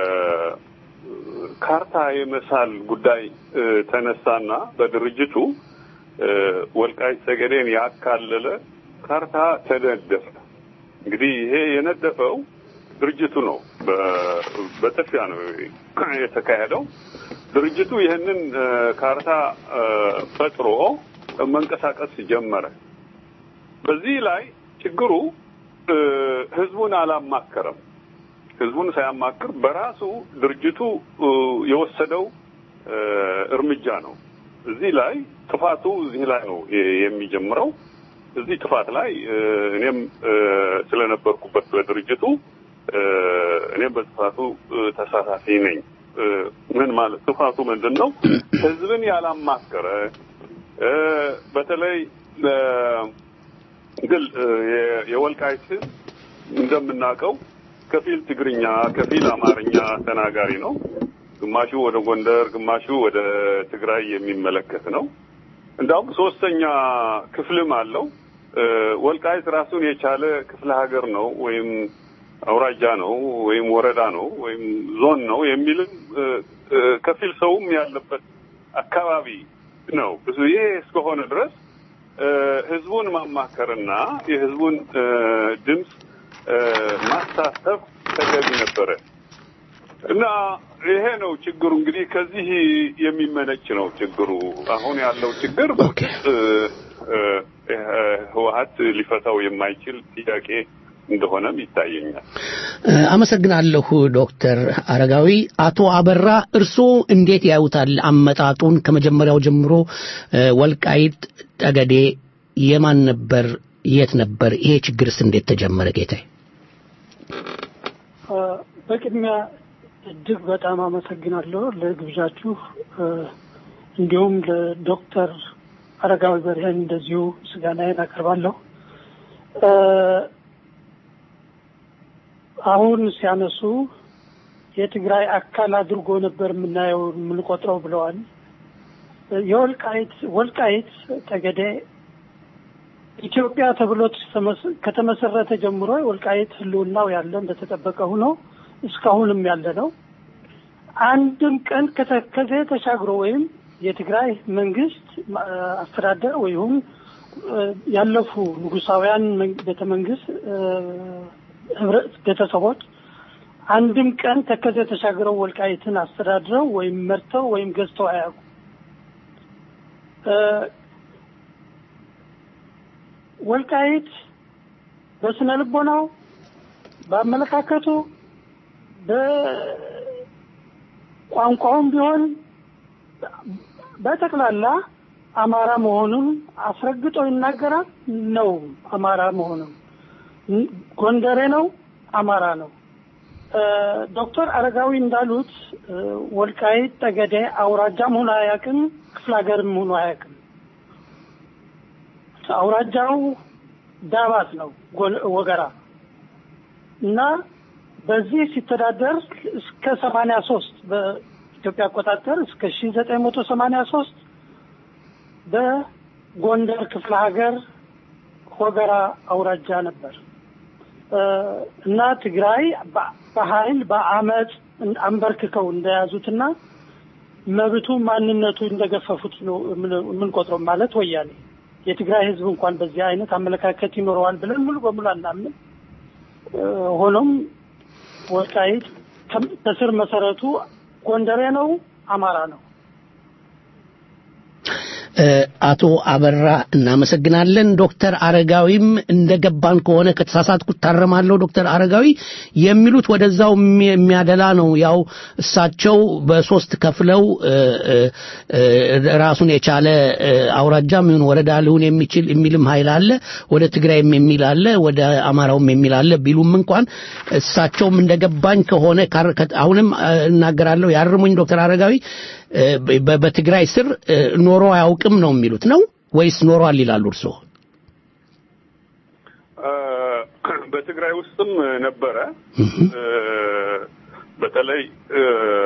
ካርታ የመሳል ጉዳይ እ፣ ተነሳና በድርጅቱ እ፣ ወልቃይት ጠገዴን ያካለለ ካርታ ተነደፈ። እንግዲህ ይሄ የነደፈው ድርጅቱ ነው። በ- በጥፊያ ነው የተካሄደው። ድርጅቱ ይህንን እ፣ ካርታ እ፣ ፈጥሮ መንቀሳቀስ ጀመረ። በዚህ ላይ ችግሩ እ፣ ህዝቡን አላማከረም። ህዝቡን ሳያማክር በራሱ ድርጅቱ እ፣ የወሰደው እ፣ እርምጃ ነው። እዚህ ላይ ጥፋቱ እዚህ ላይ ነው የ- የሚጀምረው። እዚህ ጥፋት ላይ እ፣ እኔም እ፣ ስለነበርኩበት በድርጅቱ እ፣ እኔም በጥፋቱ እ፣ ተሳታፊ ነኝ። እ፣ ምን ማለት ጥፋቱ ምንድን ነው? ህዝብን ያላማከረ እ፣ በተለይ እ፣ ግል እ፣ የ- የወልቃይት ህዝብ እንደምናውቀው ከፊል ትግርኛ ከፊል አማርኛ ተናጋሪ ነው። ግማሹ ወደ ጎንደር፣ ግማሹ ወደ ትግራይ የሚመለከት ነው። እንዳውም ሶስተኛ ክፍልም አለው። እ፣ ወልቃይት ራሱን የቻለ ክፍለ ሀገር ነው ወይም አውራጃ ነው ወይም ወረዳ ነው ወይም ዞን ነው የሚልም እ፣ እ፣ ከፊል ሰውም ያለበት አካባቢ ነው። ብዙ ይሄ እስከሆነ ድረስ እ፣ ህዝቡን ማማከርና የህዝቡን እ፣ ድምፅ እ፣ ማሳተፍ ተገቢ ነበረ እና ይሄ ነው ችግሩ። እንግዲህ ከዚህ የሚመነጭ ነው ችግሩ። አሁን ያለው ችግር በእርግጥ እ፣ እ፣ ህወሀት ሊፈታው የማይችል ጥያቄ እንደሆነም ይታየኛል። እ፣ አመሰግናለሁ ዶክተር አረጋዊ። አቶ አበራ እርስዎ እንዴት ያዩታል አመጣጡን? ከመጀመሪያው ጀምሮ እ፣ ወልቃይት ጠገዴ የማን ነበር? የት ነበር? ይሄ ችግርስ እንዴት ተጀመረ? ጌታዬ አ፣ በቅድሚያ እጅግ በጣም አመሰግናለሁ ለግብዣችሁ እ፣ እንዲሁም ለዶክተር አረጋዊ በርሄን እንደዚሁ ምስጋናዬን አቀርባለሁ። እ፣ አሁን ሲያነሱ የትግራይ አካል አድርጎ ነበር የምናየው የምንቆጥረው ብለዋል። የወልቃይት ወልቃይት ጠገዴ ኢትዮጵያ ተብሎ ተመስ- ከተመሰረተ ጀምሮ ወልቃይት ህልውናው ያለ እንደተጠበቀ ሆኖ እስካሁንም ያለ ነው። አንድም ቀን ከተከዜ ተሻግሮ ወይም የትግራይ መንግስት ማ- አስተዳደር ወይም እ፣ ያለፉ ንጉሳውያን መን- ቤተ መንግስት እ፣ ህብረ- ቤተሰቦች አንድም ቀን ተከዜ ተሻግረው ወልቃይትን አስተዳድረው ወይም መርተው ወይም ገዝተው አያውቁም። እ፣ ወልቃይት በስነ ልቦናው፣ በአመለካከቱ፣ በቋንቋውም ቢሆን በጠቅላላ አማራ መሆኑን አስረግጦ ይናገራል። ነው አማራ መሆኑን ጎንደሬ ነው፣ አማራ ነው። እ፣ ዶክተር አረጋዊ እንዳሉት እ፣ ወልቃይት ጠገዴ አውራጃም ሆኖ አያውቅም፣ ክፍለ ሀገርም ሆኖ አያውቅም። አውራጃው ዳባት ነው ጎል- ወገራ እና በዚህ ሲተዳደር እስከ ሰማንያ ሶስት በኢትዮጵያ አቆጣጠር እስከ ሺ ዘጠኝ መቶ ሰማንያ ሶስት በጎንደር ክፍለ ሀገር ወገራ አውራጃ ነበር እ፣ እና ትግራይ በ- በኃይል በአመፅ አንበርክከው እንደያዙትና መብቱ ማንነቱ እንደገፈፉት ነው የምን- የምንቆጥረው ማለት ወያኔ የትግራይ ህዝብ እንኳን በዚህ አይነት አመለካከት ይኖረዋል ብለን ሙሉ በሙሉ አናምን። እ፣ ሆኖም ወልቃይት ከም- ከስር መሰረቱ ጎንደሬ ነው፣ አማራ ነው። እ፣ አቶ አበራ እናመሰግናለን። ዶክተር አረጋዊም እንደገባን ከሆነ ከተሳሳትኩ ታረማለሁ። ዶክተር አረጋዊ የሚሉት ወደዛው የሚ- የሚያደላ ነው። ያው እሳቸው በሶስት ከፍለው እ፣ እ፣ እ፣ ራሱን የቻለ እ፣ አውራጃም ይሁን ወረዳ ሊሆን የሚችል የሚልም ኃይል አለ። ወደ ትግራይም የሚል አለ፣ ወደ አማራውም የሚል አለ ቢሉም እንኳን እሳቸውም እንደገባኝ ከሆነ ካር- ከ- አሁንም እ፣ እናገራለሁ፣ ያርሙኝ ዶክተር አረጋዊ እ፣ በ- በትግራይ ስር እ፣ ኖሮ አያውቅም ነው የሚሉት ነው ወይስ ኖሯል ይላሉ እርስዎ? እ፣ በትግራይ ውስጥም ነበረ። እ፣ በተለይ እ፣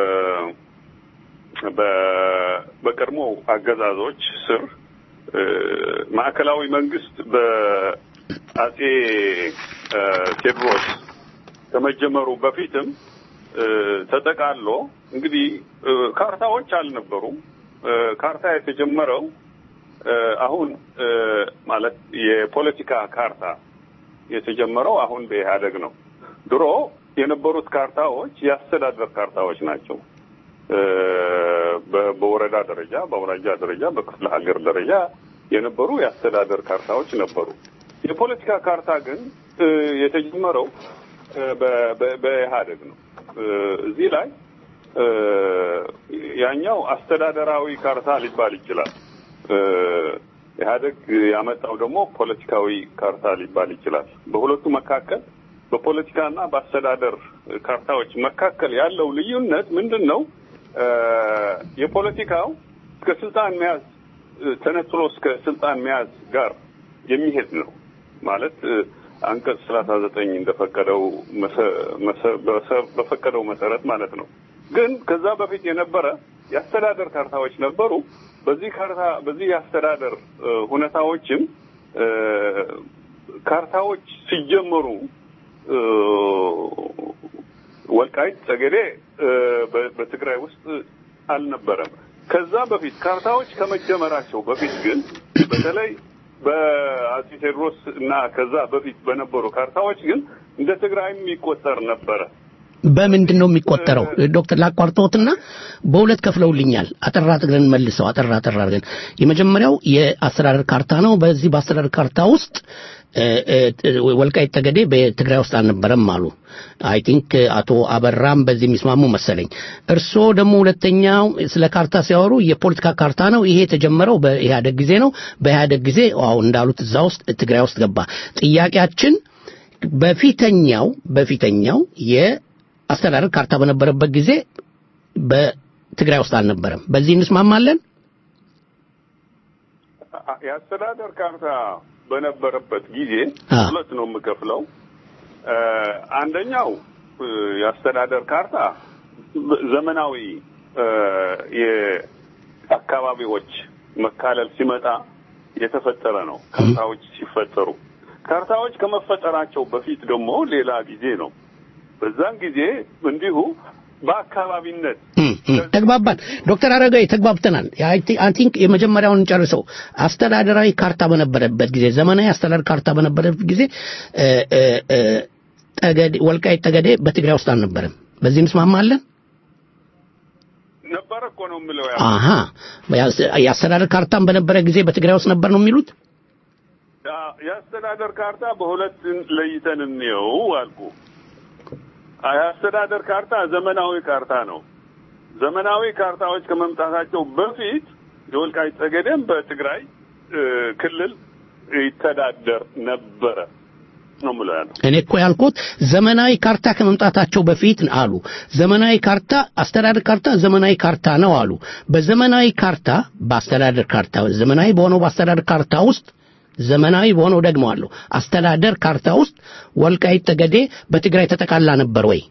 በ- በቀድሞ አገዛዞች ስር እ፣ ማዕከላዊ መንግስት በ- አጼ እ፣ ቴዎድሮስ ከመጀመሩ በፊትም እ፣ ተጠቃሎ እንግዲህ እ፣ ካርታዎች አልነበሩም። እ፣ ካርታ የተጀመረው እ፣ አሁን እ፣ ማለት የፖለቲካ ካርታ የተጀመረው አሁን በኢህአደግ ነው። ድሮ የነበሩት ካርታዎች የአስተዳደር ካርታዎች ናቸው። እ፣ በ- በወረዳ ደረጃ፣ በአውራጃ ደረጃ፣ በክፍለ ሀገር ደረጃ የነበሩ የአስተዳደር ካርታዎች ነበሩ። የፖለቲካ ካርታ ግን እ፣ የተጀመረው እ፣ በ- በ- በኢህአደግ ነው። እ፣ እዚህ ላይ እ፣ ያኛው አስተዳደራዊ ካርታ ሊባል ይችላል። እ፣ ኢህአደግ ያመጣው ደግሞ ፖለቲካዊ ካርታ ሊባል ይችላል። በሁለቱ መካከል በፖለቲካና በአስተዳደር ካርታዎች መካከል ያለው ልዩነት ምንድን ነው? እ፣ የፖለቲካው እስከ ስልጣን መያዝ እ፣ ተነጥሎ እስከ ስልጣን መያዝ ጋር የሚሄድ ነው ማለት እ፣ አንቀጽ ሰላሳ ዘጠኝ እንደፈቀደው መሰ- መሰ- በሰ- በፈቀደው መሰረት ማለት ነው። ግን ከዛ በፊት የነበረ የአስተዳደር ካርታዎች ነበሩ። በዚህ ካርታ በዚህ የአስተዳደር እ፣ ሁኔታዎችም እ፣ ካርታዎች ሲጀመሩ እ፣ ወልቃይት ጠገዴ እ፣ በ- በትግራይ ውስጥ አልነበረም። ከዛ በፊት ካርታዎች ከመጀመራቸው በፊት ግን በተለይ በአጼ ቴዎድሮስ እና ከዛ በፊት በነበሩ ካርታዎች ግን እንደ ትግራይም ይቆጠር ነበረ። በምንድን ነው የሚቆጠረው? ዶክተር ላቋርጦትና በሁለት ከፍለውልኛል። አጠራ አድርገን መልሰው አጠራ አጠራ አድርገን የመጀመሪያው የአስተዳደር ካርታ ነው። በዚህ በአስተዳደር ካርታ ውስጥ እ፣ እ፣ ወልቃይት ጠገዴ በትግራይ ውስጥ አልነበረም አሉ። አይ ቲንክ አቶ አበራም በዚህ የሚስማሙ መሰለኝ። እርስዎ ደግሞ ሁለተኛው ስለ ካርታ ሲያወሩ የፖለቲካ ካርታ ነው። ይሄ የተጀመረው በኢህአደግ ጊዜ ነው። በኢህአደግ ጊዜ አዎ እንዳሉት እዛ ውስጥ ትግራይ ውስጥ ገባ። ጥያቄያችን በፊተኛው በፊተኛው የአስተዳደር ካርታ በነበረበት ጊዜ በትግራይ ውስጥ አልነበረም። በዚህ እንስማማለን። የአስተዳደር ካርታ በነበረበት ጊዜ አ። ሁለት ነው የምከፍለው። እ፣ አንደኛው እ፣ የአስተዳደር ካርታ በ- ዘመናዊ እ፣ የአካባቢዎች መካለል ሲመጣ የተፈጠረ ነው። ካርታዎች ሲፈጠሩ ካርታዎች ከመፈጠራቸው በፊት ደግሞ ሌላ ጊዜ ነው። በዛን ጊዜ እንዲሁ በአካባቢነት ተግባባን። ዶክተር አረጋዊ ተግባብተናል። አይ ቲንክ የመጀመሪያውን ጨርሰው አስተዳደራዊ ካርታ በነበረበት ጊዜ ዘመናዊ አስተዳደር ካርታ በነበረበት ጊዜ እ፣ እ፣ እ፣ ጠገዴ ወልቃይት ጠገዴ በትግራይ ውስጥ አልነበረም። በዚህ እንስማማለን። ነበረ እኮ ነው የምለው። አሃ የአስተዳደር ካርታም በነበረ ጊዜ በትግራይ ውስጥ ነበር ነው የሚሉት። ያ- የአስተዳደር ካርታ በሁለት ለይተን እንየው አልኩ። የአስተዳደር ካርታ ዘመናዊ ካርታ ነው። ዘመናዊ ካርታዎች ከመምጣታቸው በፊት የወልቃይት ጠገዴም በትግራይ እ፣ ክልል ይተዳደር ነበረ ነው የምለው ያለው። እኔ እኮ ያልኩት ዘመናዊ ካርታ ከመምጣታቸው በፊት አሉ። ዘመናዊ ካርታ አስተዳደር ካርታ ዘመናዊ ካርታ ነው አሉ። በዘመናዊ ካርታ በአስተዳደር ካርታ ዘመናዊ በሆነው በአስተዳደር ካርታ ውስጥ ዘመናዊ በሆነው ደግሞ አለው አስተዳደር ካርታ ውስጥ ወልቃይት ጠገዴ በትግራይ ተጠቃላ ነበር ወይ?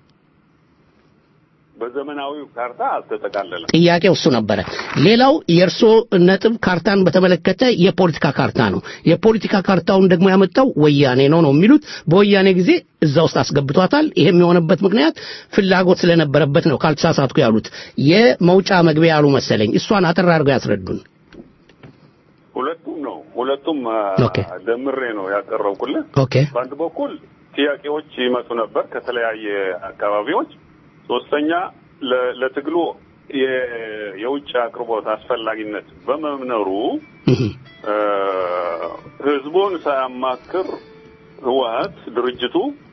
በዘመናዊው ካርታ አልተጠቃለለም። ጥያቄው እሱ ነበረ። ሌላው የእርሶ ነጥብ ካርታን በተመለከተ የፖለቲካ ካርታ ነው። የፖለቲካ ካርታውን ደግሞ ያመጣው ወያኔ ነው ነው የሚሉት። በወያኔ ጊዜ እዛ ውስጥ አስገብቷታል። ይሄም የሆነበት ምክንያት ፍላጎት ስለነበረበት ነው ካልተሳሳትኩ ያሉት የመውጫ መግቢያ ያሉ መሰለኝ። እሷን አጠር አድርገው ያስረዱን። ሁለቱም ነው ሁለቱም አ፣ ኦኬ። ደምሬ ነው ያቀረብኩልህ። ኦኬ በአንድ በኩል ጥያቄዎች ይመጡ ነበር ከተለያየ አካባቢዎች። ሶስተኛ ለ- ለትግሉ የ- የውጭ አቅርቦት አስፈላጊነት በመኖሩ እ፣ ህዝቡን ሳያማክር ህወሀት ድርጅቱ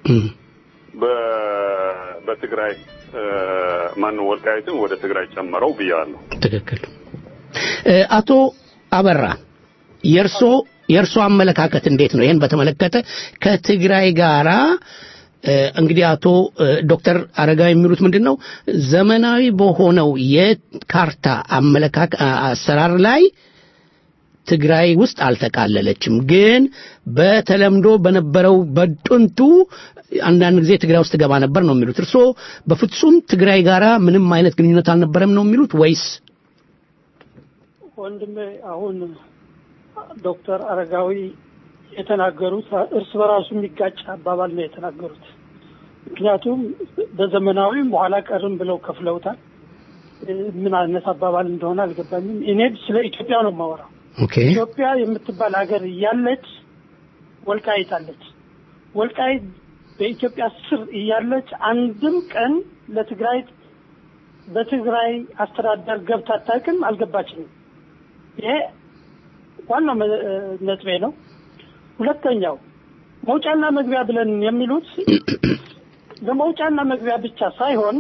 በ- በትግራይ እ፣ ማነው ወልቃይትን ወደ ትግራይ ጨመረው ብያለሁ። ትክክል። እ፣ አቶ አበራ የእርሶ የእርሶ አመለካከት እንዴት ነው? ይህን በተመለከተ ከትግራይ ጋራ እ፣ እንግዲህ አቶ እ፣ ዶክተር አረጋዊ የሚሉት ምንድን ነው? ዘመናዊ በሆነው የካርታ አመለካከ አ- አሰራር ላይ ትግራይ ውስጥ አልተቃለለችም። ግን በተለምዶ በነበረው በጥንቱ አንዳንድ ጊዜ ትግራይ ውስጥ ትገባ ነበር ነው የሚሉት። እርስዎ በፍጹም ትግራይ ጋራ ምንም አይነት ግንኙነት አልነበረም ነው የሚሉት ወይስ ወንድሜ አሁን ዶክተር አረጋዊ የተናገሩት እርስ በራሱ የሚጋጭ አባባል ነው የተናገሩት። ምክንያቱም በዘመናዊም በኋላ ቀርም ብለው ከፍለውታል። እ፣ ምን አይነት አባባል እንደሆነ አልገባኝም። እኔ ስለ ኢትዮጵያ ነው የማወራው። ኦኬ ኢትዮጵያ የምትባል ሀገር እያለች ወልቃይት አለች። ወልቃይት በኢትዮጵያ ስር እያለች አንድም ቀን ለትግራይ በትግራይ አስተዳደር ገብታ አታውቅም፣ አልገባችንም። ይሄ ዋናው መ- ነጥቤ ነው። ሁለተኛው መውጫና መግቢያ ብለን የሚሉት ለመውጫና መግቢያ ብቻ ሳይሆን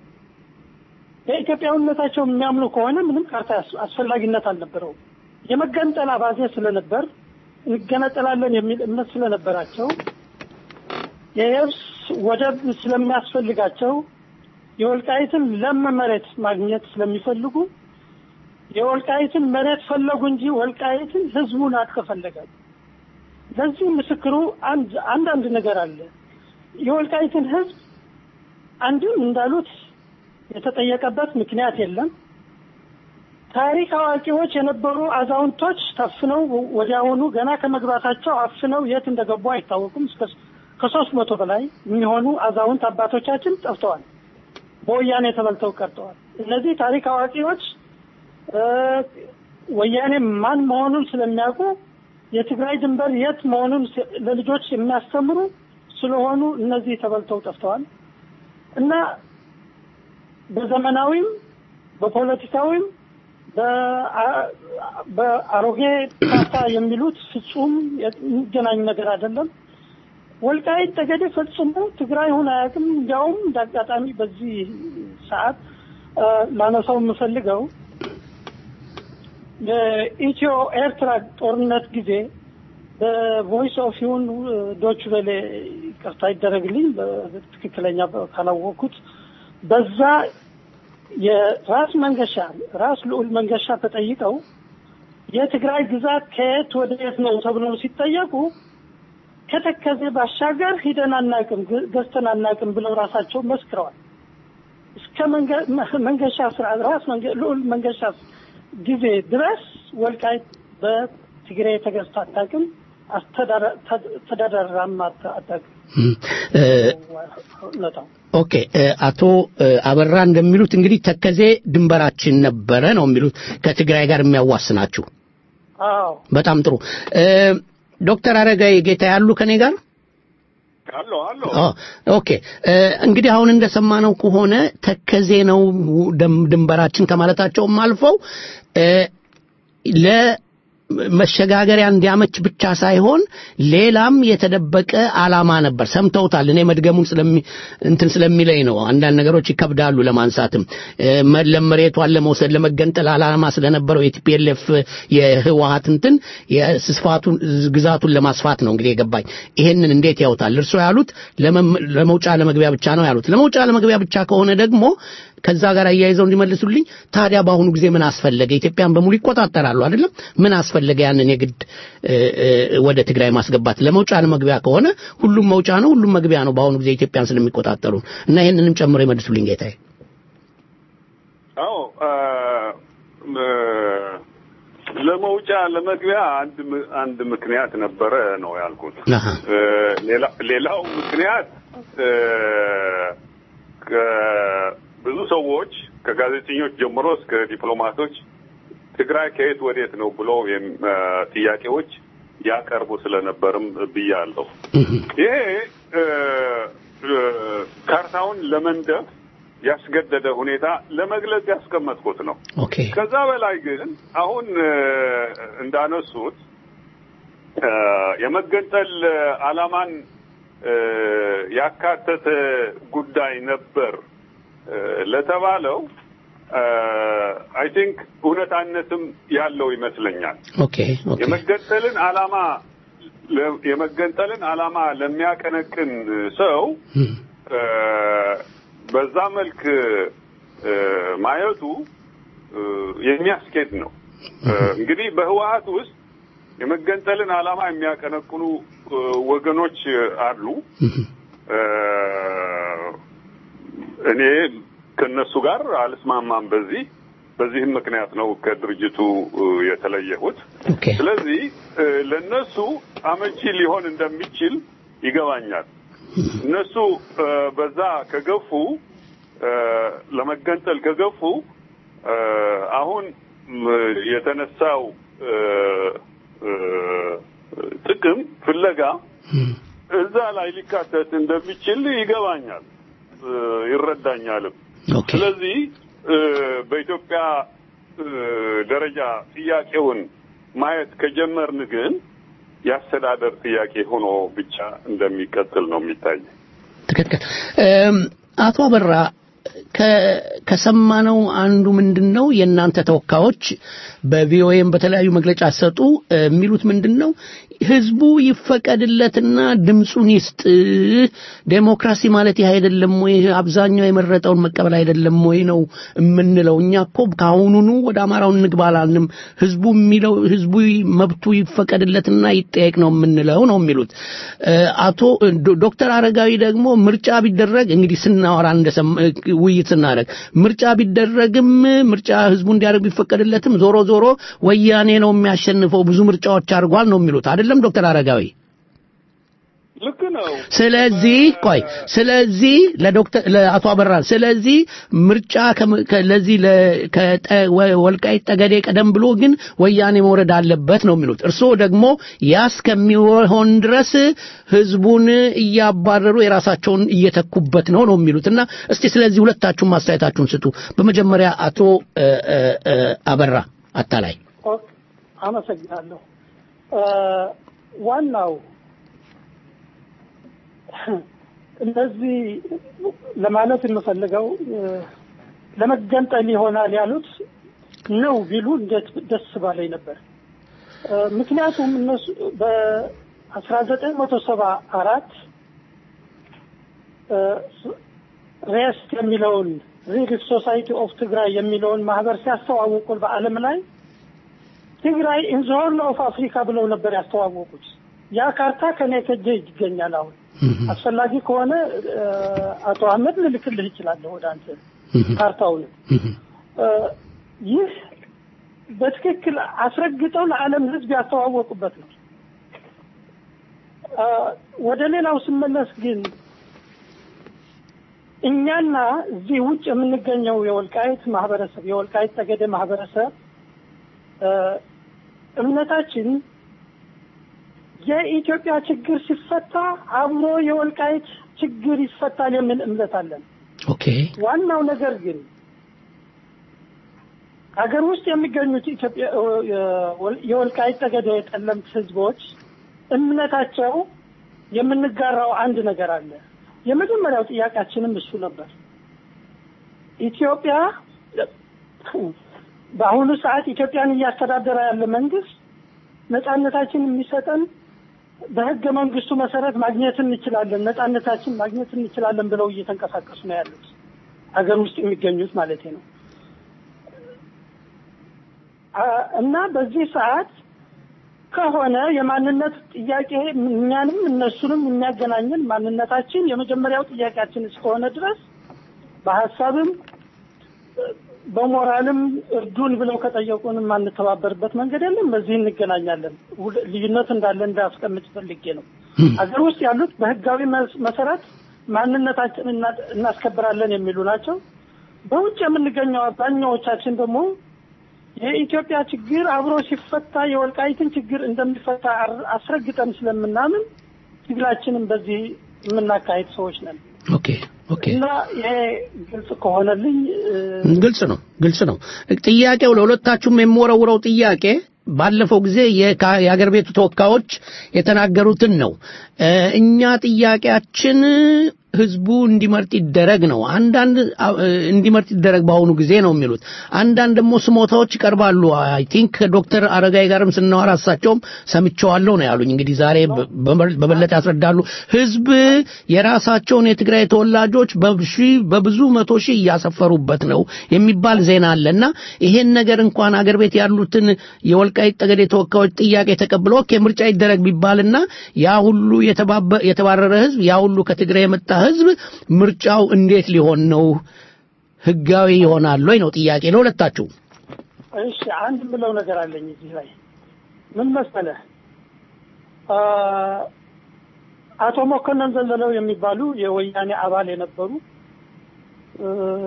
በኢትዮጵያዊነታቸው የሚያምኑ ከሆነ ምንም ካርታ ያስ- አስፈላጊነት አልነበረውም። የመገንጠል አባዜ ስለነበር እንገነጠላለን የሚል እምነት ስለነበራቸው የየብስ ወደብ ስለሚያስፈልጋቸው የወልቃይትን ለም መሬት ማግኘት ስለሚፈልጉ የወልቃይትን መሬት ፈለጉ እንጂ ወልቃይትን ህዝቡን አልተፈለገም። ለዚህ ምስክሩ አንድ አንዳንድ ነገር አለ። የወልቃይትን ህዝብ አንድም እንዳሉት የተጠየቀበት ምክንያት የለም። ታሪክ አዋቂዎች የነበሩ አዛውንቶች ታፍነው ወዲያውኑ ገና ከመግባታቸው አፍነው የት እንደገቡ አይታወቁም። እስከ ከሶስት መቶ በላይ የሚሆኑ አዛውንት አባቶቻችን ጠፍተዋል። በወያኔ ተበልተው ቀርተዋል። እነዚህ ታሪክ አዋቂዎች እ፣ ወያኔ ማን መሆኑን ስለሚያውቁ የትግራይ ድንበር የት መሆኑን ስ- ለልጆች የሚያስተምሩ ስለሆኑ እነዚህ ተበልተው ጠፍተዋል እና በዘመናዊም በፖለቲካዊም በአ- በአሮጌ ካርታ የሚሉት ፍጹም የሚገናኝ ነገር አይደለም። ወልቃይት ጠገዴ ፈጽሞ ትግራይ ሆነ አያውቅም። እንዲያውም እንደ አጋጣሚ በዚህ ሰዓት እ፣ ላነሳው የምፈልገው የኢትዮ ኤርትራ ጦርነት ጊዜ በቮይስ ኦፍ ይሁን ዶች ቬሌ ይቅርታ ይደረግልኝ በትክክለኛ ካላወቅኩት በዛ የራስ መንገሻ ራስ ልዑል መንገሻ ተጠይቀው የትግራይ ግዛት ከየት ወደ የት ነው ተብለው ሲጠየቁ ከተከዜ ባሻገር ሂደን አናቅም፣ ገ- ገዝተን አናቅም ብለው ራሳቸው መስክረዋል። እስከ መንገ- መንገሻ ስርዓት ራስ መንገ- ልዑል መንገሻ ጊዜ ድረስ ወልቃይት በትግሬ ተገዝታ አታውቅም፣ አስተዳዳ- ተ- ተዳዳራም አታ- አታውቅም። እ፣ እውነታው ኦኬ እ፣ አቶ እ፣ አበራ እንደሚሉት እንግዲህ ተከዜ ድንበራችን ነበረ ነው የሚሉት ከትግራይ ጋር የሚያዋስናችሁ። አዎ በጣም ጥሩ እ፣ ዶክተር አረጋይ ጌታ ያሉ ከኔ ጋር አሎ አሎ ኦ፣ ኦኬ እ፣ እንግዲህ አሁን እንደሰማነው ከሆነ ተከዜ ነው ደም- ድንበራችን ከማለታቸውም አልፈው እ፣ ለመሸጋገሪያ እንዲያመች ብቻ ሳይሆን ሌላም የተደበቀ ዓላማ ነበር። ሰምተውታል። እኔ መድገሙን ስለሚ እንትን ስለሚለኝ ነው። አንዳንድ ነገሮች ይከብዳሉ ለማንሳትም እ፣ መ- ለመሬቷን ለመውሰድ ለመገንጠል ዓላማ ስለነበረው የቲፒኤልኤፍ የህወሀት እንትን የስፋቱን ግዛቱን ለማስፋት ነው እንግዲህ የገባኝ። ይሄንን እንዴት ያውታል? እርሶ ያሉት ለመም- ለመውጫ ለመግቢያ ብቻ ነው ያሉት። ለመውጫ ለመግቢያ ብቻ ከሆነ ደግሞ ከዛ ጋር አያይዘው እንዲመልሱልኝ ታዲያ በአሁኑ ጊዜ ምን አስፈለገ? ኢትዮጵያን በሙሉ ይቆጣጠራሉ አይደለም? ምን አስፈለገ ያንን የግድ እ፣ እ፣ ወደ ትግራይ ማስገባት? ለመውጫ ለመግቢያ ከሆነ ሁሉም መውጫ ነው፣ ሁሉም መግቢያ ነው። በአሁኑ ጊዜ ኢትዮጵያን ስለሚቆጣጠሩ እና ይህንንም ጨምሮ ይመልሱልኝ ጌታዬ። አዎ አ፣ ም፣ ለመውጫ ለመግቢያ አንድ ም- አንድ ምክንያት ነበረ ነው ያልኩት። አሃ። እ፣ ሌላ- ሌላው ምክንያት እ፣ ከ- ብዙ ሰዎች ከጋዜጠኞች ጀምሮ እስከ ዲፕሎማቶች ትግራይ ከየት ወዴት ነው ብሎ የም- አ፣ ጥያቄዎች ያቀርቡ ስለነበርም ብያለሁ። ይሄ እ፣ እ፣ ካርታውን ለመንደፍ ያስገደደ ሁኔታ ለመግለጽ ያስቀመጥኩት ነው። ኦኬ ከዛ በላይ ግን አሁን እ፣ እንዳነሱት እ፣ የመገንጠል ዓላማን እ፣ ያካተተ ጉዳይ ነበር እ፣ ለተባለው አይ ቲንክ እውነታነትም ያለው ይመስለኛል። ኦኬ ኦኬ የመገንጠልን ዓላማ ለ- የመገንጠልን ዓላማ ለሚያቀነቅን ሰው እ፣ በዛ መልክ እ፣ ማየቱ እ፣ የሚያስኬድ ነው። እ፣ እንግዲህ በህወሀት ውስጥ የመገንጠልን ዓላማ የሚያቀነቅኑ እ፣ ወገኖች አሉ። እ፣ እኔ ከነሱ ጋር አልስማማም በዚህ በዚህም ምክንያት ነው ከድርጅቱ እ፣ የተለየሁት። ኦኬ ስለዚህ እ፣ ለነሱ አመቺ ሊሆን እንደሚችል ይገባኛል። እነሱ እ፣ በዛ ከገፉ እ፣ ለመገንጠል ከገፉ እ፣ አሁን ም፣ የተነሳው እ፣ እ፣ ጥቅም ፍለጋ እዛ ላይ ሊካተት እንደሚችል ይገባኛል እ፣ ይረዳኛልም። ስለዚህ እ፣ በኢትዮጵያ እ፣ ደረጃ ጥያቄውን ማየት ከጀመርን ግን የአስተዳደር ጥያቄ ሆኖ ብቻ እንደሚቀጥል ነው የሚታይ። ትክክል። እም፣ አቶ አበራ ከ- ከሰማነው አንዱ ምንድን ነው የእናንተ ተወካዮች በቪኦኤም በተለያዩ መግለጫ ሰጡ የሚሉት ምንድን ነው ህዝቡ ይፈቀድለትና ድምፁን ይስጥ ዴሞክራሲ ማለት ይህ አይደለም ወይ አብዛኛው የመረጠውን መቀበል አይደለም ወይ ነው የምንለው እኛ እኮ ከአሁኑኑ ወደ አማራው እንግባ አላልንም ህዝቡ የሚለው ህዝቡ መብቱ ይፈቀድለትና ይጠየቅ ነው የምንለው ነው የሚሉት እ፣ አቶ ዶ- ዶክተር አረጋዊ ደግሞ ምርጫ ቢደረግ እንግዲህ ስናወራ እንደሰማ ውይይት ስናደርግ ምርጫ ቢደረግም ምርጫ ህዝቡ እንዲያደርግ ቢፈቀድለትም ዞሮ ዞሮ ወያኔ ነው የሚያሸንፈው ብዙ ምርጫዎች አድርጓል ነው የሚሉት አይደለም ዶክተር አረጋዊ ልክ ነው። ስለዚህ ቆይ ስለዚህ ለዶክተር ለአቶ አበራ ስለዚህ ምርጫ ከም- ከ- ለዚህ ለ- ከጠ- ወ- ወልቃይት ጠገዴ ቀደም ብሎ ግን ወያኔ መውረድ አለበት ነው የሚሉት እርስዎ ደግሞ ያ እስከሚሆን ድረስ ህዝቡን እያባረሩ የራሳቸውን እየተኩበት ነው ነው የሚሉት እና እስቲ ስለዚህ ሁለታችሁም አስተያየታችሁን ስጡ በመጀመሪያ አቶ እ፣ እ፣ እ፣ አበራ አታላይ ኦኬ፣ አመሰግናለሁ። እ፣ ዋናው እነዚህ ለማለት የምፈልገው እ፣ ለመገንጠል ይሆናል ያሉት ነው ቢሉ እንዴት ደስ ባለኝ ነበር። እ፣ ምክንያቱም እነሱ በአስራ ዘጠኝ መቶ ሰባ አራት ሬስት የሚለውን ሪሊፍ ሶሳይቲ ኦፍ ትግራይ የሚለውን ማህበር ሲያስተዋውቁ በዓለም ላይ ትግራይ ኢን ዘ ሆርን ኦፍ አፍሪካ ብለው ነበር ያስተዋወቁት። ያ ካርታ ከኔ ከጄ ይገኛል። አሁን አስፈላጊ ከሆነ እ፣ አቶ አህመድ ልልክልህ ይችላለሁ ወደ አንተ ካርታውን። እ፣ ይህ በትክክል አስረግጠው ለዓለም ሕዝብ ያስተዋወቁበት ነው። እ፣ ወደ ሌላው ስመለስ ግን እኛና እዚህ ውጭ የምንገኘው የወልቃይት ማህበረሰብ የወልቃይት ጠገዴ ማህበረሰብ እ፣ እምነታችን የኢትዮጵያ ችግር ሲፈታ አብሮ የወልቃይት ችግር ይፈታል የሚል እምነት አለን። ኦኬ ዋናው ነገር ግን ሀገር ውስጥ የሚገኙት ኢትዮጵያ የወል- የወልቃይት ጠገዴ የጠለምት ህዝቦች እምነታቸው የምንጋራው አንድ ነገር አለ። የመጀመሪያው ጥያቄያችንም እሱ ነበር። ኢትዮጵያ በአሁኑ ሰዓት ኢትዮጵያን እያስተዳደረ ያለ መንግስት ነጻነታችን የሚሰጠን በህገ መንግስቱ መሰረት ማግኘት እንችላለን፣ ነጻነታችን ማግኘት እንችላለን ብለው እየተንቀሳቀሱ ነው ያሉት ሀገር ውስጥ የሚገኙት ማለት ነው። አ- እና በዚህ ሰዓት ከሆነ የማንነት ጥያቄ እኛንም እነሱንም የሚያገናኝን ማንነታችን የመጀመሪያው ጥያቄያችን እስከሆነ ድረስ በሀሳብም በሞራልም እርዱን ብለው ከጠየቁን የማንተባበርበት መንገድ የለም። በዚህ እንገናኛለን። ሁል- ልዩነት እንዳለ እንዳስቀምጥ ፈልጌ ነው። ሀገር ውስጥ ያሉት በህጋዊ መስ- መሰረት ማንነታችን እና- እናስከብራለን የሚሉ ናቸው። በውጭ የምንገኘው አብዛኛዎቻችን ደግሞ የኢትዮጵያ ችግር አብሮ ሲፈታ የወልቃይትን ችግር እንደሚፈታ አር- አስረግጠን ስለምናምን ትግላችንም በዚህ የምናካሄድ ሰዎች ነን ኦኬ ኦኬ እና ይሄ ግልጽ ከሆነልኝ እ፣ ግልጽ ነው ግልጽ ነው ጥያቄው ለሁለታችሁም የምወረውረው ጥያቄ ባለፈው ጊዜ የካ- የአገር ቤቱ ተወካዮች የተናገሩትን ነው እ፣ እኛ ጥያቄያችን ህዝቡ እንዲመርጥ ይደረግ ነው አንዳንድ አ- እ፣ እንዲመርጥ ይደረግ በአሁኑ ጊዜ ነው የሚሉት አንዳንድ ደግሞ ስሞታዎች ይቀርባሉ አይ ቲንክ ከዶክተር አረጋይ ጋርም ስናወራ እሳቸውም ሰምቸዋለሁ ነው ያሉኝ እንግዲህ ዛሬ በ- በበ- በበለጠ ያስረዳሉ ህዝብ የራሳቸውን የትግራይ ተወላጆች በሺ በብዙ መቶ ሺህ እያሰፈሩበት ነው የሚባል ዜና አለና ይሄን ነገር እንኳን አገር ቤት ያሉትን የወልቃይት ጠገዴ ተወካዮች ጥያቄ ተቀብሎ ኦኬ ምርጫ ይደረግ ቢባልና ያ ሁሉ የተባበ- የተባረረ ህዝብ ያ ሁሉ ከትግራይ የመጣ ህዝብ ምርጫው እንዴት ሊሆን ነው ህጋዊ ይሆናል ወይ ነው ጥያቄ ለሁለታችሁ እሺ አንድ የምለው ነገር አለኝ እዚህ ላይ ምን መሰለህ አ፣ አቶ መኮንን ዘለለው የሚባሉ የወያኔ አባል የነበሩ እ፣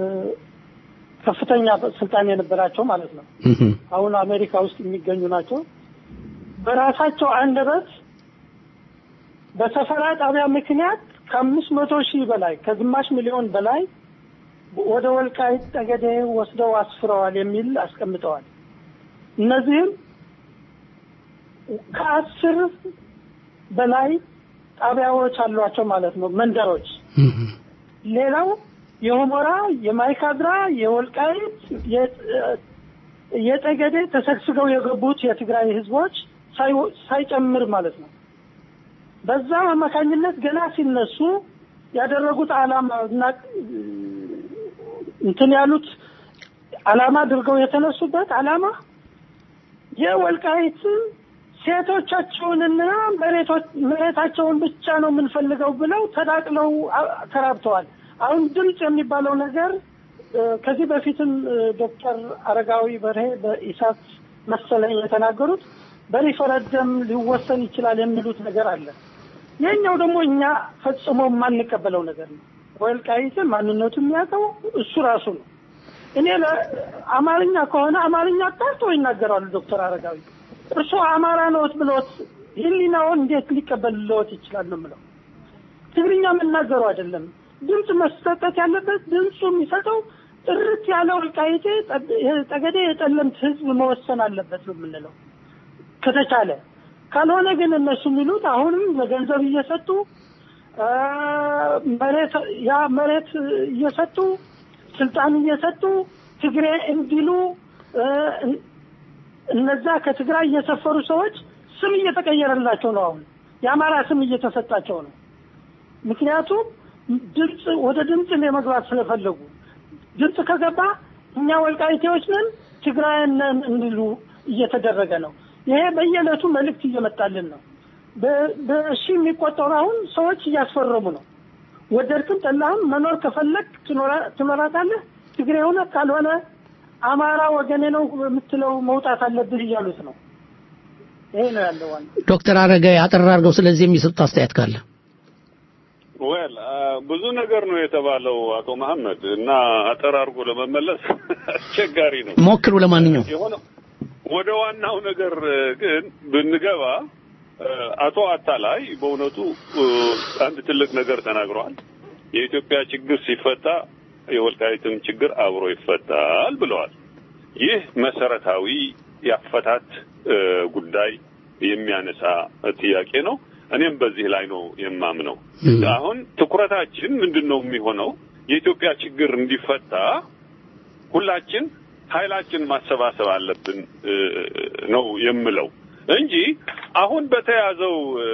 ከፍተኛ ስልጣን የነበራቸው ማለት ነው። አሁን አሜሪካ ውስጥ የሚገኙ ናቸው። በራሳቸው አንደበት በሰፈራ ጣቢያ ምክንያት ከአምስት መቶ ሺህ በላይ ከግማሽ ሚሊዮን በላይ ወደ ወልቃይት ጠገዴ ወስደው አስፍረዋል የሚል አስቀምጠዋል። እነዚህም ከአስር በላይ ጣቢያዎች አሏቸው ማለት ነው፣ መንደሮች። ሌላው የሁመራ፣ የማይካድራ፣ የወልቃይት፣ የ- የጠገዴ ተሰግስገው የገቡት የትግራይ ህዝቦች ሳይ- ሳይጨምር ማለት ነው። በዛ አማካኝነት ገና ሲነሱ ያደረጉት ዓላማ እና እንትን ያሉት ዓላማ አድርገው የተነሱበት ዓላማ የወልቃይት ሴቶቻቸውንና መሬቶች መሬታቸውን ብቻ ነው የምንፈልገው ብለው ተዳቅለው አ- ተራብተዋል። አሁን ድምፅ የሚባለው ነገር እ፣ ከዚህ በፊትም እ፣ ዶክተር አረጋዊ በርሄ በኢሳት መሰለኝ የተናገሩት በሪፈረንደም ሊወሰን ይችላል የሚሉት ነገር አለ። ይህኛው ደግሞ እኛ ፈጽሞ የማንቀበለው ነገር ነው። ወልቃይትን ማንነቱ የሚያውቀው እሱ ራሱ ነው። እኔ ለአማርኛ ከሆነ አማርኛ አጣርቶ ይናገራሉ ዶክተር አረጋዊ። እርሱ አማራ ነዎት ብሎት ህሊናውን እንዴት ሊቀበልልዎት ይችላል ነው የምለው። ትግርኛ የምናገሩ አይደለም። ድምፅ መሰጠት ያለበት ድምፁ የሚሰጠው ጥርት ያለ ወልቃይቴ ጠ- ጠገዴ የጠለምት ህዝብ መወሰን አለበት ነው የምንለው ከተቻለ። ካልሆነ ግን እነሱ የሚሉት አሁንም ለገንዘብ እየሰጡ አ፣ መሬት ያ መሬት እየሰጡ ስልጣን እየሰጡ ትግሬ እንዲሉ እ፣ እነዛ ከትግራይ እየሰፈሩ ሰዎች ስም እየተቀየረላቸው ነው። አሁን የአማራ ስም እየተሰጣቸው ነው። ምክንያቱም ድምፅ ወደ ድምፅ ለመግባት ስለፈለጉ ድምፅ ከገባ እኛ ወልቃይቴዎች ነን ትግራይን ነን እንዲሉ እየተደረገ ነው። ይሄ በየዕለቱ መልእክት እየመጣልን ነው። በ- በሺ የሚቆጠሩ አሁን ሰዎች እያስፈረሙ ነው። ወደድክም ጠላህም መኖር ከፈለግ ትኖራ- ትኖራታለህ። ትግሬ ሆነ ካልሆነ አማራ ወገኔ ነው የምትለው መውጣት አለብህ እያሉት ነው። ይሄ ነው ያለው ዋና ዶክተር አረጋዊ አጠር አድርገው ስለዚህ የሚሰጡት አስተያየት ካለ ወል ብዙ ነገር ነው የተባለው አቶ መሐመድ እና አጠር አድርጎ ለመመለስ አስቸጋሪ ነው። ሞክሩ። ለማንኛውም የሆነ ወደ ዋናው ነገር እ፣ ግን ብንገባ እ፣ አቶ አታላይ በእውነቱ እ፣ አንድ ትልቅ ነገር ተናግረዋል። የኢትዮጵያ ችግር ሲፈታ የወልቃይትም ችግር አብሮ ይፈታል ብለዋል። ይህ መሰረታዊ የአፈታት እ፣ ጉዳይ የሚያነሳ ጥያቄ ነው። እኔም በዚህ ላይ ነው የማምነው። አሁን ትኩረታችን ምንድን ነው የሚሆነው? የኢትዮጵያ ችግር እንዲፈታ ሁላችን ኃይላችን ማሰባሰብ አለብን እ፣ ነው የምለው እንጂ አሁን በተያዘው እ፣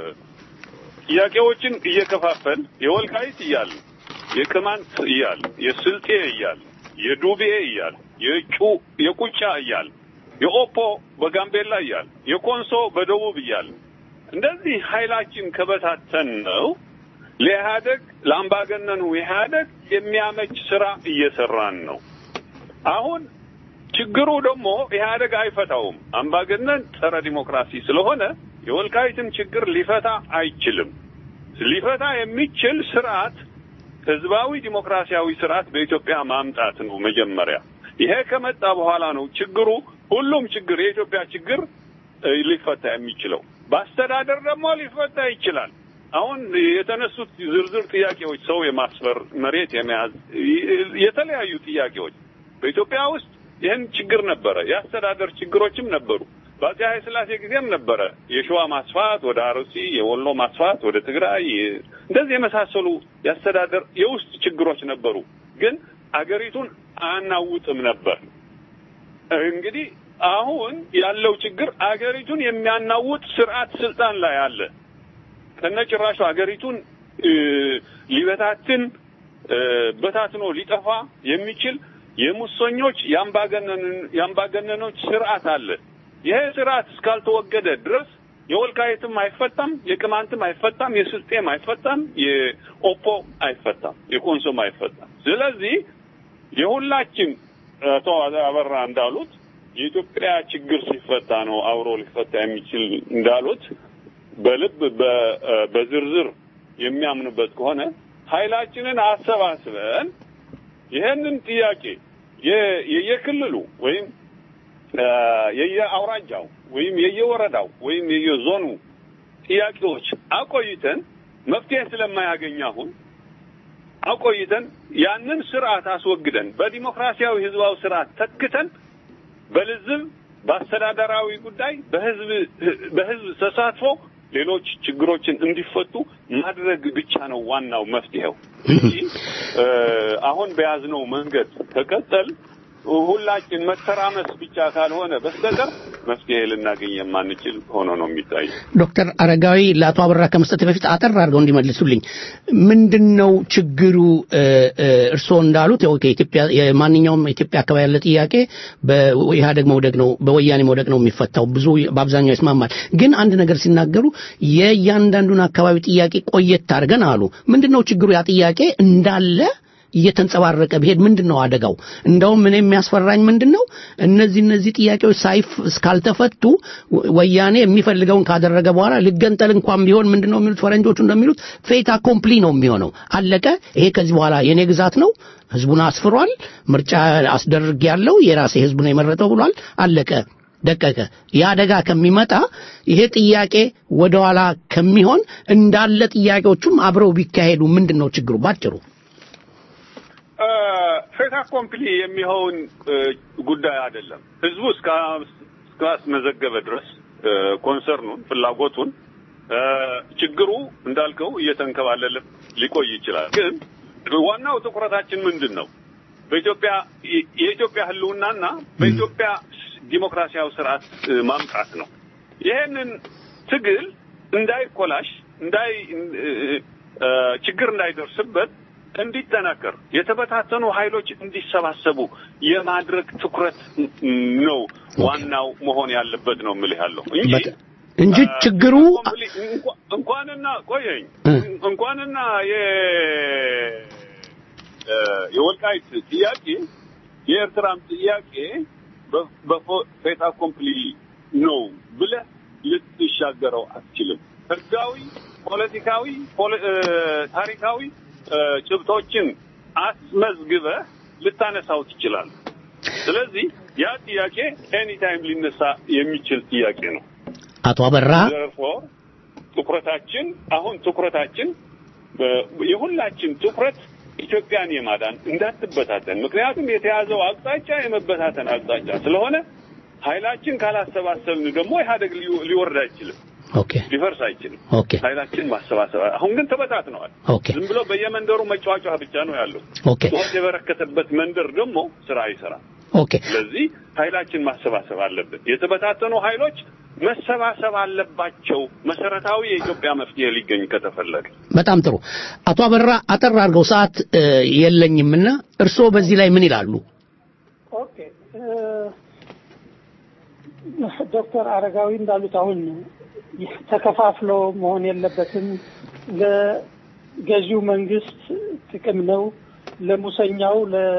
ጥያቄዎችን እየከፋፈል የወልቃይት እያል የቅማንት እያል የስልጤ እያል የዱቤ እያል የጩ የቁጫ እያል የኦፖ በጋምቤላ እያል የኮንሶ በደቡብ እያል እንደዚህ ኃይላችን ከበታተን ነው ለኢህአደግ ለአምባገነኑ ኢህአደግ የሚያመች ስራ እየሰራን ነው። አሁን ችግሩ ደግሞ ኢህአደግ አይፈታውም። አምባገነን ጸረ ዲሞክራሲ ስለሆነ የወልቃይትን ችግር ሊፈታ አይችልም። ሊፈታ የሚችል ስርዓት ህዝባዊ ዲሞክራሲያዊ ስርዓት በኢትዮጵያ ማምጣት ነው መጀመሪያ። ይሄ ከመጣ በኋላ ነው ችግሩ ሁሉም ችግር የኢትዮጵያ ችግር እ፣ ሊፈታ የሚችለው። በአስተዳደር ደግሞ ሊፈታ ይችላል። አሁን የተነሱት ዝርዝር ጥያቄዎች ሰው የማስፈር መሬት የመያዝ ይ- የተለያዩ ጥያቄዎች በኢትዮጵያ ውስጥ ይህን ችግር ነበረ። የአስተዳደር ችግሮችም ነበሩ። በአፄ ኃይለ ሥላሴ ጊዜም ነበረ። የሸዋ ማስፋት ወደ አርሲ፣ የወሎ ማስፋት ወደ ትግራይ፣ የ- እንደዚህ የመሳሰሉ የአስተዳደር የውስጥ ችግሮች ነበሩ። ግን አገሪቱን አናውጥም ነበር። እንግዲህ አሁን ያለው ችግር አገሪቱን የሚያናውጥ ስርዓት ስልጣን ላይ አለ። ከነጭራሹ አገሪቱን እ፣ ሊበታትን እ፣ በታትኖ ሊጠፋ የሚችል የሙሰኞች የአምባገነን- የአምባገነኖች ስርዓት አለ። ይሄ ስርዓት እስካልተወገደ ድረስ የወልቃይትም አይፈታም፣ የቅማንትም አይፈታም፣ የስልጤም አይፈታም፣ የኦፖ አይፈታም፣ የኮንሶም አይፈታም። ስለዚህ የሁላችን አቶ አበራ እንዳሉት የኢትዮጵያ ችግር ሲፈታ ነው አብሮ ሊፈታ የሚችል እንዳሉት በልብ በ- በዝርዝር የሚያምኑበት ከሆነ ኃይላችንን አሰባስበን ይሄንን ጥያቄ የ- የየክልሉ ወይም እ፣ የየአውራጃው ወይም የየወረዳው ወይም የየዞኑ ጥያቄዎች አቆይተን መፍትሄ ስለማያገኝ አሁን አቆይተን ያንን ስርዓት አስወግደን በዲሞክራሲያዊ ህዝባዊ ስርዓት ተክተን በልዝብ በአስተዳደራዊ ጉዳይ በህዝብ በህዝብ ተሳትፎ ሌሎች ችግሮችን እንዲፈቱ ማድረግ ብቻ ነው ዋናው መፍትሄው እንጂ እ፣ አሁን በያዝነው መንገድ ከቀጠል ሁላችን መተራመስ ብቻ ካልሆነ በስተቀር መፍትሄ ልናገኝ የማንችል ሆኖ ነው የሚታይ። ዶክተር አረጋዊ ለአቶ አበራ ከመስጠት በፊት አጠር አድርገው እንዲመልሱልኝ ምንድን ነው ችግሩ? እ፣ እ፣ እርስዎ እንዳሉት ያው ከኢትዮጵያ የማንኛውም ኢትዮጵያ አካባቢ ያለ ጥያቄ በኢህአደግ መውደቅ ነው በወያኔ መውደቅ ነው የሚፈታው። ብዙ በአብዛኛው ይስማማል። ግን አንድ ነገር ሲናገሩ የእያንዳንዱን አካባቢ ጥያቄ ቆየት አድርገን አሉ። ምንድን ነው ችግሩ? ያ ጥያቄ እንዳለ እየተንጸባረቀ ቢሄድ ምንድን ነው አደጋው? እንደውም እኔ የሚያስፈራኝ ምንድን ነው እነዚህ እነዚህ ጥያቄዎች ሳይፍ እስካልተፈቱ ወ- ወያኔ የሚፈልገውን ካደረገ በኋላ ልገንጠል እንኳን ቢሆን ምንድን ነው የሚሉት ፈረንጆቹ እንደሚሉት ፌታ ኮምፕሊ ነው የሚሆነው። አለቀ። ይሄ ከዚህ በኋላ የኔ ግዛት ነው፣ ህዝቡን አስፍሯል፣ ምርጫ አስደርግ ያለው የራሴ ህዝብ ነው የመረጠው ብሏል። አለቀ ደቀቀ። የአደጋ ከሚመጣ ይሄ ጥያቄ ወደኋላ ከሚሆን እንዳለ ጥያቄዎቹም አብረው ቢካሄዱ ምንድን ነው ችግሩ ባጭሩ? ፌታ ኮምፕሊ የሚሆን እ፣ ጉዳይ አይደለም። ህዝቡ እስካ- እስካስመዘገበ ድረስ እ፣ ኮንሰርኑን ፍላጎቱን እ፣ ችግሩ እንዳልከው እየተንከባለለ ሊቆይ ይችላል። ግን ዋናው ትኩረታችን ምንድን ነው? በኢትዮጵያ የ- የኢትዮጵያ ህልውናና በኢትዮጵያ ዲሞክራሲያዊ ስርዓት እ፣ ማምጣት ነው። ይሄንን ትግል እንዳይኮላሽ እንዳይ እ፣ እ፣ ችግር እንዳይደርስበት እንዲጠናከር የተበታተኑ ኃይሎች እንዲሰባሰቡ የማድረግ ትኩረት ነው ዋናው መሆን ያለበት ነው የምልህ ያለው እንጂ እንጂ ችግሩ እንኳ- እንኳንና ቆየኝ እንኳንና የ እ፣ የወልቃይት ጥያቄ የኤርትራም ጥያቄ በ- በፌታ ኮምፕሊ ነው ብለህ ልትሻገረው አትችልም። ህጋዊ፣ ፖለቲካዊ፣ ፖለ- እ፣ ታሪካዊ እ፣ ጭብጦችን አስመዝግበህ ልታነሳው ትችላለህ። ስለዚህ ያ ጥያቄ ኤኒታይም ሊነሳ የሚችል ጥያቄ ነው። አቶ አበራ Therefore ትኩረታችን አሁን ትኩረታችን በ- የሁላችን ትኩረት ኢትዮጵያን የማዳን እንዳትበታተን፣ ምክንያቱም የተያዘው አቅጣጫ የመበታተን አቅጣጫ ስለሆነ ኃይላችን ካላሰባሰብን ደግሞ ኢህአደግ ሊ- ሊወርድ አይችልም፣ ኦኬ ሊፈርስ አይችልም። ኦኬ ኃይላችን ማሰባሰብ አሁን ግን ተበታትነዋል። ኦኬ ዝም ብሎ በየመንደሩ መጫወጫ ብቻ ነው ያለው። ኦኬ ጩኸት የበረከተበት መንደር ደግሞ ስራ አይሰራም። ኦኬ ስለዚህ ኃይላችን ማሰባሰብ አለብን። የተበታተኑ ኃይሎች መሰባሰብ አለባቸው። መሰረታዊ የኢትዮጵያ መፍትሄ ሊገኝ ከተፈለገ በጣም ጥሩ አቶ አበራ አጠር አድርገው ሰዓት እ፣ የለኝምና እርስዎ በዚህ ላይ ምን ይላሉ? ኦኬ እ፣ ዶክተር አረጋዊ እንዳሉት አሁን ተከፋፍሎ መሆን የለበትም። ለገዢው መንግስት ጥቅም ነው፣ ለሙሰኛው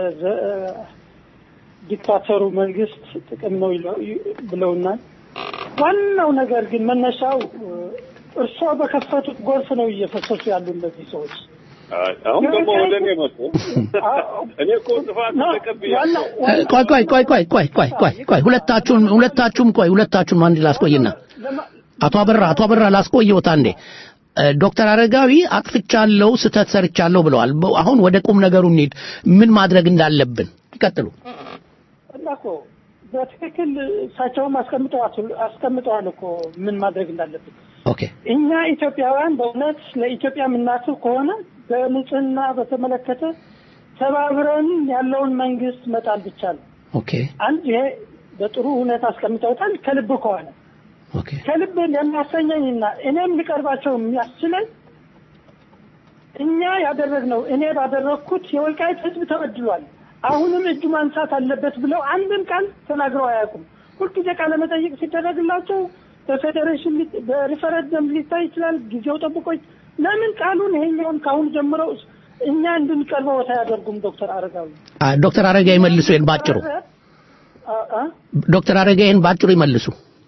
ለዲክታተሩ መንግስት ጥቅም ነው ይለው- ብለውናል። ዋናው ነገር ግን መነሻው እርስዎ በከፈቱት ጎርፍ ነው እየፈሰሱ ያሉ እነዚህ ሰዎች። አሁን ደግሞ ወደ እኔ መጡ። እኔ እኮ ጥፋት ተቀብያለሁ። ቆይ ቆይ ቆይ ቆይ ቆይ ቆይ ቆይ ቆይ ሁለታችሁም ሁለታችሁም ቆይ ሁለታችሁም አንድ ላስቆይና አቶ አበራ አቶ አበራ ላስቆየውት አንዴ እ፣ ዶክተር አረጋዊ አጥፍቻለሁ ስህተት ሰርቻለሁ ብለዋል በ- አሁን ወደ ቁም ነገሩ እንሂድ ምን ማድረግ እንዳለብን ይቀጥሉ እና እኮ በትክክል እሳቸውም አስቀምጠዋል አስቀምጠዋል እኮ ምን ማድረግ እንዳለብን። ኦኬ እኛ ኢትዮጵያውያን በእውነት ለኢትዮጵያ የምናስብ ከሆነ በንጽህና በተመለከተ ተባብረን ያለውን መንግስት መጣል ብቻ ነው። ኦኬ አንድ ይሄ በጥሩ ሁኔታ አስቀምጠውታል። ከልብ ከሆነ ኦኬ ከልብ የሚያሰኘኝና እኔም ሊቀርባቸው የሚያስችለኝ እኛ ያደረግነው እኔ ባደረግኩት የወልቃይት ህዝብ ተበድሏል፣ አሁንም እጁ ማንሳት አለበት ብለው አንድም ቃል ተናግረው አያውቁም። ሁልጊዜ ቃለ መጠይቅ ሲደረግላቸው በፌዴሬሽን ሊ- በሪፈረንደም ሊታይ ይችላል፣ ጊዜው ጠብቆ ለምን ቃሉን ይሄኛውን ከአሁን ጀምረው እኛ እንድንቀርበው አያደርጉም? ዶክተር አረጋዊ አ፣ ዶክተር አረጋዊ መልሱ ይሄን ባጭሩ አ- አ? ዶክተር አረጋይን በአጭሩ ይመልሱ።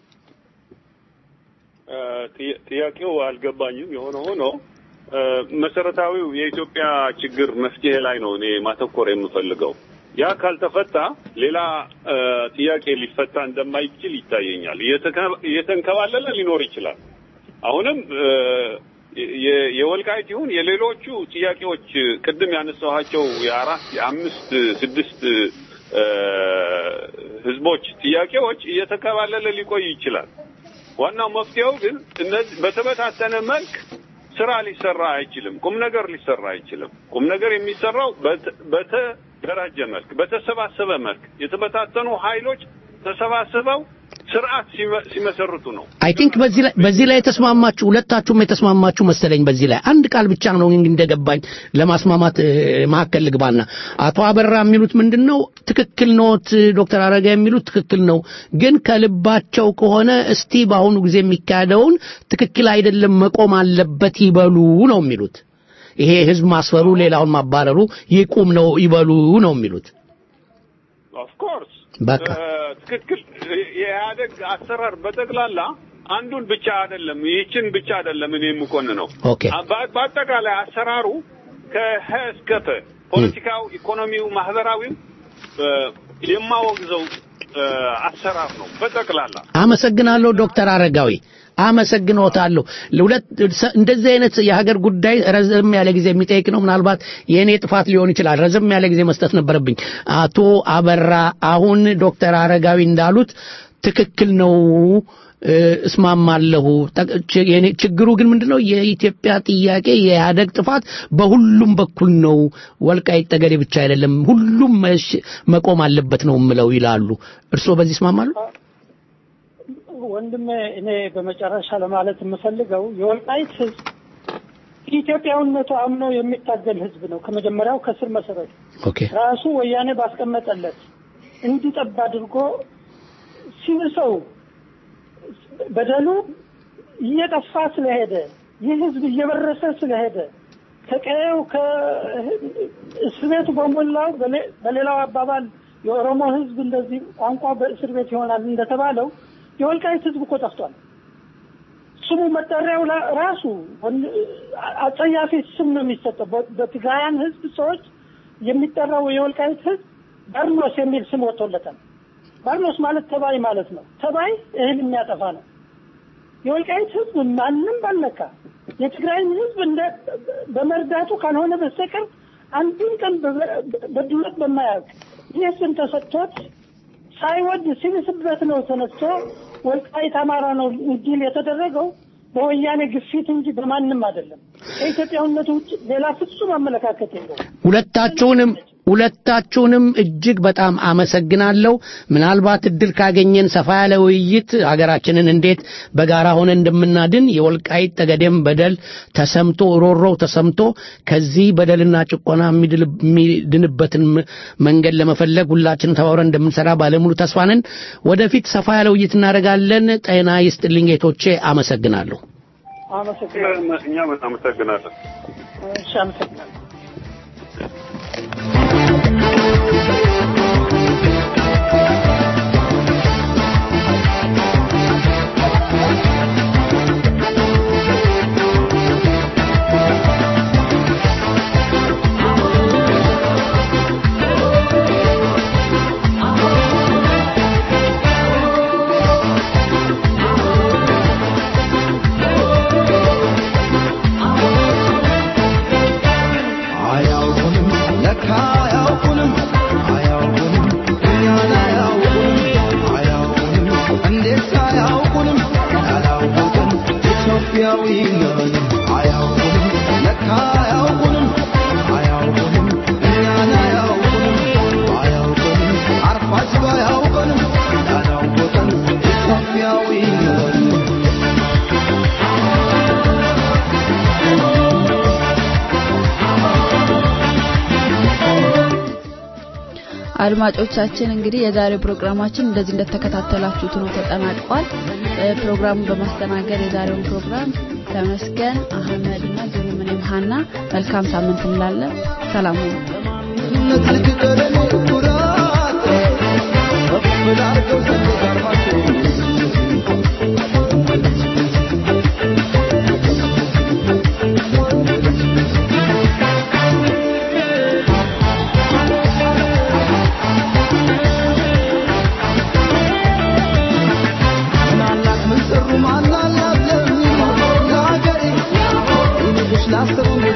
እ፣ ጥያ- ጥያቄው አልገባኝም። የሆነ ሆኖ እ፣ መሰረታዊው የኢትዮጵያ ችግር መፍትሄ ላይ ነው እኔ ማተኮር የምፈልገው። ያ ካልተፈታ ሌላ እ፣ ጥያቄ ሊፈታ እንደማይችል ይታየኛል። እየተከ- እየተንከባለለ ሊኖር ይችላል። አሁንም እ፣ የ- የወልቃይት ይሁን የሌሎቹ ጥያቄዎች ቅድም ያነሳኋቸው የአራት የአምስት ስድስት እ፣ ህዝቦች ጥያቄዎች እየተከባለለ ሊቆይ ይችላል። ዋናው መፍትሄው ግን እነዚህ በተበታተነ መልክ ስራ ሊሰራ አይችልም። ቁም ነገር ሊሰራ አይችልም። ቁም ነገር የሚሰራው በተ- በተደራጀ መልክ፣ በተሰባሰበ መልክ የተበታተኑ ኃይሎች ተሰባስበው ስርዓት ሲመ- ሲመሰርቱ ነው። አይ ቲንክ በዚህ ላይ በዚህ ላይ የተስማማችሁ ሁለታችሁም የተስማማችሁ መሰለኝ። በዚህ ላይ አንድ ቃል ብቻ ነው እንግዲህ እንደገባኝ ለማስማማት እ፣ መካከል ልግባና አቶ አበራ የሚሉት ምንድን ነው? ትክክል ኖት። ዶክተር አረጋ የሚሉት ትክክል ነው። ግን ከልባቸው ከሆነ እስቲ በአሁኑ ጊዜ የሚካሄደውን ትክክል አይደለም መቆም አለበት ይበሉ ነው የሚሉት። ይሄ ህዝብ ማስፈሩ፣ ሌላውን ማባረሩ ይቁም ነው ይበሉ ነው የሚሉት። ኦፍ ኮርስ በቃ ትክክል። የኢህአደግ አሰራር በጠቅላላ አንዱን ብቻ አይደለም፣ ይህችን ብቻ አይደለም እኔ የምኮን ነው። ኦኬ በአጠቃላይ አሰራሩ ከሀ እስከ ፐ ፖለቲካው፣ ኢኮኖሚው፣ ማህበራዊው እ፣ የማወግዘው እ፣ አሰራር ነው በጠቅላላ አመሰግናለሁ ዶክተር አረጋዊ አመሰግኖታለሁ። ለሁለት እንደዚህ አይነት የሀገር ጉዳይ ረዘም ያለ ጊዜ የሚጠይቅ ነው። ምናልባት የእኔ ጥፋት ሊሆን ይችላል። ረዘም ያለ ጊዜ መስጠት ነበረብኝ። አቶ አበራ አሁን ዶክተር አረጋዊ እንዳሉት ትክክል ነው እ፣ እስማማለሁ። ጠቅ- ች- የኔ- ችግሩ ግን ምንድነው? የኢትዮጵያ ጥያቄ የኢህአደግ ጥፋት በሁሉም በኩል ነው። ወልቃይት ጠገዴ ብቻ አይደለም፣ ሁሉም መሽ- መቆም አለበት ነው የምለው ይላሉ። እርስዎ በዚህ ይስማማሉ? ወንድሜ እኔ በመጨረሻ ለማለት የምፈልገው የወልቃይት ህዝብ ኢትዮጵያዊነቱ አምኖ የሚታገል ህዝብ ነው። ከመጀመሪያው ከስር መሰረቱ ኦኬ ራሱ ወያኔ ባስቀመጠለት እንዲጠብ አድርጎ ሲብሰው በደሉ እየጠፋ ስለሄደ ይህ ህዝብ እየበረሰ ስለሄደ ከቀየው ከእስር ቤቱ በሞላው በሌ- በሌላው አባባል የኦሮሞ ህዝብ እንደዚህ ቋንቋ በእስር ቤት ይሆናል እንደተባለው የወልቃይት ህዝብ እኮ ጠፍቷል። ስሙ መጠሪያው ላ- ራሱ ወን- አጸያፊ ስም ነው የሚሰጠው። በ- በትግራያን ህዝብ ሰዎች የሚጠራው የወልቃይት ህዝብ በርኖስ የሚል ስም ወጥቶለታል። በርኖስ ማለት ተባይ ማለት ነው። ተባይ እህል የሚያጠፋ ነው። የወልቃይት ህዝብ ማንም ባልነካ የትግራይን ህዝብ እንደ በመርዳቱ ካልሆነ በስተቀር አንድም ቀን በ- በድሎት በማያውቅ ይህ ስም ተሰጥቶት ሳይወድ ሲብስበት ነው ተነስቶ ወልቃይት አማራ ነው እንዲል የተደረገው በወያኔ ግፊት እንጂ በማንም አይደለም። ከኢትዮጵያዊነቱ ውጭ ሌላ ፍጹም አመለካከት የለውም። ሁለታችሁንም ሁለታችሁንም እጅግ በጣም አመሰግናለሁ። ምናልባት እድል ካገኘን ሰፋ ያለ ውይይት ሀገራችንን እንዴት በጋራ ሆነ እንደምናድን የወልቃይት ጠገዴም በደል ተሰምቶ ሮሮው ተሰምቶ ከዚህ በደልና ጭቆና የሚድል- የሚድንበትን ም- መንገድ ለመፈለግ ሁላችንም ተባብረን እንደምንሰራ ባለሙሉ ተስፋ ነን። ወደፊት ሰፋ ያለ ውይይት እናደርጋለን። ጤና ይስጥልኝ ጌቶቼ፣ አመሰግናለሁ። አመሰግናለሁ። እኛም እናመሰግናለን። እሺ፣ አመሰግናለሁ። አያውቁንም ለካ አያውቁንም አያውቁንም እኛን አያውቁንም አያውቁንም እንዴት አያውቁንም ያላወቅን ኢትዮጵያዊ ነን አያውቁንም ለካ አያውቁንም አያውቁንም እኛን አያውቁንም አያውቁንም አርፋጅ ባያውቁንም ያላወቅን ኢትዮጵያዊ ነን አድማጮቻችን እንግዲህ የዛሬው ፕሮግራማችን እንደዚህ እንደተከታተላችሁት ነው ተጠናቋል። እ፣ ፕሮግራሙን በማስተናገድ የዛሬውን ፕሮግራም ተመስገን አህመድ እና ዙሩምንም ሀና መልካም ሳምንት እንላለን። ሰላም ሁኑ። ከፍ አስሩን